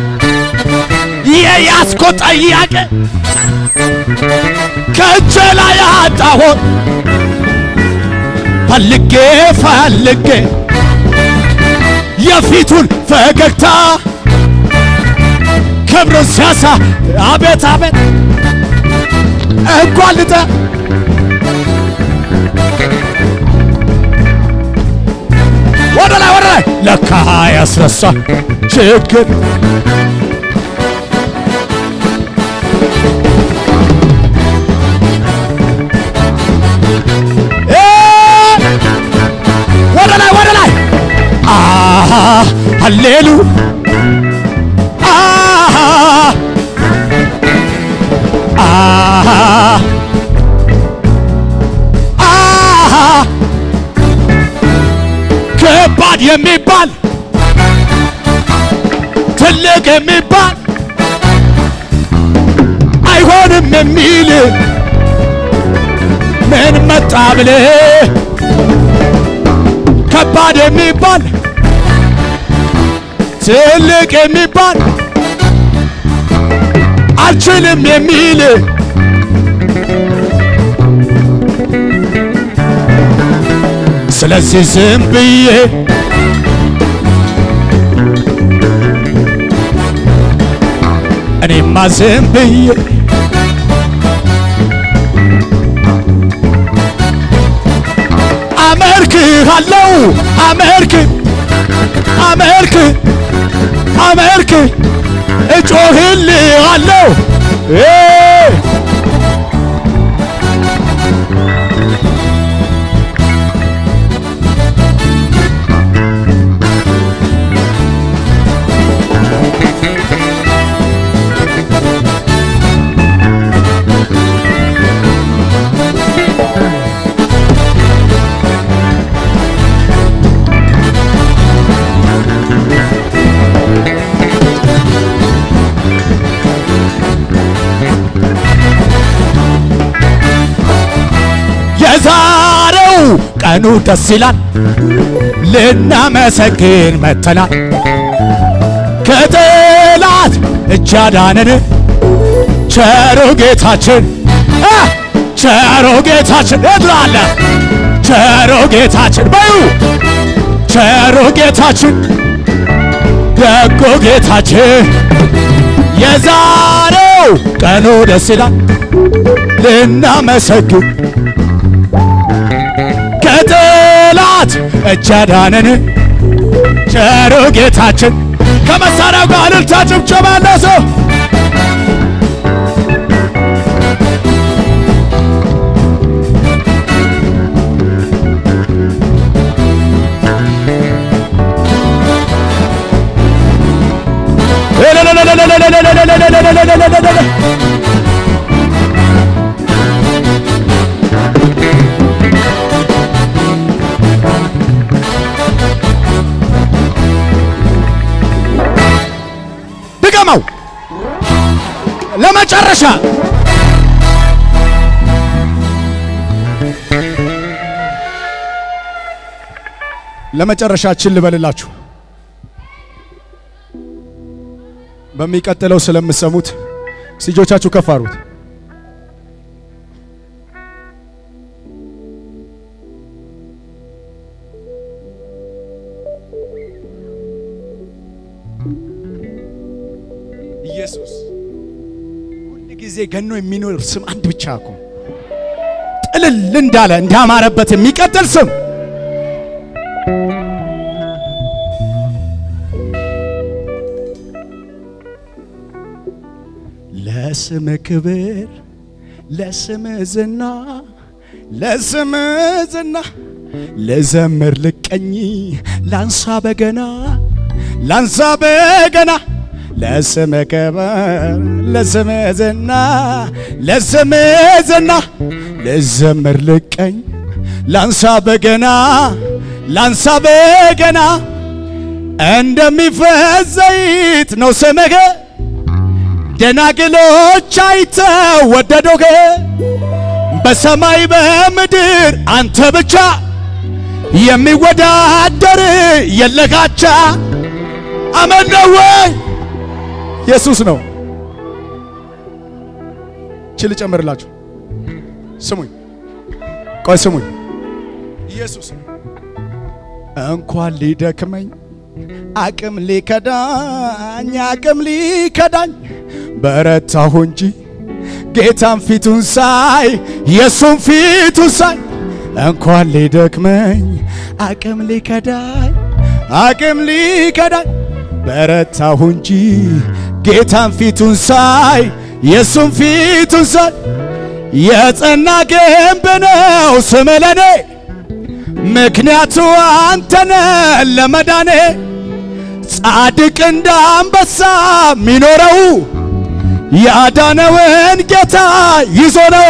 የያዝኮ ጥያቄ ከእጄ ላይ አጣሁት ፈልጌ ፈልጌ የፊቱን ፈገግታ ክብሩን ሲያሳ አቤት አቤት እጓልጠ ወደ ላይ ወደ ላይ ለካ ያስረሳ ችግር እ ወደ ላይ ወደ ላይ አሃ ሃሌሉ አሃ አሃ አሃ ከባድ የሚባል ትልቅ የሚባል አይሆንም የሚል ምን መጣ ብለ ከባድ የሚባል ትልቅ የሚባል አልችልም የሚል ስለዚህ ዝም ብዬ እኔማ ዝም ብዬ አመልክሃለሁ አመልክ አመልክ አመልክ እጮህልሃለሁ እ ቀኑ ደስ ይላል ልናመሰግን መተናል ከጠላት እጅ አዳነን ቸሩ ጌታችን አ! ቸሩ ጌታችን የትላለ ቸሩ ጌታችን በዩ ቸሩ ጌታችን ደጎ ጌታችን የዛሬው ቀኑ ደስ ይላል ልናመሰግን ከጠላት እጅ አዳነን ቸሩ ጌታችን ከመሳሪያው ጋር እልልታ ጭብጨባ ያለ ሰው ድገመው ለመጨረሻ ለመጨረሻችን ልበልላችሁ በሚቀጥለው ስለምሰሙት እጆቻችሁ ከፍ አድርጉት። ኢየሱስ ሁል ጊዜ ገኖ የሚኖር ስም አንድ ብቻ እኮ ጥልል እንዳለ እንዳማረበት የሚቀጥል ስም ለስም ክብር ለስም ዝና ለስም ዝና ልዘምር ልቀኝ ላንሳ በገና ላንሳ በገና ለስም ክብር ለስም ዝና ለስም ዝና ልዘምር ልቀኝ ላንሳ በገና ላንሳ በገና እንደሚፈስ ዘይት ነው ስምህ ደናግሎች አይተው ወደዶህ በሰማይ በምድር አንተ ብቻ የሚወዳደር የለጋቻ አመን ነው ወይ ኢየሱስ ነው ችል ጨምርላችሁ ስሙኝ ቆይ ስሙኝ ኢየሱስ እንኳን ሊደክመኝ አቅም ሊከዳኝ አቅም ሊከዳኝ በረታሁ እንጂ ጌታን ፊቱን ሳይ የሱን ፊቱን ሳይ እንኳን ሊደክመኝ አቅም ሊከዳኝ አቅም ሊከዳኝ በረታሁ እንጂ ጌታን ፊቱን ሳይ የሱን ፊቱን ሳይ የጸና ግንብ ነው ስም ለኔ ምክንያቱ አንተነ ለመዳኔ ጻድቅ እንደ አንበሳ ሚኖረው ያዳነውን ጌታ ይዞ ነው።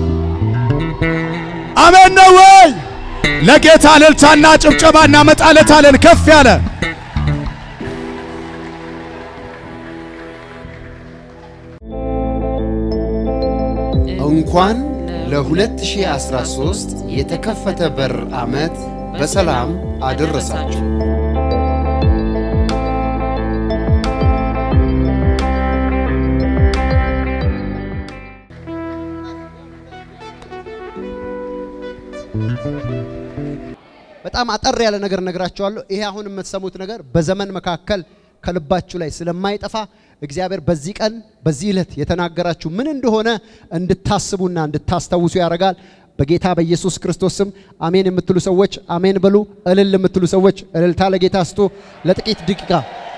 አሜን ነው ወይ? ለጌታ እልልታና ጭብጨባ እናመጣለታለን ከፍ ያለ እንኳን ለ2013 የተከፈተ በር ዓመት በሰላም አደረሳችሁ። በጣም አጠር ያለ ነገር ነግራችኋለሁ። ይሄ አሁን የምትሰሙት ነገር በዘመን መካከል ከልባችሁ ላይ ስለማይጠፋ እግዚአብሔር በዚህ ቀን በዚህ ዕለት የተናገራችሁ ምን እንደሆነ እንድታስቡና እንድታስታውሱ ያደርጋል። በጌታ በኢየሱስ ክርስቶስ ስም አሜን የምትሉ ሰዎች አሜን በሉ። እልል የምትሉ ሰዎች እልልታ ለጌታ ስጡ። ለጥቂት ደቂቃ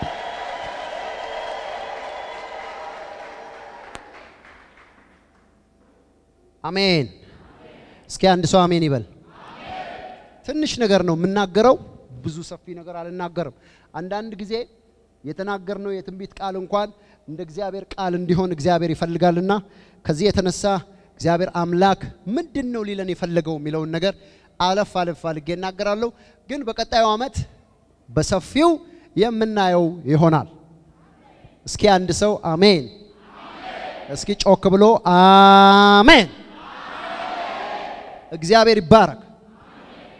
አሜን። እስኪ አንድ ሰው አሜን ይበል። ትንሽ ነገር ነው የምናገረው፣ ብዙ ሰፊ ነገር አልናገርም። አንዳንድ ጊዜ የተናገርነው የትንቢት ቃል እንኳን እንደ እግዚአብሔር ቃል እንዲሆን እግዚአብሔር ይፈልጋልና ከዚህ የተነሳ እግዚአብሔር አምላክ ምንድን ነው ሊለን የፈለገው የሚለውን ነገር አለፍ አለፍ አድርጌ እናገራለሁ። ግን በቀጣዩ ዓመት በሰፊው የምናየው ይሆናል። እስኪ አንድ ሰው አሜን፣ እስኪ ጮክ ብሎ አሜን። እግዚአብሔር ይባረክ።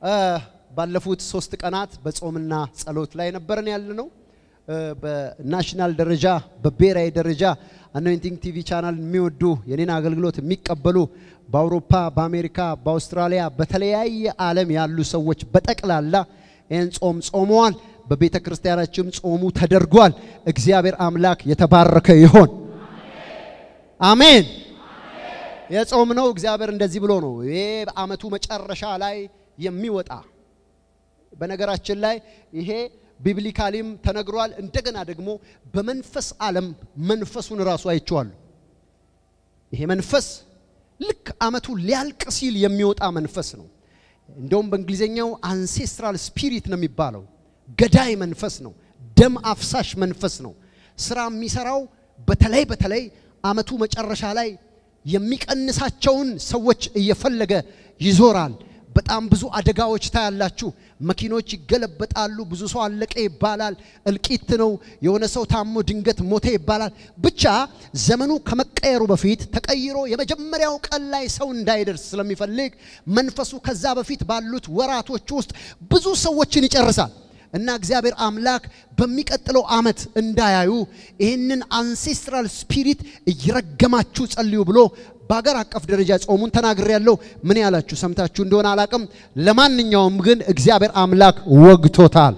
እ፣ ባለፉት ሶስት ቀናት በጾምና ጸሎት ላይ ነበረን ያለ ነው። እ፣ በናሽናል ደረጃ በብሔራዊ ደረጃ አኖይንቲንግ ቲቪ ቻናል የሚወዱ የኔን አገልግሎት የሚቀበሉ በአውሮፓ፣ በአሜሪካ፣ በአውስትራሊያ በተለያየ ዓለም ያሉ ሰዎች በጠቅላላ ይህን ጾም ጾመዋል። በቤተ ክርስቲያናችንም ጾሙ ተደርጓል። እግዚአብሔር አምላክ የተባረከ ይሆን። አሜን። የጾም ነው። እግዚአብሔር እንደዚህ ብሎ ነው ይሄ በዓመቱ መጨረሻ ላይ የሚወጣ በነገራችን ላይ ይሄ ቢብሊካሊም ተነግሯል። እንደገና ደግሞ በመንፈስ ዓለም መንፈሱን ራሱ አይቼዋለሁ። ይሄ መንፈስ ልክ ዓመቱ ሊያልቅ ሲል የሚወጣ መንፈስ ነው። እንደውም በእንግሊዝኛው አንሴስትራል ስፒሪት ነው የሚባለው። ገዳይ መንፈስ ነው። ደም አፍሳሽ መንፈስ ነው። ስራ የሚሰራው በተለይ በተለይ ዓመቱ መጨረሻ ላይ የሚቀንሳቸውን ሰዎች እየፈለገ ይዞራል። በጣም ብዙ አደጋዎች ታያላችሁ። መኪኖች ይገለበጣሉ። ብዙ ሰው አለቀ ይባላል። እልቂት ነው። የሆነ ሰው ታሞ ድንገት ሞተ ይባላል። ብቻ ዘመኑ ከመቀየሩ በፊት ተቀይሮ የመጀመሪያው ቀን ላይ ሰው እንዳይደርስ ስለሚፈልግ መንፈሱ ከዛ በፊት ባሉት ወራቶች ውስጥ ብዙ ሰዎችን ይጨርሳል። እና እግዚአብሔር አምላክ በሚቀጥለው ዓመት እንዳያዩ ይህንን አንሴስትራል ስፒሪት እየረገማችሁ ጸልዩ ብሎ በሀገር አቀፍ ደረጃ ጾሙን ተናግሬ ያለው ምን ያላችሁ ሰምታችሁ እንደሆነ አላቅም። ለማንኛውም ግን እግዚአብሔር አምላክ ወግቶታል።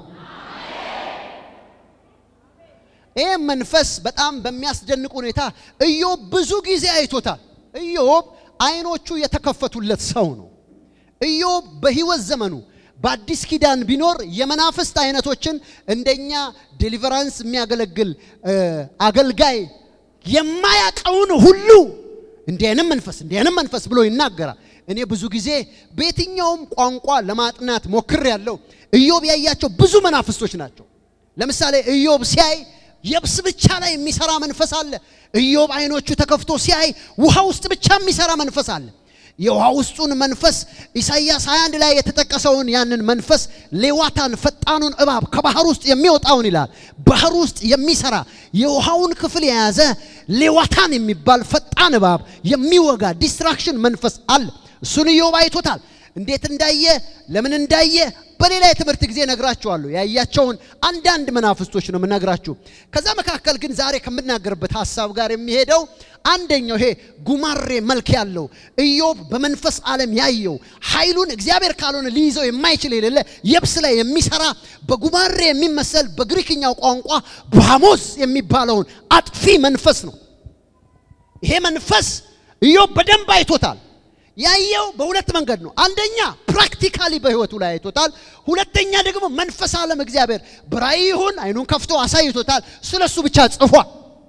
ይህ መንፈስ በጣም በሚያስደንቅ ሁኔታ ኢዮብ ብዙ ጊዜ አይቶታል። ኢዮብ አይኖቹ የተከፈቱለት ሰው ነው። ኢዮብ በህይወት ዘመኑ በአዲስ ኪዳን ቢኖር የመናፍስት አይነቶችን እንደኛ ዴሊቨራንስ የሚያገለግል እ፣ አገልጋይ የማያቀውን ሁሉ እንዲህ አይነት መንፈስ እንዲህ አይነት መንፈስ ብሎ ይናገራል። እኔ ብዙ ጊዜ በየትኛውም ቋንቋ ለማጥናት ሞክር ያለው ኢዮብ ያያቸው ብዙ መናፍስቶች ናቸው። ለምሳሌ ኢዮብ ሲያይ የብስ ብቻ ላይ የሚሰራ መንፈስ አለ። ኢዮብ አይኖቹ ተከፍቶ ሲያይ ውሃ ውስጥ ብቻ የሚሰራ መንፈስ አለ። የውሃ ውስጡን መንፈስ ኢሳይያስ 21 ላይ የተጠቀሰውን ያንን መንፈስ ሌዋታን ፈጣኑን እባብ ከባህር ውስጥ የሚወጣውን ይላል። ባህር ውስጥ የሚሰራ የውሃውን ክፍል የያዘ ሌዋታን የሚባል ፈጣን እባብ የሚወጋ ዲስትራክሽን መንፈስ አለ። እሱን ኢዮብ አይቶታል። እንዴት እንዳየ ለምን እንዳየ በሌላ የትምህርት ጊዜ ነግራችኋለሁ። ያያቸውን አንዳንድ መናፍስቶች ነው የምነግራችሁ። ከዛ መካከል ግን ዛሬ ከምናገርበት ሀሳብ ጋር የሚሄደው አንደኛው ይሄ ጉማሬ መልክ ያለው ኢዮብ በመንፈስ ዓለም ያየው ኃይሉን እግዚአብሔር ካልሆነ ሊይዘው የማይችል የሌለ የብስ ላይ የሚሰራ በጉማሬ የሚመሰል በግሪክኛው ቋንቋ ባሞስ የሚባለውን አጥፊ መንፈስ ነው። ይሄ መንፈስ ኢዮብ በደንብ አይቶታል። ያየው በሁለት መንገድ ነው። አንደኛ ፕራክቲካሊ በህይወቱ ላይ አይቶታል። ሁለተኛ ደግሞ መንፈስ ዓለም እግዚአብሔር በራእይ ይሁን አይኑን ከፍቶ አሳይቶታል። ስለሱ ብቻ ጽፏል።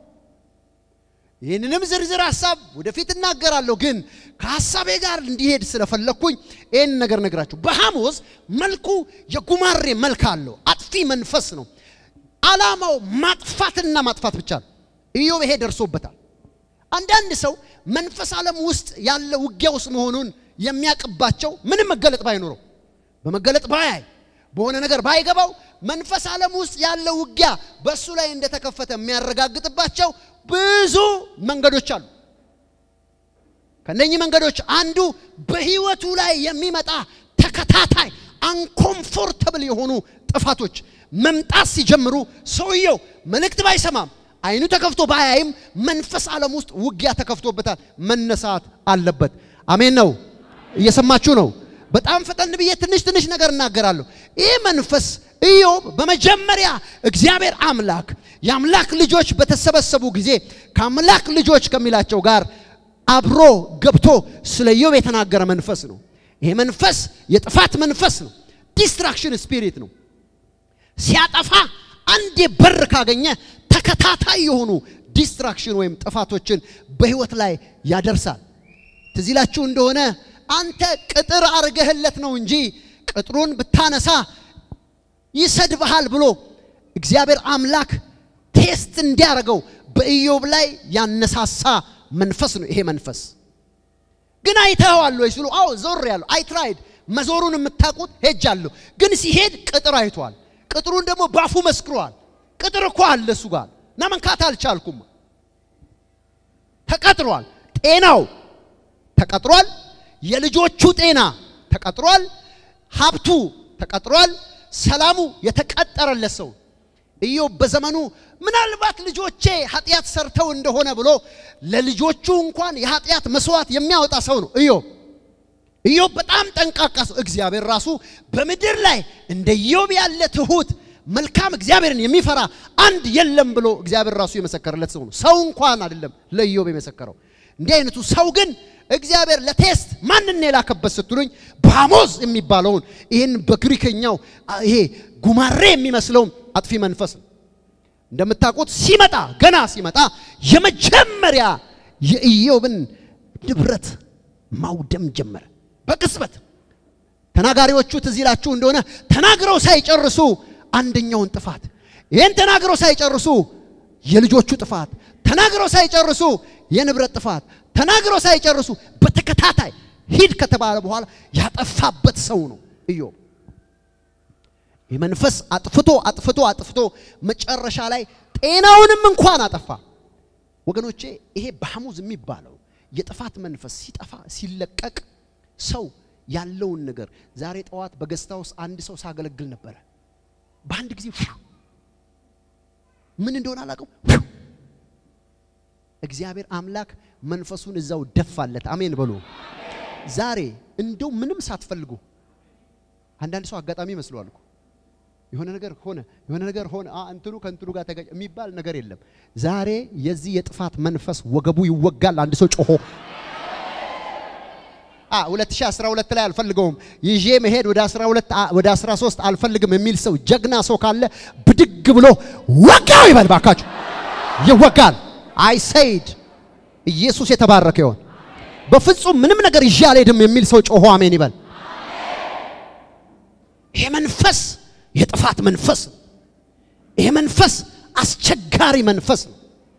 ይህንንም ዝርዝር ሀሳብ ወደፊት እናገራለሁ፣ ግን ከሀሳቤ ጋር እንዲሄድ ስለፈለግኩኝ ይህን ነገር ነግራችሁ። በሐሞዝ መልኩ የጉማሬ መልክ አለው። አጥፊ መንፈስ ነው። ዓላማው ማጥፋትና ማጥፋት ብቻ ነው። ኢዮብ ይሄ ደርሶበታል። አንዳንድ ሰው መንፈስ ዓለም ውስጥ ያለ ውጊያ ውስጥ መሆኑን የሚያቅባቸው ምንም መገለጥ ባይኖረው በመገለጥ ባያይ በሆነ ነገር ባይገባው መንፈስ ዓለም ውስጥ ያለ ውጊያ በእሱ ላይ እንደተከፈተ የሚያረጋግጥባቸው ብዙ መንገዶች አሉ። ከነኚህ መንገዶች አንዱ በህይወቱ ላይ የሚመጣ ተከታታይ አንኮምፎርተብል የሆኑ ጥፋቶች መምጣት ሲጀምሩ ሰውየው መልእክት ባይሰማም አይኑ ተከፍቶ ባያይም መንፈስ ዓለም ውስጥ ውጊያ ተከፍቶበታል። መነሳት አለበት። አሜን ነው። እየሰማችሁ ነው። በጣም ፈጠን ብዬ ትንሽ ትንሽ ነገር እናገራለሁ። ይህ መንፈስ ኢዮብ በመጀመሪያ እግዚአብሔር አምላክ የአምላክ ልጆች በተሰበሰቡ ጊዜ ከአምላክ ልጆች ከሚላቸው ጋር አብሮ ገብቶ ስለ ኢዮብ የተናገረ መንፈስ ነው። ይሄ መንፈስ የጥፋት መንፈስ ነው። ዲስትራክሽን ስፒሪት ነው። ሲያጠፋ አንዴ በር ካገኘ ተከታታይ የሆኑ ዲስትራክሽን ወይም ጥፋቶችን በህይወት ላይ ያደርሳል። ትዝ ይላችሁ እንደሆነ አንተ ቅጥር አርገህለት ነው እንጂ ቅጥሩን ብታነሳ ይሰድብሃል ብሎ እግዚአብሔር አምላክ ቴስት እንዲያደርገው በኢዮብ ላይ ያነሳሳ መንፈስ ነው። ይሄ መንፈስ ግን አይተኸዋል ወይ ሲሉ፣ አዎ ዞር ያለሁ አይ ትራይድ መዞሩን የምታውቁት ሄጃለሁ። ግን ሲሄድ ቅጥር አይቷል። ቅጥሩን ደግሞ ባፉ መስክሯል። ቅጥር እኮ አለ እሱ ጋር እና መንካት አልቻልኩም። ተቀጥሯል። ጤናው ተቀጥሯል። የልጆቹ ጤና ተቀጥሯል። ሀብቱ ተቀጥሯል፣ ሰላሙ የተቀጠረለት ሰው ኢዮብ በዘመኑ ምናልባት ልጆቼ ኃጢአት ሰርተው እንደሆነ ብሎ ለልጆቹ እንኳን የኃጢአት መስዋዕት የሚያወጣ ሰው ነው ኢዮብ። ኢዮብ በጣም ጠንቃቃ ሰው፣ እግዚአብሔር ራሱ በምድር ላይ እንደ ኢዮብ ያለ ትሁት መልካም እግዚአብሔርን የሚፈራ አንድ የለም ብሎ እግዚአብሔር ራሱ የመሰከረለት ሰው ነው። ሰው እንኳን አይደለም ለኢዮብ የመሰከረው። እንዲህ አይነቱ ሰው ግን እግዚአብሔር ለቴስት ማንን የላከበት ስትሉኝ ባሞዝ የሚባለውን ይህን በግሪከኛው ይሄ ጉማሬ የሚመስለውን አጥፊ መንፈስ ነው። እንደምታውቁት ሲመጣ ገና ሲመጣ የመጀመሪያ የኢዮብን ንብረት ማውደም ጀመረ በቅጽበት። ተናጋሪዎቹ ትዝ ይላችሁ እንደሆነ ተናግረው ሳይጨርሱ አንደኛውን ጥፋት ይህን ተናግረው ሳይጨርሱ የልጆቹ ጥፋት ተናግረው ሳይጨርሱ የንብረት ጥፋት ተናግረው ሳይጨርሱ በተከታታይ ሂድ ከተባለ በኋላ ያጠፋበት ሰው ነው ኢዮብ። የመንፈስ አጥፍቶ አጥፍቶ አጥፍቶ መጨረሻ ላይ ጤናውንም እንኳን አጠፋ። ወገኖቼ ይሄ ባሐሙዝ የሚባለው የጥፋት መንፈስ ሲጠፋ ሲለቀቅ ሰው ያለውን ነገር ዛሬ ጠዋት በገስታ ውስጥ አንድ ሰው ሳገለግል ነበረ። በአንድ ጊዜ ምን እንደሆነ አላውቅም። እግዚአብሔር አምላክ መንፈሱን እዛው ደፋለት። አሜን በሉ። ዛሬ እንደው ምንም ሳትፈልጉ አንዳንድ ሰው አጋጣሚ ይመስለዋል እኮ የሆነ ነገር ሆነ የሆነ ነገር ሆነ አ እንትኑ ከእንትኑ ጋር ተጋጭ የሚባል ነገር የለም። ዛሬ የዚህ የጥፋት መንፈስ ወገቡ ይወጋል። አንድ ሰው ጮሆ አ 2012 ላይ አልፈልገውም ይዤ መሄድ ወደ 12 አ- ወደ 13 አልፈልግም የሚል ሰው ጀግና ሰው ካለ ብድግ ብሎ ወጋው ይበል ባካችሁ። ይወጋል። አይ ሰይድ ኢየሱስ የተባረከ ይሆን። በፍጹም ምንም ነገር ይዤ አልሄድም የሚል ሰው ጮሆ አሜን ይበል። ይሄ መንፈስ የጥፋት መንፈስ ነው። ይሄ መንፈስ አስቸጋሪ መንፈስ ነው።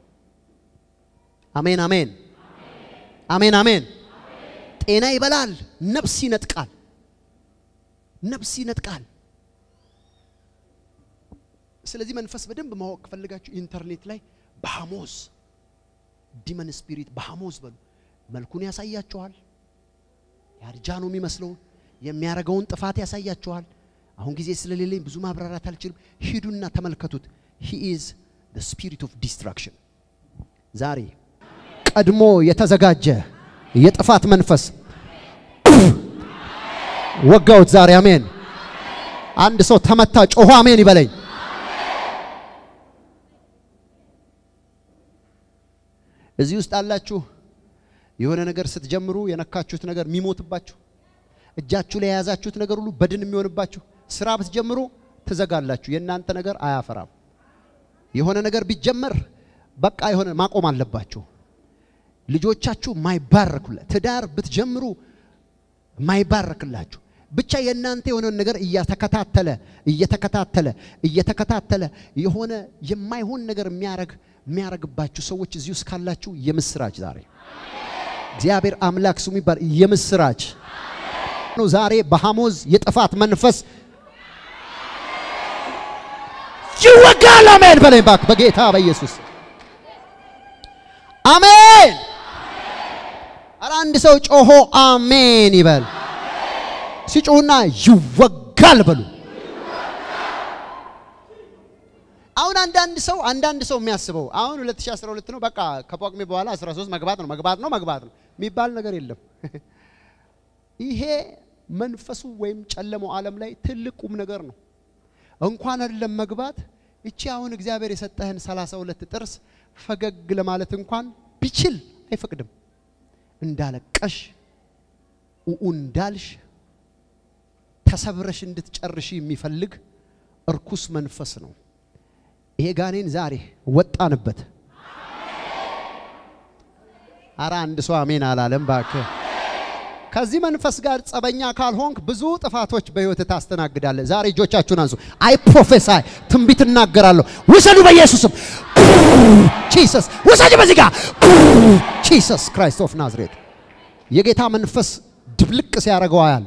አሜን አሜን አሜን አሜን። ጤና ይበላል፣ ነፍስ ይነጥቃል፣ ነፍስ ይነጥቃል። ስለዚህ መንፈስ በደንብ ማወቅ ከፈልጋችሁ ኢንተርኔት ላይ ባሐሞዝ ዲመን ስፒሪት ባሐሞዝ በሉ። መልኩን ያሳያችኋል። ያርጃ ነው የሚመስለውን የሚያረገውን ጥፋት ያሳያችኋል። አሁን ጊዜ ስለሌለኝ ብዙ ማብራራት አልችልም። ሂዱና ተመልከቱት። ሂ ኢዝ ዘ ስፒሪት ኦፍ ዲስትራክሽን። ዛሬ ቀድሞ የተዘጋጀ የጥፋት መንፈስ ወጋውት ዛሬ። አሜን። አንድ ሰው ተመታ፣ ጮሆ አሜን ይበለኝ። እዚህ ውስጥ አላችሁ የሆነ ነገር ስትጀምሩ የነካችሁት ነገር የሚሞትባችሁ እጃችሁ ላይ የያዛችሁት ነገር ሁሉ በድን የሚሆንባችሁ ስራ ብትጀምሩ ትዘጋላችሁ። የእናንተ ነገር አያፈራም። የሆነ ነገር ቢጀመር በቃ የሆነ ማቆም አለባችሁ። ልጆቻችሁ ማይባረኩለት ትዳር ብትጀምሩ ማይባረክላችሁ ብቻ የእናንተ የሆነውን ነገር እየተከታተለ እየተከታተለ እየተከታተለ የሆነ የማይሆን ነገር የሚያረግ የሚያረግባችሁ ሰዎች እዚህ ውስጥ ካላችሁ የምስራች ዛሬ እግዚአብሔር አምላክ ስሙ ይባል የምስራች ነው። ዛሬ በሐሞዝ የጥፋት መንፈስ ይወጋል። አሜን በለኝ እባክህ በጌታ በኢየሱስ አሜን። ኧረ አንድ ሰው ጮሆ አሜን ይበል። ሲጮሁና ይወጋል በሉ። አሁን አንዳንድ ሰው አንዳንድ ሰው የሚያስበው አሁን 2012 ነው በቃ ከጳጉሜ በኋላ 13 መግባት ነው መግባት ነው መግባት ነው የሚባል ነገር የለም። ይሄ መንፈሱ ወይም ጨለመው ዓለም ላይ ትልቅ ቁም ነገር ነው። እንኳን አይደለም መግባት እቺ አሁን እግዚአብሔር የሰጠህን 32 ጥርስ ፈገግ ለማለት እንኳን ቢችል አይፈቅድም። እንዳለቀሽ ኡኡ እንዳልሽ ተሰብረሽ እንድትጨርሽ የሚፈልግ እርኩስ መንፈስ ነው። ይሄ ጋኔን ዛሬ ወጣንበት። አረ አንድ ሰው አሜን አላለም እባክህ። ከዚህ መንፈስ ጋር ጸበኛ ካልሆንክ ብዙ ጥፋቶች በህይወት ታስተናግዳለህ። ዛሬ እጆቻችሁን አንሱ። አይ ፕሮፌሳይ ትንቢት እናገራለሁ። ውሰዱ በኢየሱስም ጂሰስ ውሰጅ በዚህ ጋር ጂሰስ ክራይስት ኦፍ ናዝሬት የጌታ መንፈስ ድብልቅ ሲያደርገው አያል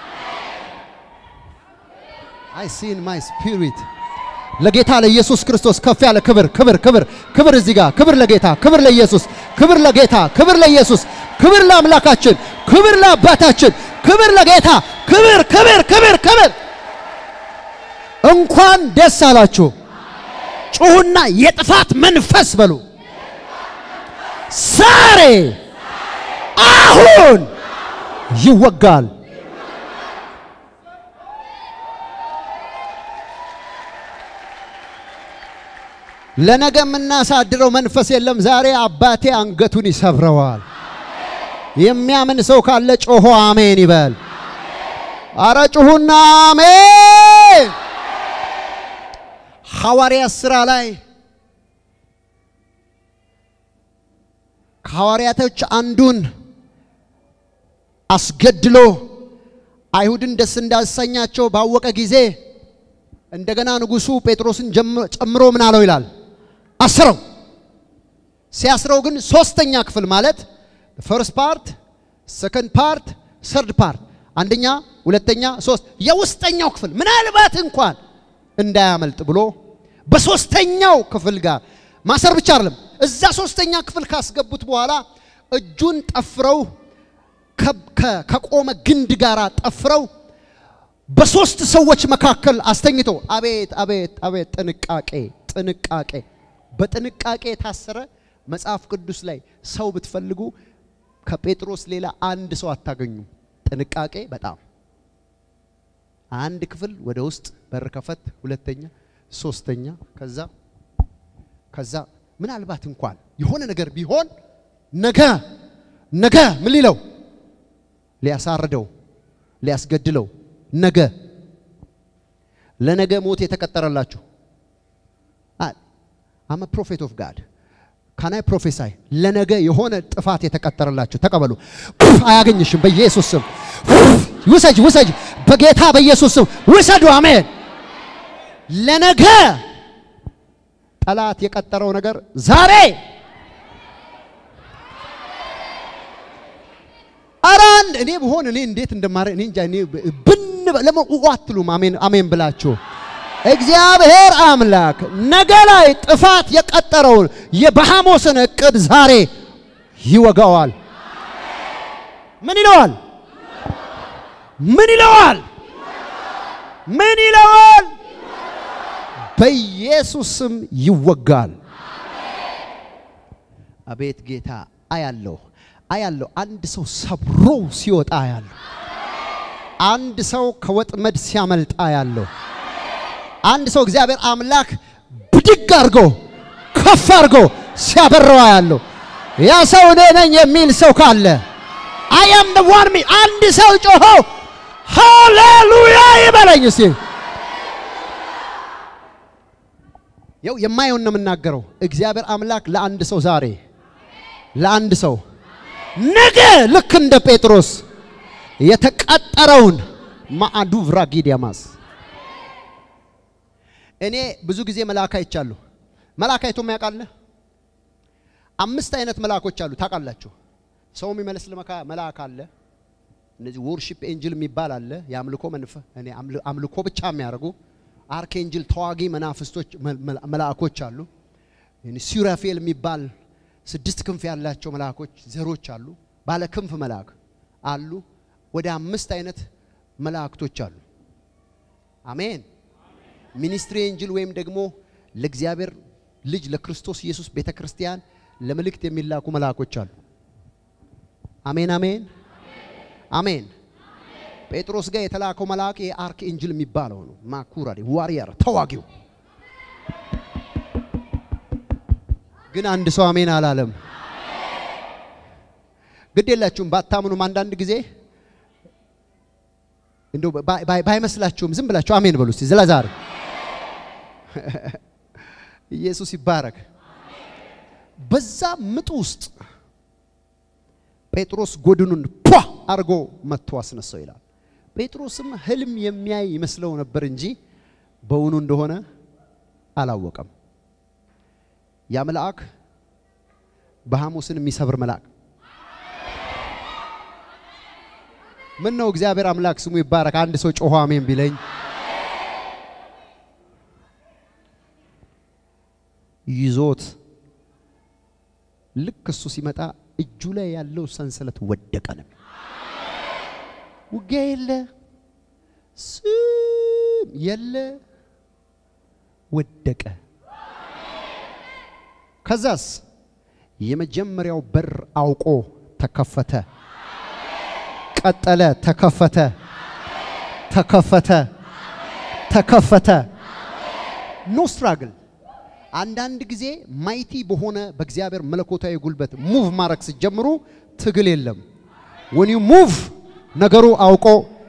አይ ሲን ማይ ስፒሪት ለጌታ ለኢየሱስ ክርስቶስ ከፍ ያለ ክብር ክብር ክብር ክብር እዚህ ጋር ክብር ለጌታ ክብር ለኢየሱስ ክብር ለጌታ ክብር ለኢየሱስ ክብር ለአምላካችን ክብር ለአባታችን ክብር ለጌታ ክብር ክብር ክብር ክብር። እንኳን ደስ አላችሁ። ጩሁና የጥፋት መንፈስ በሉ። ዛሬ አሁን ይወጋል። ለነገ የምናሳድረው መንፈስ የለም። ዛሬ አባቴ አንገቱን ይሰብረዋል። የሚያምን ሰው ካለ ጮሆ አሜን ይበል። አረ ጩሁና አሜን። ሐዋርያት ሥራ ላይ ከሐዋርያቶች አንዱን አስገድሎ አይሁድን ደስ እንዳሰኛቸው ባወቀ ጊዜ እንደገና ንጉሡ ጴጥሮስን ጀም- ጨምሮ ምን አለው ይላል አስረው። ሲያስረው ግን ሶስተኛ ክፍል ማለት ፈርስት ፓርት፣ ሰከንድ ፓርት፣ ሰርድ ፓርት፣ አንደኛ፣ ሁለተኛ፣ ሶስት የውስጠኛው ክፍል ምናልባት እንኳን እንዳያመልጥ ብሎ በሶስተኛው ክፍል ጋር ማሰር ብቻ አይደለም፣ እዛ ሶስተኛ ክፍል ካስገቡት በኋላ እጁን ጠፍረው ከ- ከ- ከቆመ ግንድ ጋር ጠፍረው በሶስት ሰዎች መካከል አስተኝቶ አቤት አቤት አቤት ጥንቃቄ ጥንቃቄ በጥንቃቄ የታሰረ መጽሐፍ ቅዱስ ላይ ሰው ብትፈልጉ ከጴጥሮስ ሌላ አንድ ሰው አታገኙም። ጥንቃቄ በጣም አንድ ክፍል ወደ ውስጥ በር ከፈት፣ ሁለተኛ፣ ሶስተኛ፣ ከዛ ከዛ ምናልባት እንኳን የሆነ ነገር ቢሆን ነገ ነገ ምን ሊለው ሊያሳርደው ሊያስገድለው ነገ ለነገ ሞት የተቀጠረላችሁ አመ ፕሮፌት ኦፍ ጋድ ካናይ ፕሮፌሳይ ለነገ የሆነ ጥፋት የተቀጠረላችሁ ተቀበሉ። አያገኝሽም በኢየሱስ ስም ውሰጅ ውሰጅ፣ በጌታ በኢየሱስ ስም ውሰዱ። አሜን። ለነገ ጠላት የቀጠረው ነገር ዛሬ ኧረ አንድ እኔ ብሆን እኔ እንዴት እንደማረ እኔ እንጃ። እኔ ብን ለምን አትሉም? አሜን አሜን ብላችሁ እግዚአብሔር አምላክ ነገ ላይ ጥፋት የቀጠረውን የባሃሞስን እቅድ ዛሬ ይወጋዋል። ምን ይለዋል? ምን ይለዋል? ምን ይለዋል? በኢየሱስ ስም ይወጋል። አቤት ጌታ አያለሁ አያለሁ። አንድ ሰው ሰብሮ ሲወጣ አያለሁ። አንድ ሰው ከወጥመድ ሲያመልጥ አያለሁ። አንድ ሰው እግዚአብሔር አምላክ ብድግ አድርጎ ከፍ አድርጎ ሲያበረው አያለሁ። ያ ሰው እኔ ነኝ የሚል ሰው ካለ አይ አም ዘ ዋን ሚ አንድ ሰው ጮሆ ሃሌሉያ ይበለኝ እስቲ። ያው የማየውን ነው የምናገረው። እግዚአብሔር አምላክ ለአንድ ሰው ዛሬ ለአንድ ሰው ነገ ልክ እንደ ጴጥሮስ የተቀጠረውን ማዕዱ ቭራጊዲያማስ እኔ ብዙ ጊዜ መልአክ አይቻለሁ። መልአክ አይቶ ያውቃል? አምስት አይነት መልአኮች አሉ ታውቃላችሁ። ሰው የሚመስል መካ- መልአክ አለ። እነዚህ ወርሺፕ ኤንጅል የሚባል አለ። የአምልኮ መንፈ እኔ አምል- አምልኮ ብቻ የሚያደርጉ አርክ ኤንጅል ተዋጊ መናፍስቶች መ- መ- መልአኮች አሉ። ሱራፌል የሚባል ስድስት ክንፍ ያላቸው መልአኮች ዘሮች አሉ። ባለ ክንፍ መልአክ አሉ። ወደ አምስት አይነት መላእክቶች አሉ። አሜን። ሚኒስትሪ ኤንጅል ወይም ደግሞ ለእግዚአብሔር ልጅ ለክርስቶስ ኢየሱስ ቤተ ክርስቲያን ለመልእክት የሚላኩ መልአኮች አሉ። አሜን አሜን አሜን። ጴጥሮስ ጋር የተላከው መልአክ የአርክ ኤንጅል የሚባለው ነው። ማኩራ ዋሪየር ተዋጊው ግን አንድ ሰው አሜን አላለም። ግድ የላችሁም ባታምኑም አንዳንድ ጊዜ እንደው ባይ- ባይ- ባይመስላችሁም ዝም ብላችሁ አሜን በሉ እስቲ ስለዛሬ ኢየሱስ ይባረክ። በዛ ምጥ ውስጥ ጴጥሮስ ጎድኑን ፖ አድርጎ መጥቶ አስነሳው ይላል። ጴጥሮስም ህልም የሚያይ ይመስለው ነበር እንጂ በውኑ እንደሆነ አላወቀም። ያ መልአክ በሐሙስን የሚሰብር መልአክ ምን ነው እግዚአብሔር አምላክ ስሙ ይባረክ። አንድ ሰው ጮሆ አሜን ቢለኝ ይዞት ልክ እሱ ሲመጣ እጁ ላይ ያለው ሰንሰለት ወደቀ ነው። ውጊያ የለ ስም የለ ወደቀ። ከዛስ የመጀመሪያው በር አውቆ ተከፈተ። ቀጠለ፣ ተከፈተ፣ ተከፈተ፣ ተከፈተ። ኖ ስትራግል። አንዳንድ ጊዜ ማይቲ በሆነ በእግዚአብሔር መለኮታዊ ጉልበት ሙቭ ማድረግ ስትጀምሩ ትግል የለም። ወን ዩ ሙቭ ነገሩ አውቆ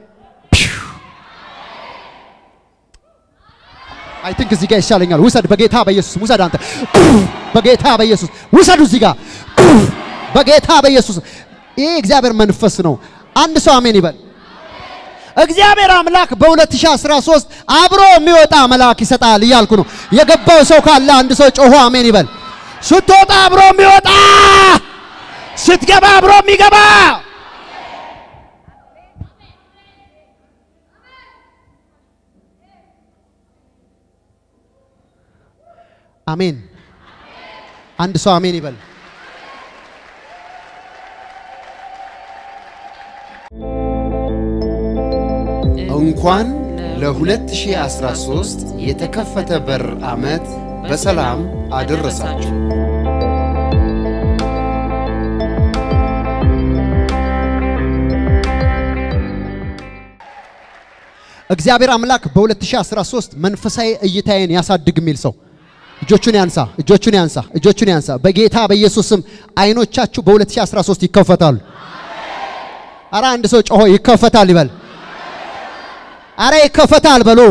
አይ ቲንክ እዚህ ጋር ይሻለኛል። ውሰድ በጌታ በኢየሱስ ውሰድ። አንተ በጌታ በኢየሱስ ውሰዱ። እዚህ ጋር በጌታ በኢየሱስ ይህ እግዚአብሔር መንፈስ ነው። አንድ ሰው አሜን ይበል። እግዚአብሔር አምላክ በ2013 አብሮ የሚወጣ መልአክ ይሰጣል እያልኩ ነው። የገባው ሰው ካለ አንድ ሰው ጮሆ አሜን ይበል። ስትወጣ አብሮ የሚወጣ ስትገባ አብሮ የሚገባ አሜን። አንድ ሰው አሜን ይበል። እንኳን ለ2013 የተከፈተ በር ዓመት በሰላም አደረሳችሁ። እግዚአብሔር አምላክ በ2013 መንፈሳዊ እይታዬን ያሳድግ የሚል ሰው እጆቹን ያንሳ፣ እጆቹን ያንሳ፣ እጆቹን ያንሳ። በጌታ በኢየሱስ ስም አይኖቻችሁ በ2013 ይከፈታሉ። አረ አንድ ሰው ጮሆ ይከፈታል ይበል። አረ ይከፈታል በሉ።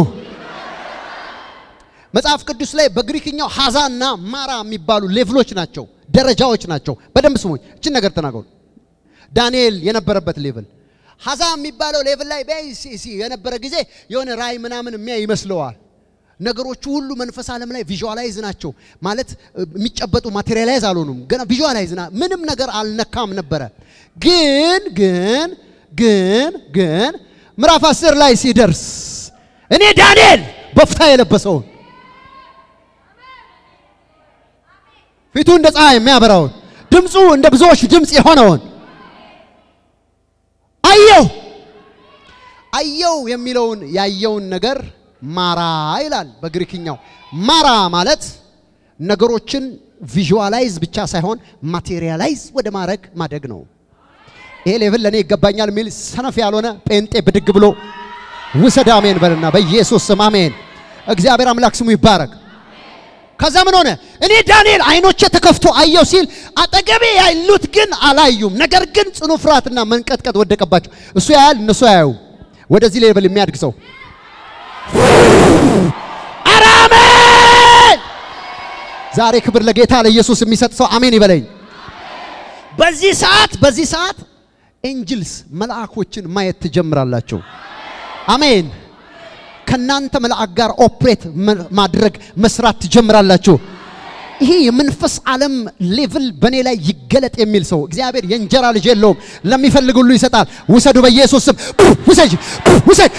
መጽሐፍ ቅዱስ ላይ በግሪክኛው ሐዛና ማራ የሚባሉ ሌቭሎች ናቸው፣ ደረጃዎች ናቸው። በደንብ ስሙኝ፣ እችን ነገር ተናገሩ። ዳንኤል የነበረበት ሌቭል ሐዛ የሚባለው ሌቭል ላይ በሲሲ የነበረ ጊዜ የሆነ ራይ ምናምን የሚያይ ይመስለዋል። ነገሮቹ ሁሉ መንፈስ ዓለም ላይ ቪዥዋላይዝ ናቸው ማለት የሚጨበጡ ማቴሪያላይዝ አልሆኑም። ገና ቪዥዋላይዝ ና ምንም ነገር አልነካም ነበረ። ግን ግን ግን ግን ምዕራፍ አስር ላይ ሲደርስ እኔ ዳንኤል በፍታ የለበሰውን ፊቱ እንደ ፀሐይ የሚያበራውን ድምፁ እንደ ብዙዎች ድምፅ የሆነውን አየው አየው የሚለውን ያየውን ነገር ማራ ይላል በግሪክኛው። ማራ ማለት ነገሮችን ቪዥዋላይዝ ብቻ ሳይሆን ማቴሪያላይዝ ወደ ማድረግ ማደግ ነው። ይሄ ሌቭል ለእኔ ይገባኛል የሚል ሰነፍ ያልሆነ ጴንጤ ብድግ ብሎ ውሰድ አሜን በልና በኢየሱስ ስም አሜን። እግዚአብሔር አምላክ ስሙ ይባረክ። ከዛ ምን ሆነ? እኔ ዳንኤል አይኖቼ ተከፍቶ አየው ሲል አጠገቤ ያሉት ግን አላዩም። ነገር ግን ጽኑ ፍርሃትና መንቀጥቀጥ ወደቀባቸው። እሱ ያያል፣ እነሱ አያዩ። ወደዚህ ሌቭል የሚያድግ ሰው ኧረ አሜን! ዛሬ ክብር ለጌታ ለኢየሱስ የሚሰጥ ሰው አሜን ይበለኝ። በዚህ ሰዓት በዚህ ሰዓት ኤንጅልስ መልአኮችን ማየት ትጀምራላችሁ። አሜን። ከናንተ መልአክ ጋር ኦፕሬት ማድረግ መስራት ትጀምራላችሁ። ይሄ የመንፈስ ዓለም ሌቭል በእኔ ላይ ይገለጥ የሚል ሰው እግዚአብሔር የእንጀራ ልጅ የለውም፣ ለሚፈልግ ሁሉ ይሰጣል። ውሰዱ በኢየሱስ ስም ውሰጅ፣ ውሰድ፣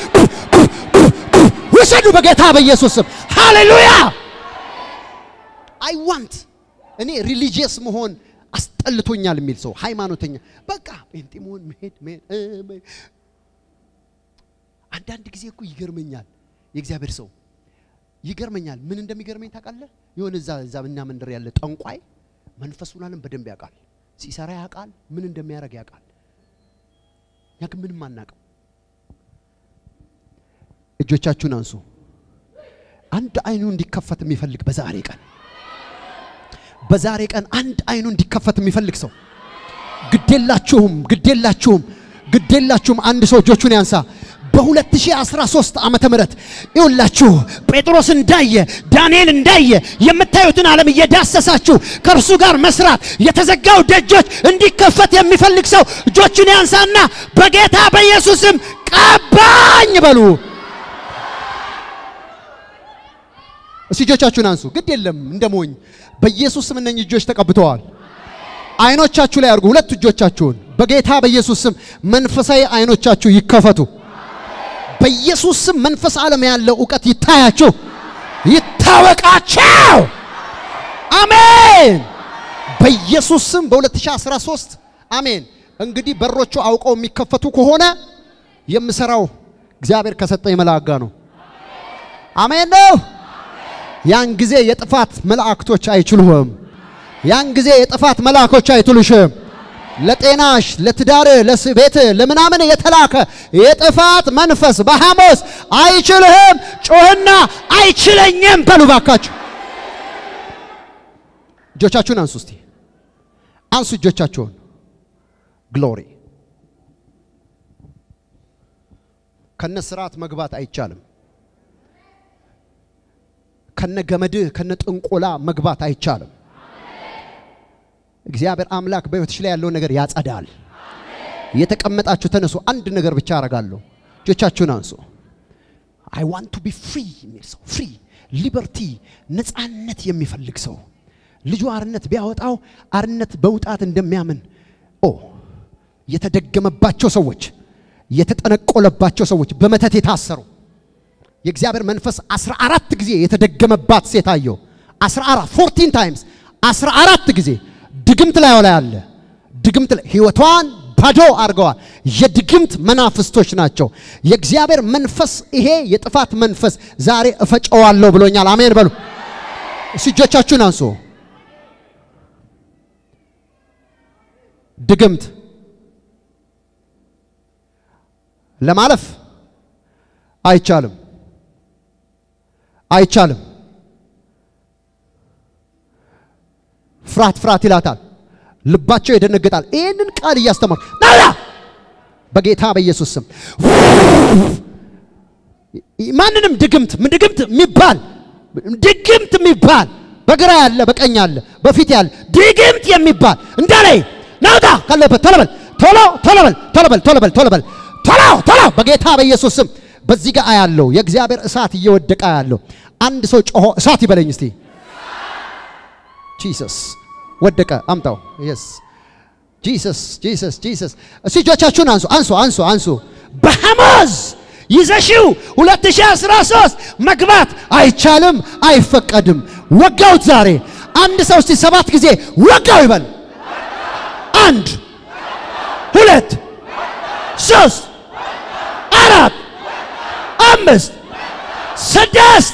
ውሰዱ በጌታ በኢየሱስ ስም ሃሌሉያ። አይ ዋንት እኔ ሪሊጂየስ መሆን አስጠልቶኛል የሚል ሰው ሃይማኖተኛ በቃ ጴንጤ መሆን መሄድ መሄድ አንዳንድ ጊዜ እኮ ይገርመኛል። የእግዚአብሔር ሰው ይገርመኛል። ምን እንደሚገርመኝ ታውቃለህ? የሆነ እዛ እዛ እኛ መንደር ያለ ጠንቋይ መንፈሱን ዓለም በደንብ ያውቃል፣ ሲሰራ ያውቃል፣ ምን እንደሚያደርግ ያውቃል። እኛ ግን ምንም አናውቅም። እጆቻችሁን አንሱ። አንድ አይኑ እንዲከፈት የሚፈልግ በዛሬ ቀን በዛሬ ቀን አንድ አይኑ እንዲከፈት የሚፈልግ ሰው ግዴላችሁም፣ ግዴላችሁም፣ ግዴላችሁም። አንድ ሰው እጆቹን ያንሳ። በ2013 ዓመተ ምህረት ይውላችሁ ጴጥሮስ እንዳየ ዳንኤል እንዳየ የምታዩትን ዓለም እየዳሰሳችሁ ከእርሱ ጋር መስራት የተዘጋው ደጆች እንዲከፈት የሚፈልግ ሰው እጆቹን ያንሳና በጌታ በኢየሱስም ቀባኝ በሉ። እስቲ እጆቻችሁን አንሱ። ግድ የለም እንደ ሞኝ በኢየሱስ ስም እነኚህ እጆች ተቀብተዋል። አይኖቻችሁ ላይ አድርጉ። ሁለት እጆቻችሁን በጌታ በኢየሱስ ስም መንፈሳዊ አይኖቻችሁ ይከፈቱ። በኢየሱስ ስም መንፈስ ዓለም ያለው እውቀት ይታያችሁ፣ ይታወቃቸው። አሜን። በኢየሱስ ስም በ2013 አሜን። እንግዲህ በሮቹ አውቀው የሚከፈቱ ከሆነ የምሰራው እግዚአብሔር ከሰጠኝ መልአክ ጋር ነው። አሜን ነው። ያን ጊዜ የጥፋት መላእክቶች አይችሉህም። ያን ጊዜ የጥፋት መልአኮች አይትሉሽም። ለጤናሽ፣ ለትዳር፣ ለቤት፣ ለምናምን የተላከ የጥፋት መንፈስ በሐሞስ አይችልህም። ጮህና አይችለኝም በሉ ባካችሁ። እጆቻችሁን አንሱ እስቲ አንሱ እጆቻችሁን። ግሎሪ ከነ ስርዓት መግባት አይቻልም። ከነ ገመድህ ከነ ጥንቆላ መግባት አይቻልም። እግዚአብሔር አምላክ በሕይወትሽ ላይ ያለውን ነገር ያጸዳል። የተቀመጣችሁ ተነሱ። አንድ ነገር ብቻ አረጋለሁ። እጆቻችሁን አንሱ። አይ ዋንት ቱ ቢ ፍሪ የሚል ሰው ፍሪ ሊበርቲ ነፃነት የሚፈልግ ሰው ልጁ አርነት ቢያወጣው አርነት በውጣት እንደሚያምን ኦ የተደገመባቸው ሰዎች የተጠነቆለባቸው ሰዎች በመተት የታሰሩ የእግዚአብሔር መንፈስ 14 ጊዜ የተደገመባት ሴት አየው። 14 14 ታይምስ 14 ጊዜ ድግምት ላይ ላይ አለ። ድግምት ላይ ህይወቷን ባዶ አድርገዋል። የድግምት መናፍስቶች ናቸው። የእግዚአብሔር መንፈስ ይሄ የጥፋት መንፈስ ዛሬ እፈጨዋለሁ ብሎኛል። አሜን በሉ። እሱ እጆቻችሁን አንሱ። ድግምት ለማለፍ አይቻልም፣ አይቻልም። ፍርሃት ፍርሃት ይላታል። ልባቸው ይደነግጣል። ይህንን ቃል እያስተማሩ ናላ በጌታ በኢየሱስ ስም ማንንም ድግምት ድግምት የሚባል ድግምት የሚባል በግራ ያለ በቀኝ ያለ በፊት ያለ ድግምት የሚባል እንዳላይ ናውጣ ካለበት ቶሎ በል ቶሎ ቶሎ በል ቶሎ በል ቶሎ በል ቶሎ በል ቶሎ ቶሎ በጌታ በኢየሱስ ስም በዚህ ጋር ያለው የእግዚአብሔር እሳት እየወደቀ ያለው አንድ ሰው ጮሆ እሳት ይበለኝ እስቲ ጂሰስ ወደቀ። አምጣው። የስ ጂሰስ ጂሰስ ጂሰስ። እስቲ እጆቻችሁን አንሱ አንሱ አንሱ አንሱ። በሐሞዝ ይዘሽው 2013 መግባት አይቻልም፣ አይፈቀድም። ወጋውት ዛሬ አንድ ሰው እስቲ ሰባት ጊዜ ወጋው ይበል። አንድ ሁለት ሶስት አራት አምስት ስድስት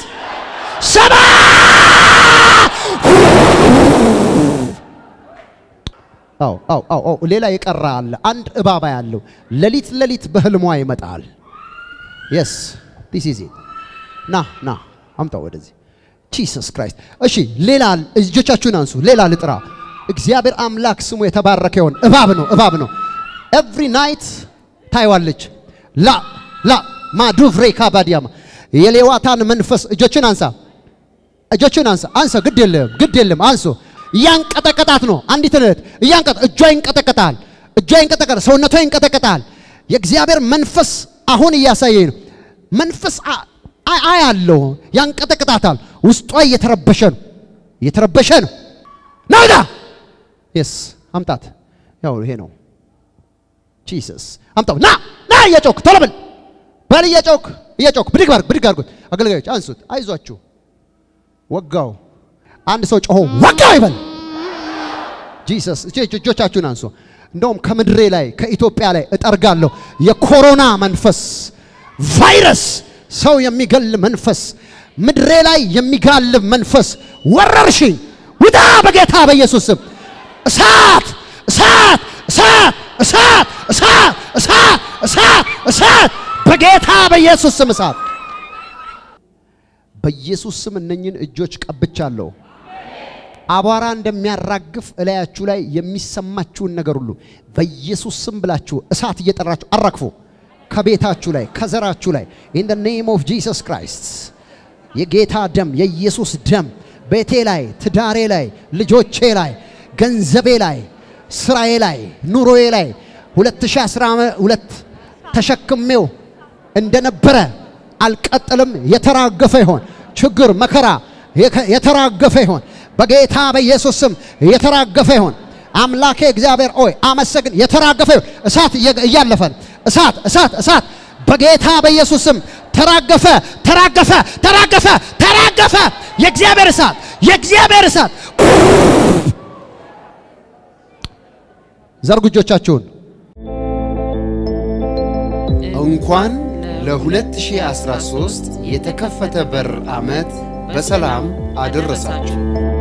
ሰባት አው አው አው አው ሌላ የቀረ አለ። አንድ እባባ ያለው ሌሊት ሌሊት በህልሟ ይመጣል። የስ ዲስ ኢዝ ኢት ና ና አምጣው ወደዚህ ጂሰስ ክራይስት። እሺ ሌላ እጆቻችሁን አንሱ። ሌላ ልጥራ። እግዚአብሔር አምላክ ስሙ የተባረከ ይሆን። እባብ ነው እባብ ነው። ኤቭሪ ናይት ታይዋለች። ላ ላ ማዱቭሬ ካባዲያማ የሌዋታን መንፈስ እጆችን አንሳ እጆችን አንሳ አንሳ። ግድ የለም ግድ የለም አንሱ። እያንቀጠቀጣት ነው። አንዲት እህት እያንቀጠ እጇ ይንቀጠቀጣል፣ እጇ ይንቀጠቀጣል፣ ሰውነቷ ይንቀጠቀጣል። የእግዚአብሔር መንፈስ አሁን እያሳየኝ ነው። መንፈስ አያለው ያንቀጠቅጣታል። ውስጧ እየተረበሸ ነው፣ እየተረበሸ ነው። ናውጣ የስ አምጣት። ያው ይሄ ነው ጂሰስ አምጣው። ና ና እየጮክ ቶሎ በል በል እየጮክ እየጮክ ብድግ ባርግ ብድግ አርጉት። አገልጋዮች አንሱት፣ አይዟችሁ። ወጋው አንድ ሰው ጮሆ ወጋው ይበል። ጂሰስ እጆቻችሁን አንሱ። እንደውም ከምድሬ ላይ ከኢትዮጵያ ላይ እጠርጋለሁ የኮሮና መንፈስ ቫይረስ፣ ሰው የሚገል መንፈስ፣ ምድሬ ላይ የሚጋልብ መንፈስ፣ ወረርሽኝ ውጣ በጌታ በኢየሱስ ስም። እሳት እሳት እሳት እሳት እሳት እሳት እሳት እሳት በጌታ በኢየሱስ ስም እሳት በኢየሱስ ስም እነኝን እጆች ቀብቻለሁ። አቧራ እንደሚያራግፍ እላያችሁ ላይ የሚሰማችሁን ነገር ሁሉ በኢየሱስ ስም ብላችሁ እሳት እየጠራችሁ አራግፉ። ከቤታችሁ ላይ ከዘራችሁ ላይ ኢን ደ ኔም ኦፍ ጂሰስ ክራይስት የጌታ ደም የኢየሱስ ደም ቤቴ ላይ፣ ትዳሬ ላይ፣ ልጆቼ ላይ፣ ገንዘቤ ላይ፣ ስራዬ ላይ፣ ኑሮዬ ላይ 2012 ተሸክሜው እንደነበረ አልቀጥልም። የተራገፈ ይሆን ችግር መከራ የተራገፈ ይሆን በጌታ በኢየሱስ ስም የተራገፈ ይሆን። አምላኬ እግዚአብሔር ሆይ አመሰግን። የተራገፈ ይሆን እሳት እያለፈ እሳት እሳት እሳት በጌታ በኢየሱስ ስም ተራገፈ ተራገፈ ተራገፈ ተራገፈ። የእግዚአብሔር እሳት የእግዚአብሔር እሳት ዘርጉ እጆቻችሁን። እንኳን ለ2013 የተከፈተ በር ዓመት በሰላም አደረሳችሁ።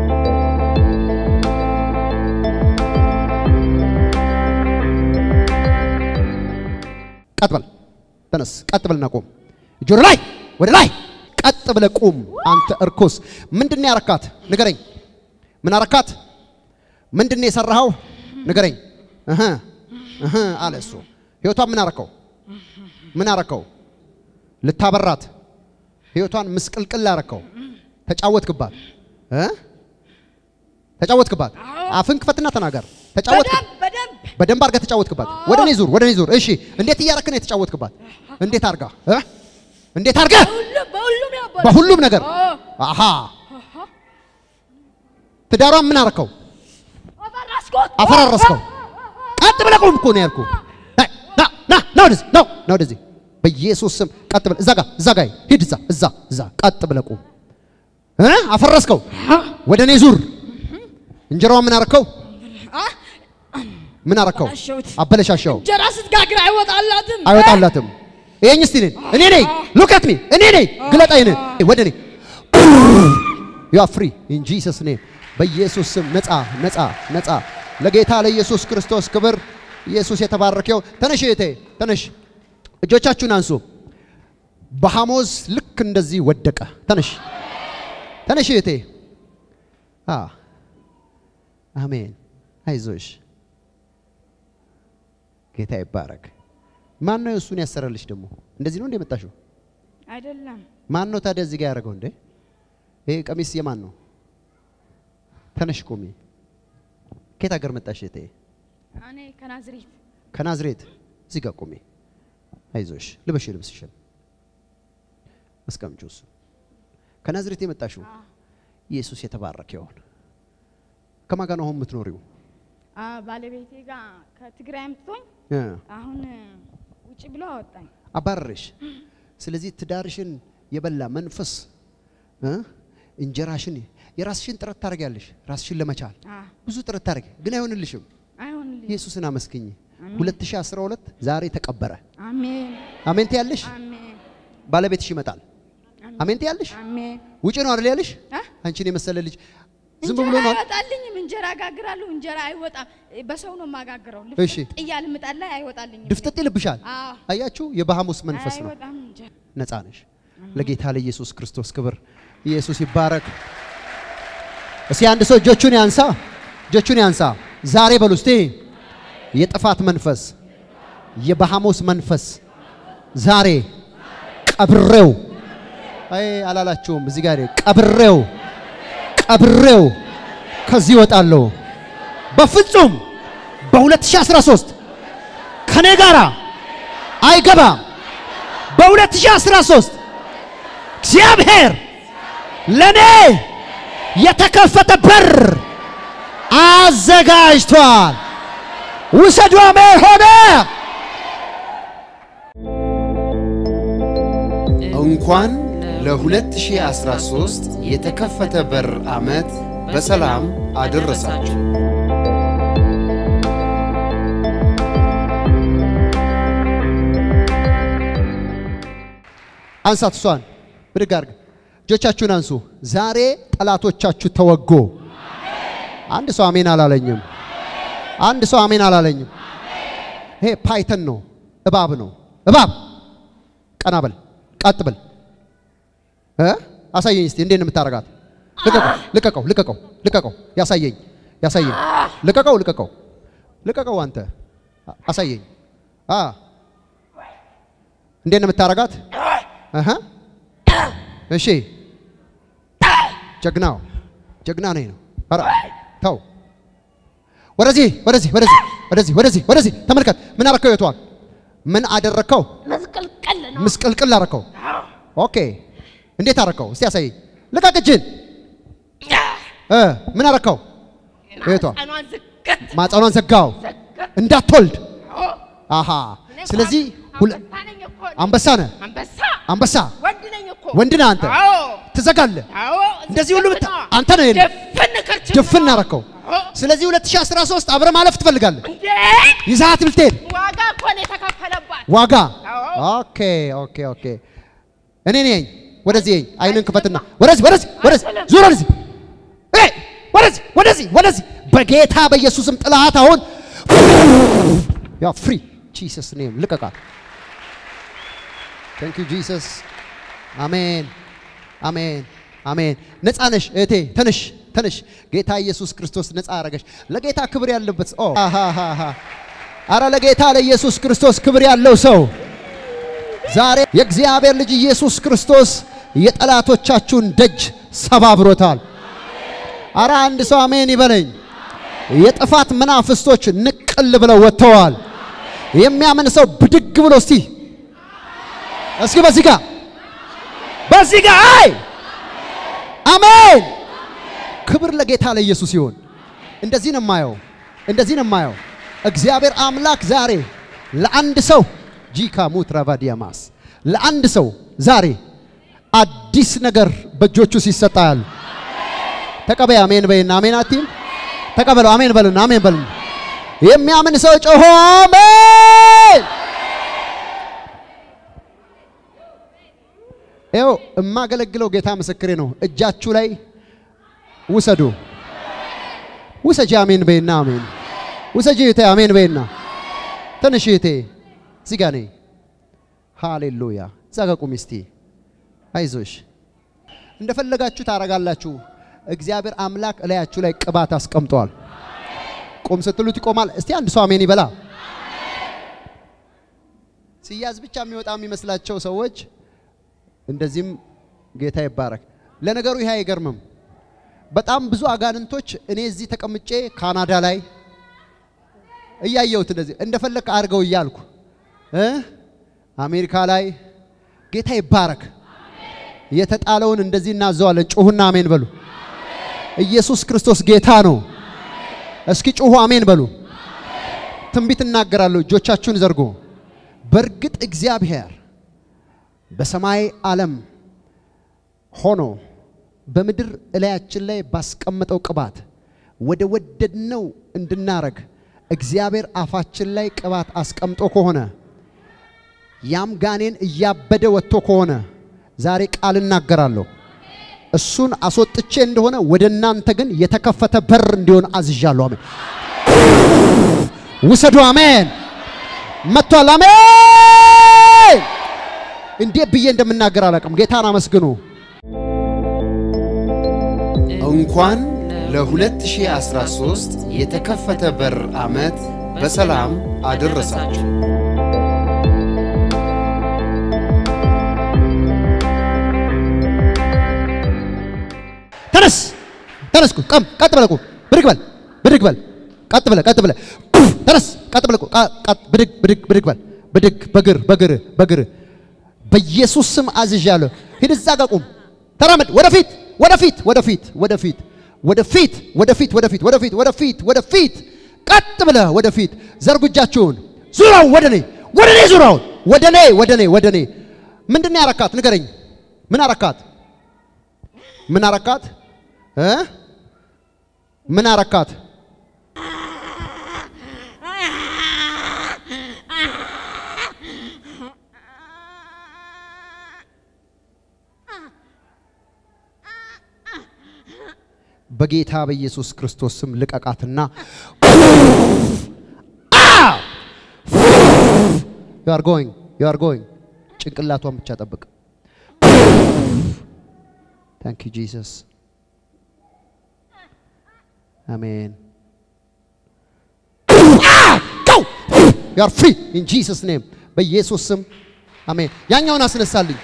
ቀጥ በል ተነስ፣ ቀጥ በልና ቁም። ጆሮ ላይ ወደ ላይ ቀጥ ብለህ ቁም። አንተ እርኩስ ምንድን ነው ያረካት? ንገረኝ። ምን አረካት? ምንድን ነው የሰራኸው? ንገረኝ። እህ እህ አለ እሱ። ህይወቷን ምን አረከው? ምን አረከው? ልታበራት ህይወቷን ምስቅልቅል አረከው። ተጫወትክባት እ ተጫወትክባት። አፍን ክፈትና ተናገር። ተጫወትክ በደንብ አድርገህ ተጫወትክባት። ወደ እኔ ዙር፣ ወደ እኔ ዙር። እሺ፣ እንዴት እያረክ ነው የተጫወትክባት? እንዴት አርጋ እ እንዴት አርጋ በሁሉም ነገር አሃ። ትዳሯን ምን አረከው? አፈራረስከው። ቀጥ ብለህ ቁም እኮ ነው ያልኩህ። ና ና ና ወደዚህ ና ና ወደዚህ በኢየሱስ ስም ቀጥ ብለህ እዛ ጋር እዛ ጋር ሂድ። እዛ እዛ እዛ ቀጥ ብለህ ቁም። እ አፈረስከው። ወደ እኔ ዙር። እንጀራዋን ምን አረከው? ምን አረከው? አበለሻሸው። እንጀራ ስትጋግር አይወጣላትም። አይወጣላትም። ይሄኝ እስቲ ነኝ እኔ ነኝ። ሉክ አት ሚ እኔ ነኝ። ግለጣ ይነ ወደ እኔ ዩ አር ፍሪ ኢን ጂሰስ ኔም በኢየሱስ ስም ነፃ ነፃ ነፃ። ለጌታ ለኢየሱስ ክርስቶስ ክብር። ኢየሱስ የተባረከው። ተነሽ እህቴ ተነሽ፣ እጆቻችሁን አንሱ። በሐሞዝ ልክ እንደዚህ ወደቀ። ተነሽ ተነሽ እህቴ። አ አሜን። አይዞሽ ጌታ ይባረክ። ማን ነው እሱን ያሰረልሽ? ደግሞ እንደዚህ ነው እንደ መጣሽው? አይደለም ማን ነው ታዲያ እዚህ ጋር ያደረገው እንዴ? ይሄ ቀሚስ የማን ነው? ተነሽ ቁሚ። ከየት ሀገር መጣሽ እህቴ? እኔ ከናዝሬት ከናዝሬት። እዚህ ጋር ቁሚ። አይዞሽ፣ ልበሽ ልብስሽን አስቀምጪው። እሱ ከናዝሬት የመጣሽው ኢየሱስ የተባረከ ይሁን። ከማን ጋር ነው አሁን የምትኖሪው? አ፣ ባለቤቴ ጋር ከትግራይ አምጥቶኝ እ አሁን ውጭ ብሎ አወጣኝ። አባረረሽ። ስለዚህ ትዳርሽን የበላ መንፈስ እ እንጀራሽን የራስሽን ጥረት ታደርጊያለሽ፣ ራስሽን ለመቻል አ፣ ብዙ ጥረት ታደርጊ፣ ግን አይሆንልሽም። አይሆንልኝ። ኢየሱስን አመስግኝ። 2012 ዛሬ ተቀበረ። አሜን አሜን ትያለሽ። አሜን ባለቤትሽ ይመጣል። አሜን ትያለሽ። አሜን። ውጪ ነው አይደል ያለሽ? አ? አንቺን የመሰለ ልጅ ዝም እንጀራ ብሎ ነው። አይወጣልኝም። እንጀራ ጋግራለሁ፣ እንጀራ አይወጣም። በሰው ነው የማጋግረው። እሺ። ልፍጥ እያለ ምጣድ ላይ አይወጣልኝም። ድፍጥጥ ይልብሻል። አዎ። አያችሁ፣ የባሃሙስ መንፈስ ነው። አይወጣም እንጀራ። ነፃ ነሽ። ለጌታ ለኢየሱስ ክርስቶስ ክብር። ኢየሱስ ይባረክ። እስቲ አንድ ሰው እጆቹን ያንሳ፣ እጆቹን ያንሳ። ዛሬ በሉ እስቲ የጥፋት መንፈስ፣ የባሃሙስ መንፈስ ዛሬ ቀብሬው። አይ አላላችሁም። እዚህ ጋር ቀብሬው፣ ቀብሬው ከዚህ እወጣለሁ። በፍጹም በ2013 ከኔ ጋራ አይገባም። በ2013 እግዚአብሔር ለኔ የተከፈተ በር አዘጋጅቷል። ውሰዱ። አሜን ሆነ። እንኳን ለ2013 የተከፈተ በር ዓመት በሰላም አደረሳችሁ። አንሳት፣ እሷን ብድግ አድርግ። እጆቻችሁን አንሱ። ዛሬ ጠላቶቻችሁ ተወጎ። አንድ ሰው አሜን አላለኝም። አንድ ሰው አሜን አላለኝም። ይሄ ፓይተን ነው፣ እባብ ነው። እባብ ቀና በል፣ ቀጥ በል። እ አሳየኝ እስቲ እንዴት ነው የምታረጋት? ልቀቀው፣ ልቀቀው፣ ልቀቀው፣ ልቀቀው። ያሳየኝ፣ ያሳየኝ። ልቀቀው፣ ልቀቀው፣ ልቀቀው። አንተ አሳየኝ። አ እንዴት ነው የምታረጋት? አሃ እሺ፣ ጀግናው ጀግና ነኝ ነው። ኧረ ተው፣ ወደዚህ ወደዚህ ወደዚህ ወደዚህ ወደዚህ ወደዚህ ተመልከት። ምን አረከው? የቷን ምን አደረከው? መስቀልቀል ነው። ምስቅልቅል አረከው። ኦኬ፣ እንዴት አረከው? እስቲ ያሳየኝ። ልቀቅ እጅን። እ ምን አረከው? የቷ ቀኗን ዝቅት ማጸኗን ዘጋው እንዳትወልድ። አሃ ስለዚህ ሁለ- አንበሳ ነኝ እኮ እኔ። አንበሳ ነህ፣ አንበሳ አንበሳ ወንድ ነኝ እኮ ወንድ ነህ አንተ። አዎ ትዘጋለህ። አዎ እንደዚህ ሁሉ ብታ ነው። አንተ ነው የለ ድፍን ከርችም ድፍን አረከው። ስለዚህ 2013 አብረ ማለፍ ትፈልጋለህ። እንዴ ይዛት ብልትሄድ ዋጋ እኮ ነው የተከፈለባት። ዋጋ አዎ ኦኬ ኦኬ ኦኬ እኔ ነኝ። ወደዚህ ነኝ። አይንን ክፈትና ወደዚህ ወደዚህ ወደዚህ ዙር ወደዚህ ኤ ወደዚህ ወደዚህ ወደዚህ በጌታ በኢየሱስም ጥላት አሁን ያ ፍሪ ጂሰስ ኔም ልቀቃት። ታንክ ዩ ጂሰስ። አሜን አሜን አሜን። ነፃ ነሽ እህቴ፣ ተነሽ ተነሽ። ጌታ ኢየሱስ ክርስቶስ ነፃ አረገሽ። ለጌታ ክብር ያለበት ኦ አሃሃሃ አረ ለጌታ ለኢየሱስ ክርስቶስ ክብር ያለው ሰው ዛሬ የእግዚአብሔር ልጅ ኢየሱስ ክርስቶስ የጠላቶቻችሁን ደጅ ሰባብሮታል። አረ አንድ ሰው አሜን ይበለኝ። የጥፋት መናፍስቶች ንቅል ብለው ወጥተዋል። የሚያምን ሰው ብድግ ብሎ እስቲ እስኪ በዚህ ጋር በዚህ ጋር አይ አሜን። ክብር ለጌታ ለኢየሱስ ይሁን። እንደዚህ ነው የማየው፣ እንደዚህ ነው የማየው። እግዚአብሔር አምላክ ዛሬ ለአንድ ሰው ጂካ ሙትራቫዲያማስ ለአንድ ሰው ዛሬ አዲስ ነገር በእጆቹ ሲሰጣል። ተቀበይ። አሜን በይና አሜን አትይም? ተቀበለው። አሜን በልና አሜን በልና የሚያምን ሰው ጮሆ አሜን። ይኸው የማገለግለው ጌታ ምስክሬ ነው። እጃችሁ ላይ ውሰዱ። ውሰጂ። አሜን በይና አሜን ውሰጂ። እህቴ አሜን በይና ትንሽ እህቴ እዚህ ጋር ነኝ። ሃሌሉያ። እዛ ጋር ቁሚ እስቲ። አይዞሽ፣ እንደፈለጋችሁ ታረጋላችሁ። እግዚአብሔር አምላክ እላያችሁ ላይ ቅባት አስቀምጧል። ቁም ስትሉት ይቆማል። እስቲ አንድ ሰው አሜን ይበላ። ሲያዝ ብቻ የሚወጣ የሚመስላቸው ሰዎች እንደዚህም ጌታ ይባረክ። ለነገሩ ይሄ አይገርምም። በጣም ብዙ አጋንንቶች እኔ እዚህ ተቀምጬ ካናዳ ላይ እያየሁት እንደዚህ እንደፈለክ አድርገው እያልኩ እ አሜሪካ ላይ ጌታ ይባረክ። የተጣለውን እንደዚህ እናዘዋለን። ጩሁና አሜን በሉ። ኢየሱስ ክርስቶስ ጌታ ነው። እስኪ ጩሁ አሜን በሉ። ትንቢት እናገራለሁ። እጆቻችሁን ዘርጎ በእርግጥ እግዚአብሔር በሰማይ ዓለም ሆኖ በምድር እላያችን ላይ ባስቀመጠው ቅባት ወደ ወደድነው እንድናረግ እግዚአብሔር አፋችን ላይ ቅባት አስቀምጦ ከሆነ ያም ጋኔን እያበደ ወጥቶ ከሆነ ዛሬ ቃል እናገራለሁ። እሱን አስወጥቼ እንደሆነ ወደ እናንተ ግን የተከፈተ በር እንዲሆን አዝዣለሁ። አሜን። ውሰዱ። አሜን። መጥቷል። አሜን። እንዴት ብዬ እንደምናገር አላውቅም። ጌታን አመስግኑ። እንኳን ለ2013 የተከፈተ በር ዓመት በሰላም አደረሳችሁ። ተነስ ተነስ፣ ቁም፣ ቀም ቀጥ ብለህ ቁም፣ ብድግ በል ብድግ በል፣ ቀጥ ብለህ ቀጥ ብለህ ኡፍ፣ ተነስ፣ ቀጥ ብለህ ቁም፣ ቃ- ቀጥ ብድግ ብድግ ብድግ በል፣ ብድግ በግር በግር በግር በኢየሱስ ስም አዝዣለሁ። ሂድ እዛ ጋር ቁም፣ ተራመድ፣ ወደፊት ወደፊት ወደፊት ወደፊት ወደፊት ወደፊት ወደፊት ወደፊት ወደፊት ወደፊት ቀጥ ብለህ ወደፊት ዘርጉ እጃችሁን፣ ዙራውን ወደ እኔ ወደ እኔ ዙራውን ወደ እኔ ወደ እኔ ወደ እኔ ምንድን ነው ያረካት? ንገረኝ። ምን አረካት? ምን አረካት? እ ምን አረካት? በጌታ በኢየሱስ ክርስቶስ ስም ልቀቃትና ዩ አር ጎይንግ ዩ አር ጎይንግ ጭንቅላቷን ብቻ ጠብቅ። ታንክ ዩ ጂሰስ አሜን። ዩ አር ፍሪ ኢን ጂሰስ ኔም በኢየሱስ ስም አሜን። ያኛውን አስነሳልኝ።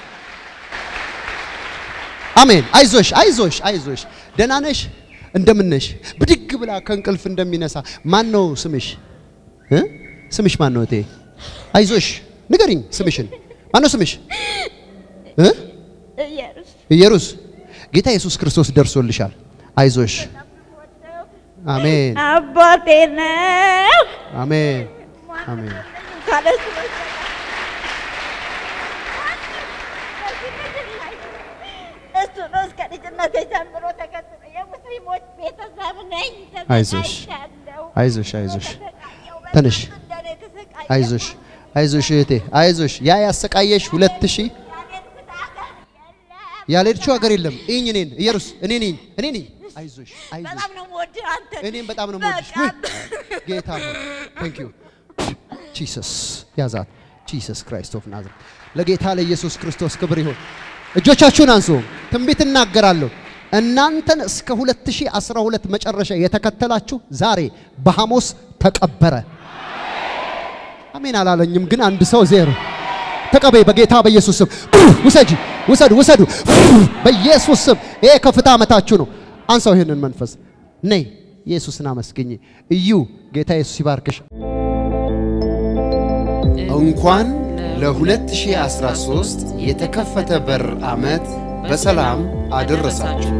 አሜን። አይዞሽ አይዞሽ አይዞሽ። ደህና ነሽ? እንደምን ነሽ? ብድግ ብላ ከእንቅልፍ እንደሚነሳ ማን ነው ስምሽ? እ? ስምሽ ማን ነው እቴ? አይዞሽ ንገሪኝ ስምሽን። ማን ነው ስምሽ? እ? ኢየሩስ። ጌታ ኢየሱስ ክርስቶስ ደርሶልሻል። አይዞሽ። አሜን አባቴ ነው። አሜን አሜን። ካለሱ እሱ ነው እስከ ልጅነቴ ጀምሮ ተከትሎ የሙስሊሞች ቤተሰብ ነኝ። አይዞሽ ተሰቃይቻለሁ። አይዞሽ አይዞሽ ተሰቃየሁ። ተነሽ እንደኔ ተሰቃየሁ። አይዞሽ አይዞሽ እህቴ አይዞሽ። ያ ያሰቃየሽ ሁለት ሺህ ያልሄድሽው ሀገር የለም። እኝ እኔን ኢየሩስ እኔ ነኝ እኔ ነኝ። አይዞሽ አይዞሽ። በጣም ነው የምወድህ አንተ። እኔም በጣም ነው የምወድሽ። ውይ ጌታ ሆይ ቴንክ ዩ ጂሰስ ያዛት ጂሰስ ክራይስት ኦፍ ናዝሬት። ለጌታ ለኢየሱስ ክርስቶስ ክብር ይሁን። እጆቻችሁን አንሱ። ትንቢት እናገራለሁ። እናንተን እስከ 2012 መጨረሻ የተከተላችሁ ዛሬ በሐሙስ ተቀበረ። አሜን አላለኝም፣ ግን አንድ ሰው ዜሮ ተቀበይ በጌታ በኢየሱስ ስም ውሰጂ፣ ውሰዱ፣ ውሰዱ በኢየሱስ ስም። ይሄ ከፍታ ዓመታችሁ ነው። አንሳው ይህንን መንፈስ ነይ፣ ኢየሱስን አመስግኝ። እዩ ጌታ ኢየሱስ ይባርክሽ። እንኳን ለ2013 የተከፈተ በር ዓመት በሰላም አደረሳችሁ።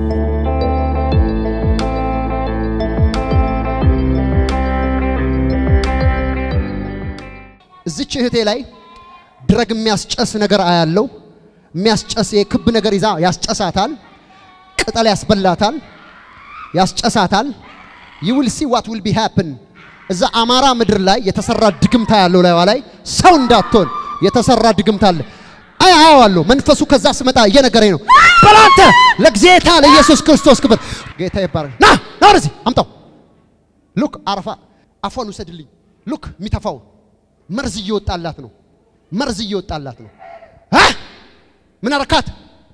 እዚች እህቴ ላይ ድረግ የሚያስጨስ ነገር አያለው። የሚያስጨስ የክብ ነገር ይዛ ያስጨሳታል። ቅጠል ያስበላታል፣ ያስጨሳታል። you will see what will be happen እዛ አማራ ምድር ላይ የተሰራ ድግምታ ያለው ላይዋ ላይ ሰው እንዳትሆን የተሰራ ድግምታ አለ። አይ አያዋለሁ። መንፈሱ ከዛ ስመጣ እየነገረኝ ነው። በላንተ ለጌታ ለኢየሱስ ክርስቶስ ክብር ጌታ ይባረክ። ና ና ወደዚህ አምጣው። ሉክ አረፋ አፏን ውሰድልኝ። ሉክ የሚተፋው መርዝ እየወጣላት ነው። መርዝ እየወጣላት ነው። አ ምን አረካት?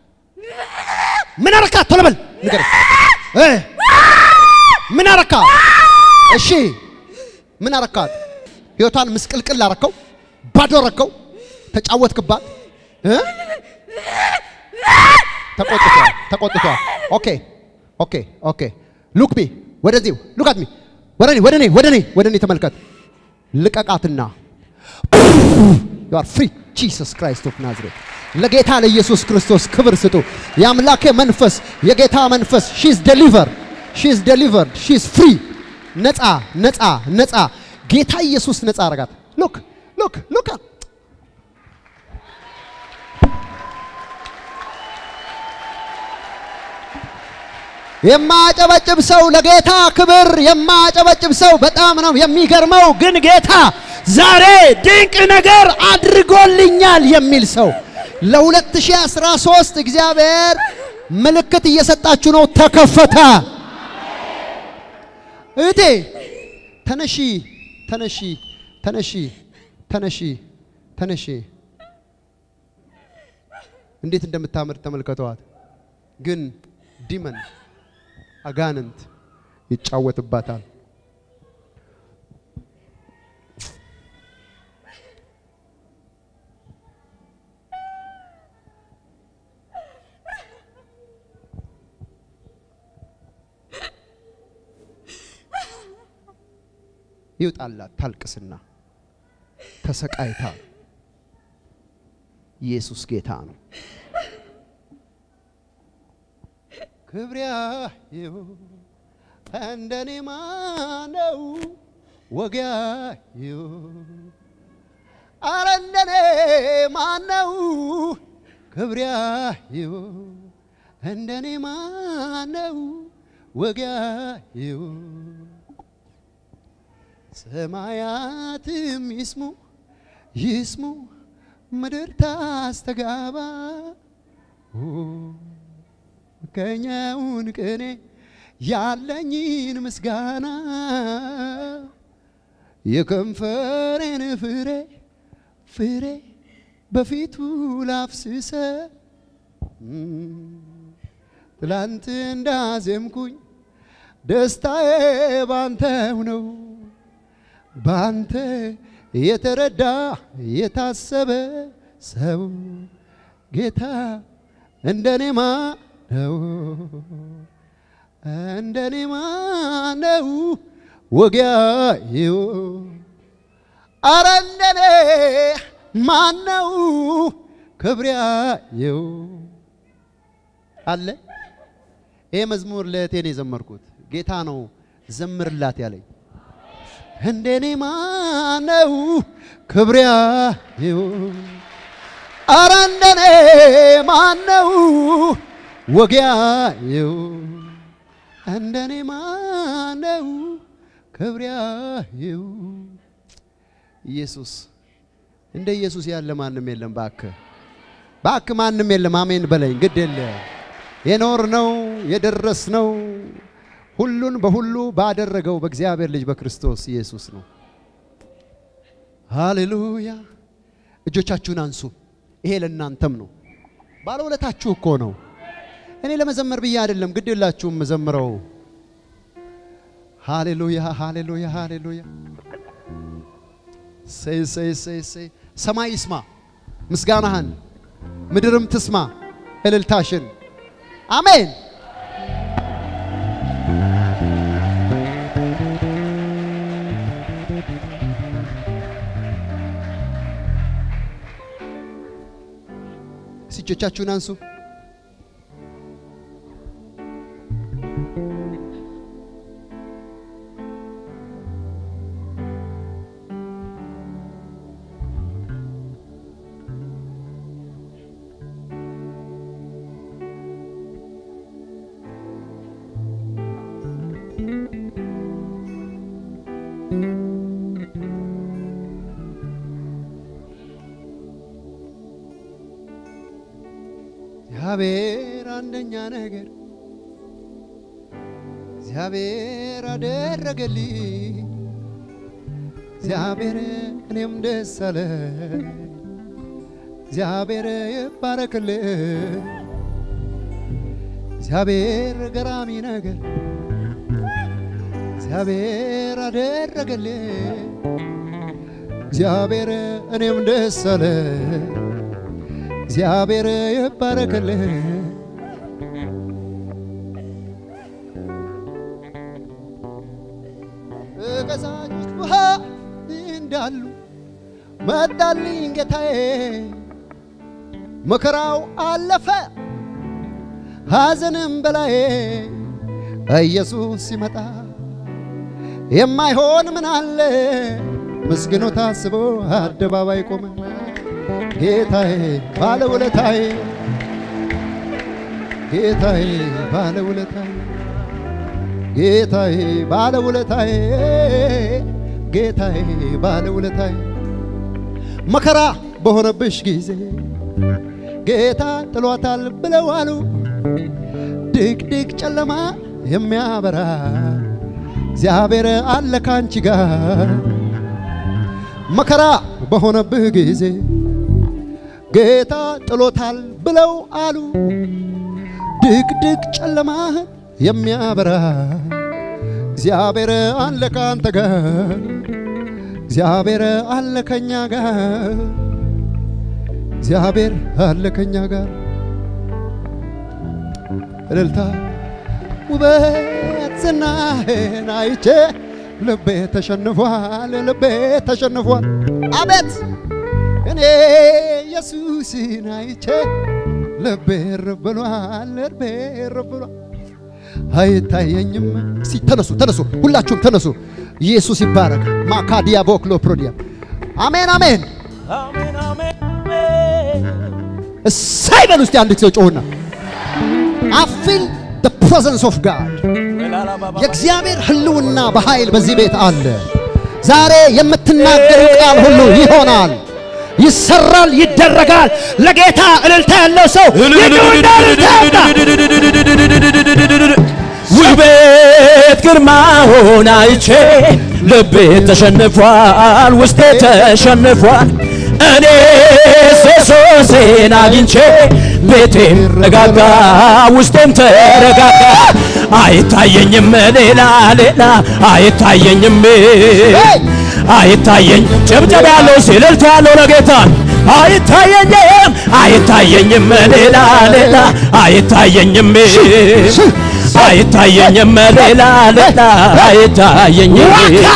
ምን አረካት? ቶሎ በል ንገረኝ። እ ምን አረካት? እሺ ምን አረካት? ህይወቷን ምስቅልቅል አረከው፣ ባዶ አረከው፣ ተጫወትክባት። እ ተቆጥቷል፣ ተቆጥቷል። ኦኬ ኦኬ ኦኬ ሉክ ሚ ወደዚህ ሉክ አት ሚ ወደ እኔ ወደ እኔ ወደ እኔ ወደ እኔ ተመልከት። ልቀቃትና ዩ አር ፍሪ ጂሰስ ክራይስት ኦፍ ናዝሬት። ለጌታ ለኢየሱስ ክርስቶስ ክብር ስጡ። የአምላኬ መንፈስ የጌታ መንፈስ ሺዝ ዴሊቨር ሺዝ ዴሊቨርድ ሺዝ ፍሪ ነፃ ነፃ ነፃ ጌታ ኢየሱስ ነፃ አረጋት። ሉክ ሉክ ሉክ የማጨበጭብ ሰው ለጌታ ክብር የማጨበጭብ ሰው በጣም ነው የሚገርመው። ግን ጌታ ዛሬ ድንቅ ነገር አድርጎልኛል የሚል ሰው ለ2013 እግዚአብሔር ምልክት እየሰጣችሁ ነው። ተከፈተ። እህቴ ተነሺ፣ ተነሺ፣ ተነሺ፣ ተነሺ፣ ተነሺ። እንዴት እንደምታምር ተመልከተዋት። ግን ዲመን አጋንንት ይጫወትባታል። ይውጣላት ታልቅስና ተሰቃይታ ኢየሱስ ጌታ ነው። ክብሪያ ይሁን እንደኔ ማነው ወጊያ ይሁን አረ እንደኔ ማነው ክብሪያ ይሁን እንደኔ ማነው ወጊያ ይሁን ሰማያትም ይስሙ ይስሙ ምድር ታስተጋባ ከኛውን ቅኔ ያለኝን ምስጋና የከንፈሬን ፍሬ ፍሬ በፊቱ ላፍስሰ ትላንት እንዳዜምኩኝ ደስታዬ ባንተው ነው ባንተ የተረዳ የታሰበ ሰው ጌታ እንደኔ ማነው? እንደኔ ማነው? ወጊያዬው አረ እንደኔ ማነው? ክብሪያዬው አለ። ይሄ መዝሙር ለእህቴ ነው የዘመርኩት። ጌታ ነው ዘምርላት ያለኝ። እንደኔ ማነው? ክብሪያዬው አረ እንደኔ ማነው? ወጊያዬው እንደኔ ማነው? ክብሪያዬው ኢየሱስ እንደ ኢየሱስ ያለ ማንም የለም። ባክ ባክ ማንም የለም። አሜን በለኝ። ግድ የለ የኖር ነው የደረስ ነው ሁሉን በሁሉ ባደረገው በእግዚአብሔር ልጅ በክርስቶስ ኢየሱስ ነው። ሃሌሉያ። እጆቻችሁን አንሱ። ይሄ ለእናንተም ነው። ባለውለታችሁ እኮ ነው። እኔ ለመዘመር ብዬ አይደለም፣ ግድ የላችሁም መዘምረው። ሃሌሉያ ሃሌሉያ ሃሌሉያ። ሰይ ሰይ ሰይ ሰይ ሰማይ ይስማ ምስጋናህን፣ ምድርም ትስማ እልልታሽን። አሜን። እጆቻችሁን አንሱ። እግዚአብሔር አንደኛ ነገር እግዚአብሔር አደረገልኝ። እግዚአብሔር እኔም ደስ አለ። እግዚአብሔር ይባረክልህ። እግዚአብሔር ገራሚ ነገር እግዚአብሔር አደረገልኝ። እግዚአብሔር እኔም ደስ አለ። እግዚአብሔር ይባረክልህ። በቀዛኞች ውሃ እንዳሉ መጣልኝ ጌታዬ፣ መከራው አለፈ ሐዘንም በላዬ ኢየሱስ ሲመጣ የማይሆን ምን አለ? ምስግኖ ታስቦ አደባባይ ቆመ። ጌታዬ ባለውለታዬ ጌታዬ ባለውለታዬ ጌታዬ ባለውለታዬ ጌታዬ ባለውለታዬ መከራ በሆነብሽ ጊዜ ጌታ ጥሏታል ብለው አሉ። ድቅድቅ ጨለማ የሚያበራ እግዚአብሔር አለ ካንቺ ጋር መከራ በሆነብህ ጊዜ ጌታ ጥሎታል ብለው አሉ። ድቅድቅ ጨለማህን የሚያበራ እግዚአብሔር አለ ካንተ ጋር፣ እግዚአብሔር አለ ከኛ ጋር፣ እግዚአብሔር አለ ከኛ ጋር። እልልታ ውበት ዝናህን አይቼ ልቤ ተሸንፏል፣ ልቤ ተሸንፏል። አቤት እኔ ኢየሱስን አይቼ ልቤ እርፍ ብሏል፣ ልቤ እርፍ ብሏል። አይታየኝም። እስቲ ተነሱ፣ ተነሱ፣ ሁላችሁም ተነሱ። ኢየሱስ ይባረክ። ማካዲያ ቦክሎ ፕሮዲያ አሜን፣ አሜን። እሳይ በሉ እስቲ አንድ ጊዜ ጮሁና አፊል the presence of God የእግዚአብሔር ህልውና በኃይል በዚህ ቤት አለ። ዛሬ የምትናገሩ ቃል ሁሉ ይሆናል፣ ይሰራል፣ ይደረጋል። ለጌታ እልልታ ያለው ሰው ይጩና እልልታ ያምጣ። ውበት ግርማውን አይቼ ልቤ ተሸንፏል፣ ውስጤ ተሸንፏል። እኔ ሴሶሴን አግኝቼ ቤቴም ረጋጋ፣ ውስጤም ተረጋጋ። አይታየኝም ሌላ ሌላ አይታየኝም አይታየኝ ጭብጨባ ያለው ሲልልታ ያለው ለጌታ አይታየኝም አይታየኝም ሌላ ሌላ አይታየኝም አይታየኝም ሌላ ሌላ አይታየኝም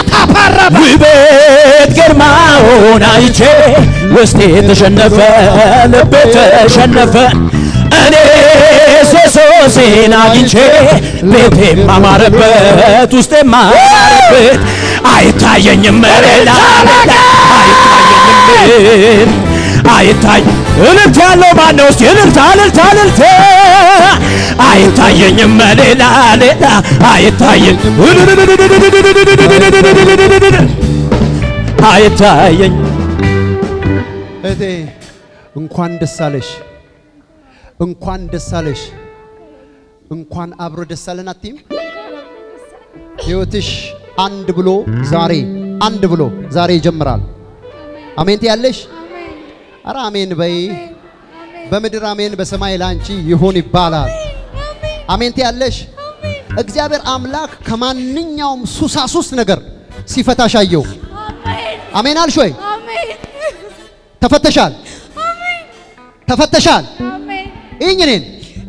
ውበት ግርማውን አይቼ ውስጤ ተሸነፈ ልቤ ተሸነፈ እኔ ሴሶሴን አግኝቼ ቤቴም አማረበት ውስጤም አማረበት አይታየኝም ሌላ ሌላ አይታየኝም አይታይ እልልታ ያለው ማን ነው? እስቲ እልልታ እልልታ እልልታ አይታየኝም ሌላ ሌላ አይታየኝ አይታየኝ እህቴ እንኳን ደስ አለሽ፣ እንኳን ደስ አለሽ፣ እንኳን አብሮ ደስ አለን አትይም? ህይወትሽ አንድ ብሎ ዛሬ አንድ ብሎ ዛሬ ይጀምራል። አሜን ትያለሽ? አረ አሜን በይ። በምድር አሜን፣ በሰማይ ላንቺ ይሁን ይባላል። አሜን ትያለሽ? እግዚአብሔር አምላክ ከማንኛውም ሱሳሱስ ነገር ሲፈታሽ አየው። አሜን አልሽ ወይ? ተፈተሻል፣ ተፈተሻል። ይህኝ እኔን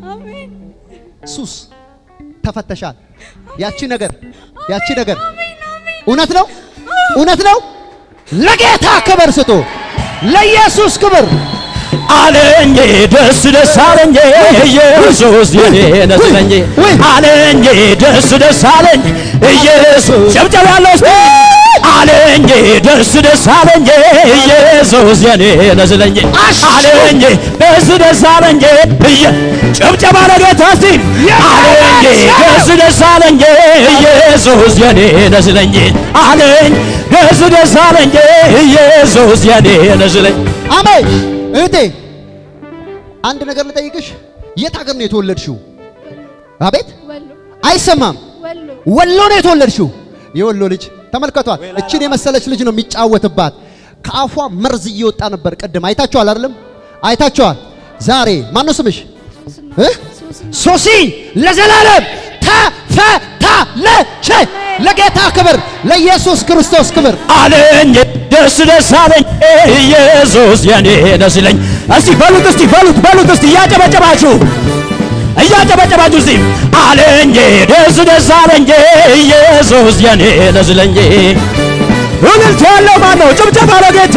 ሱስ ተፈተሻል። ያቺ ነገር ያቺ ነገር እውነት ነው፣ እውነት ነው። ለጌታ ክብር ስጡ፣ ለኢየሱስ ክብር አለኝ ደስ ደስ አለኝ ኢየሱስ የኔ ነስለኝ አለኝ ደስ ደስ አለኝ ኢየሱስ ጨብጨብ ያለው እስቲ አለኝ ደስ ደስ አለኝ ኢየሱስ የኔ ነስለኝ አለኝ ደስ ደስ አለኝ እየ ጨብጨባ ለጌታ እስቲ አለኝ ደስ ደስ አለኝ ኢየሱስ የኔ ነስለኝ አለኝ ደስ ደስ አለኝ ኢየሱስ የኔ ነስለኝ አሜን። እህቴ አንድ ነገር ልጠይቅሽ፣ የት ሀገር ነው የተወለድሽው? አቤት አይሰማም። ወሎ ነው የተወለድሽው። የወሎ ልጅ ተመልከቷት። እችን የመሰለች ልጅ ነው የሚጫወትባት። ከአፏ መርዝ እየወጣ ነበር። ቅድም አይታችኋል አይደለም? አይታችኋል። ዛሬ ማን ነው ስምሽ? እ? ሶሲ ለዘላለም ተፈታለች። ለጌታ ክብር፣ ለኢየሱስ ክርስቶስ ክብር አለኝ ደስ ደስ አለኝ ኢየሱስ የኔ ደስ ይለኝ። እስቲ በሉት እስቲ በሉት በሉት እስቲ እያጨበጨባችሁ እያጨበጨባችሁ እስቲ አለኝ ደስ ደስ አለኝ ኢየሱስ የኔ ደስ ይለኝ። እልልታ ያለው ማን ነው? ጭብጨባ ለጌታ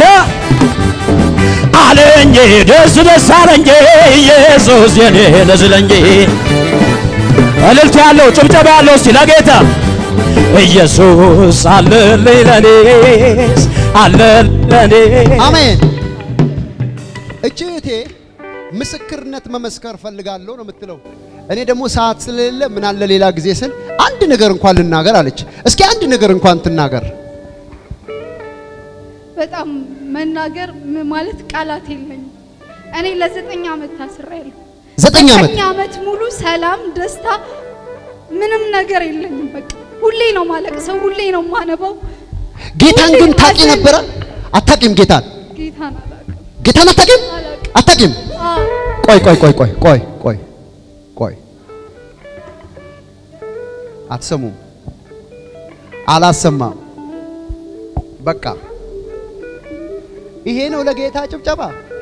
አለኝ ደስ ደስ አለኝ ኢየሱስ የኔ ደስ ይለኝ። እልልታ ያለው ጭብጨባ ያለው እስቲ ለጌታ ኢየሱስ አለልኝ ለኔስ አለለኔ አሜን። እቺ እህቴ ምስክርነት መመስከር ፈልጋለሁ ነው የምትለው። እኔ ደግሞ ሰዓት ስለሌለ ምን አለ ሌላ ጊዜ ስል አንድ ነገር እንኳን ልናገር አለች። እስኪ አንድ ነገር እንኳን ትናገር። በጣም መናገር ም- ማለት ቃላት የለኝም። እኔ ለዘጠኝ ዓመት ታስሬያለሁ። ዘጠኝ ዓመት ዘጠኝ ዓመት ሙሉ ሰላም፣ ደስታ፣ ምንም ነገር የለኝም። በቃ ሁሌ ነው ማለቅሰው፣ ሁሌ ነው ማነባው። ጌታን ግን ታቂ ነበረ? አታቂም? ጌታን ጌታን አላውቅም። ጌታን አታቂም? አታቂም? አዎ፣ ቆይ ቆይ ቆይ ቆይ ቆይ ቆይ ቆይ አትሰሙም? አላሰማም። በቃ ይሄ ነው ለጌታ ጭብጨባ።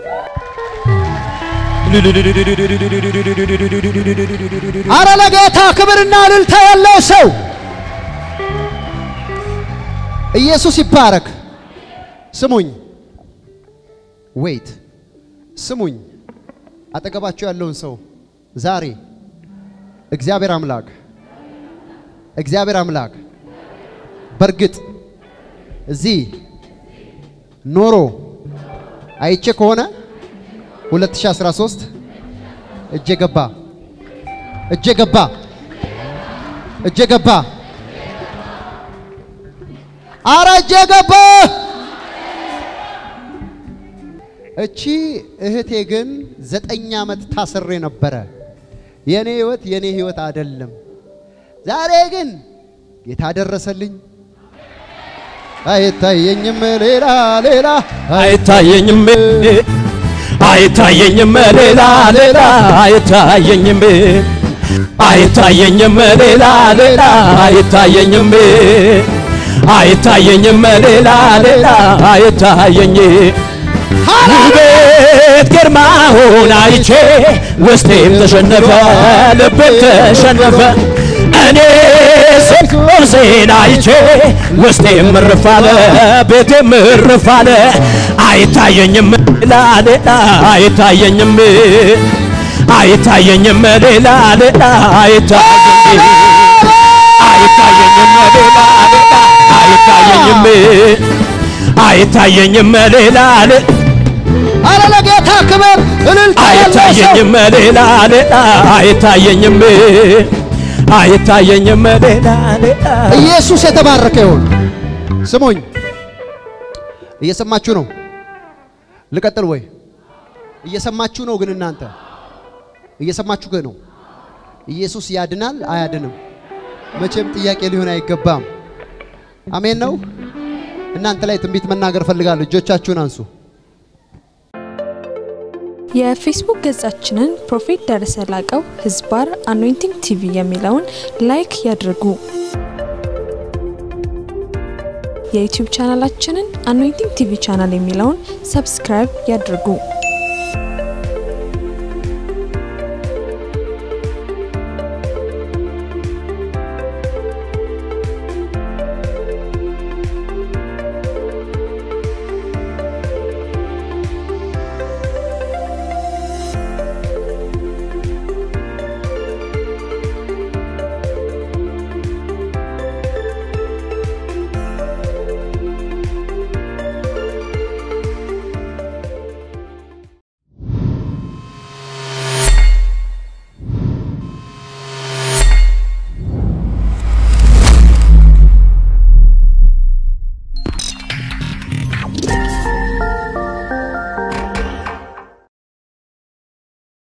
አረ ለጌታ ክብርና እልልታ ያለው ሰው ኢየሱስ ይባረክ። ስሙኝ፣ ዌይት ስሙኝ። አጠገባቸው ያለውን ሰው ዛሬ እግዚአብሔር አምላክ እግዚአብሔር አምላክ በእርግጥ እዚህ ኖሮ አይቼ ከሆነ 2013 እጄ ገባ እጄ ገባ እጄ ገባ አረ እጄ ገባ። እቺ እህቴ ግን ዘጠኝ ዓመት ታስሬ ነበረ። የኔ ህይወት የኔ ህይወት አይደለም። ዛሬ ግን ጌታ ደረሰልኝ። አይታየኝም ሌላ ሌላ አይታየኝም አይታየኝም ሌላ ሌላ አይታየኝም አይታየኝም ሌላ ሌላ አይታየኝም አይታየኝም ሌላ ሌላ አይታየኝ ውበት ግርማውን አይቼ ውስጤም ተሸነፈ ልቤም ተሸነፈ እኔ ሴን አይቼ ውስጤም እርፍ አለ ቤቴም እርፍ አለ አይታየኝም ሌላ ሌላ አይታየኝም አይታየኝም ሌላ ሌላ አይታየኝ አይታየኝም ሌላ ሌላ አይታየኝም አይታየኝም ሌላ ሌላ አረ ለጌታ ክብር እልልታ ያለው ሰው አይታየኝም ሌላ ሌላ አይታየኝም አይታየኝም ሌላ ሌላ ኢየሱስ የተባረከ ይሁን። ስሙኝ፣ እየሰማችሁ ነው። ልቀጥል ወይ? እየሰማችሁ ነው ግን እናንተ እየሰማችሁ ግን ነው። ኢየሱስ ያድናል አያድንም? መቼም ጥያቄ ሊሆን አይገባም። አሜን ነው። እናንተ ላይ ትንቢት መናገር ፈልጋለሁ። እጆቻችሁን አንሱ። የፌስቡክ ገጻችንን ፕሮፌት ደረሰ ላቀው ህዝባር አኖይንቲንግ ቲቪ የሚለውን ላይክ ያድርጉ። የዩቲዩብ ቻናላችንን አኖይንቲንግ ቲቪ ቻናል የሚለውን ሰብስክራይብ ያድርጉ።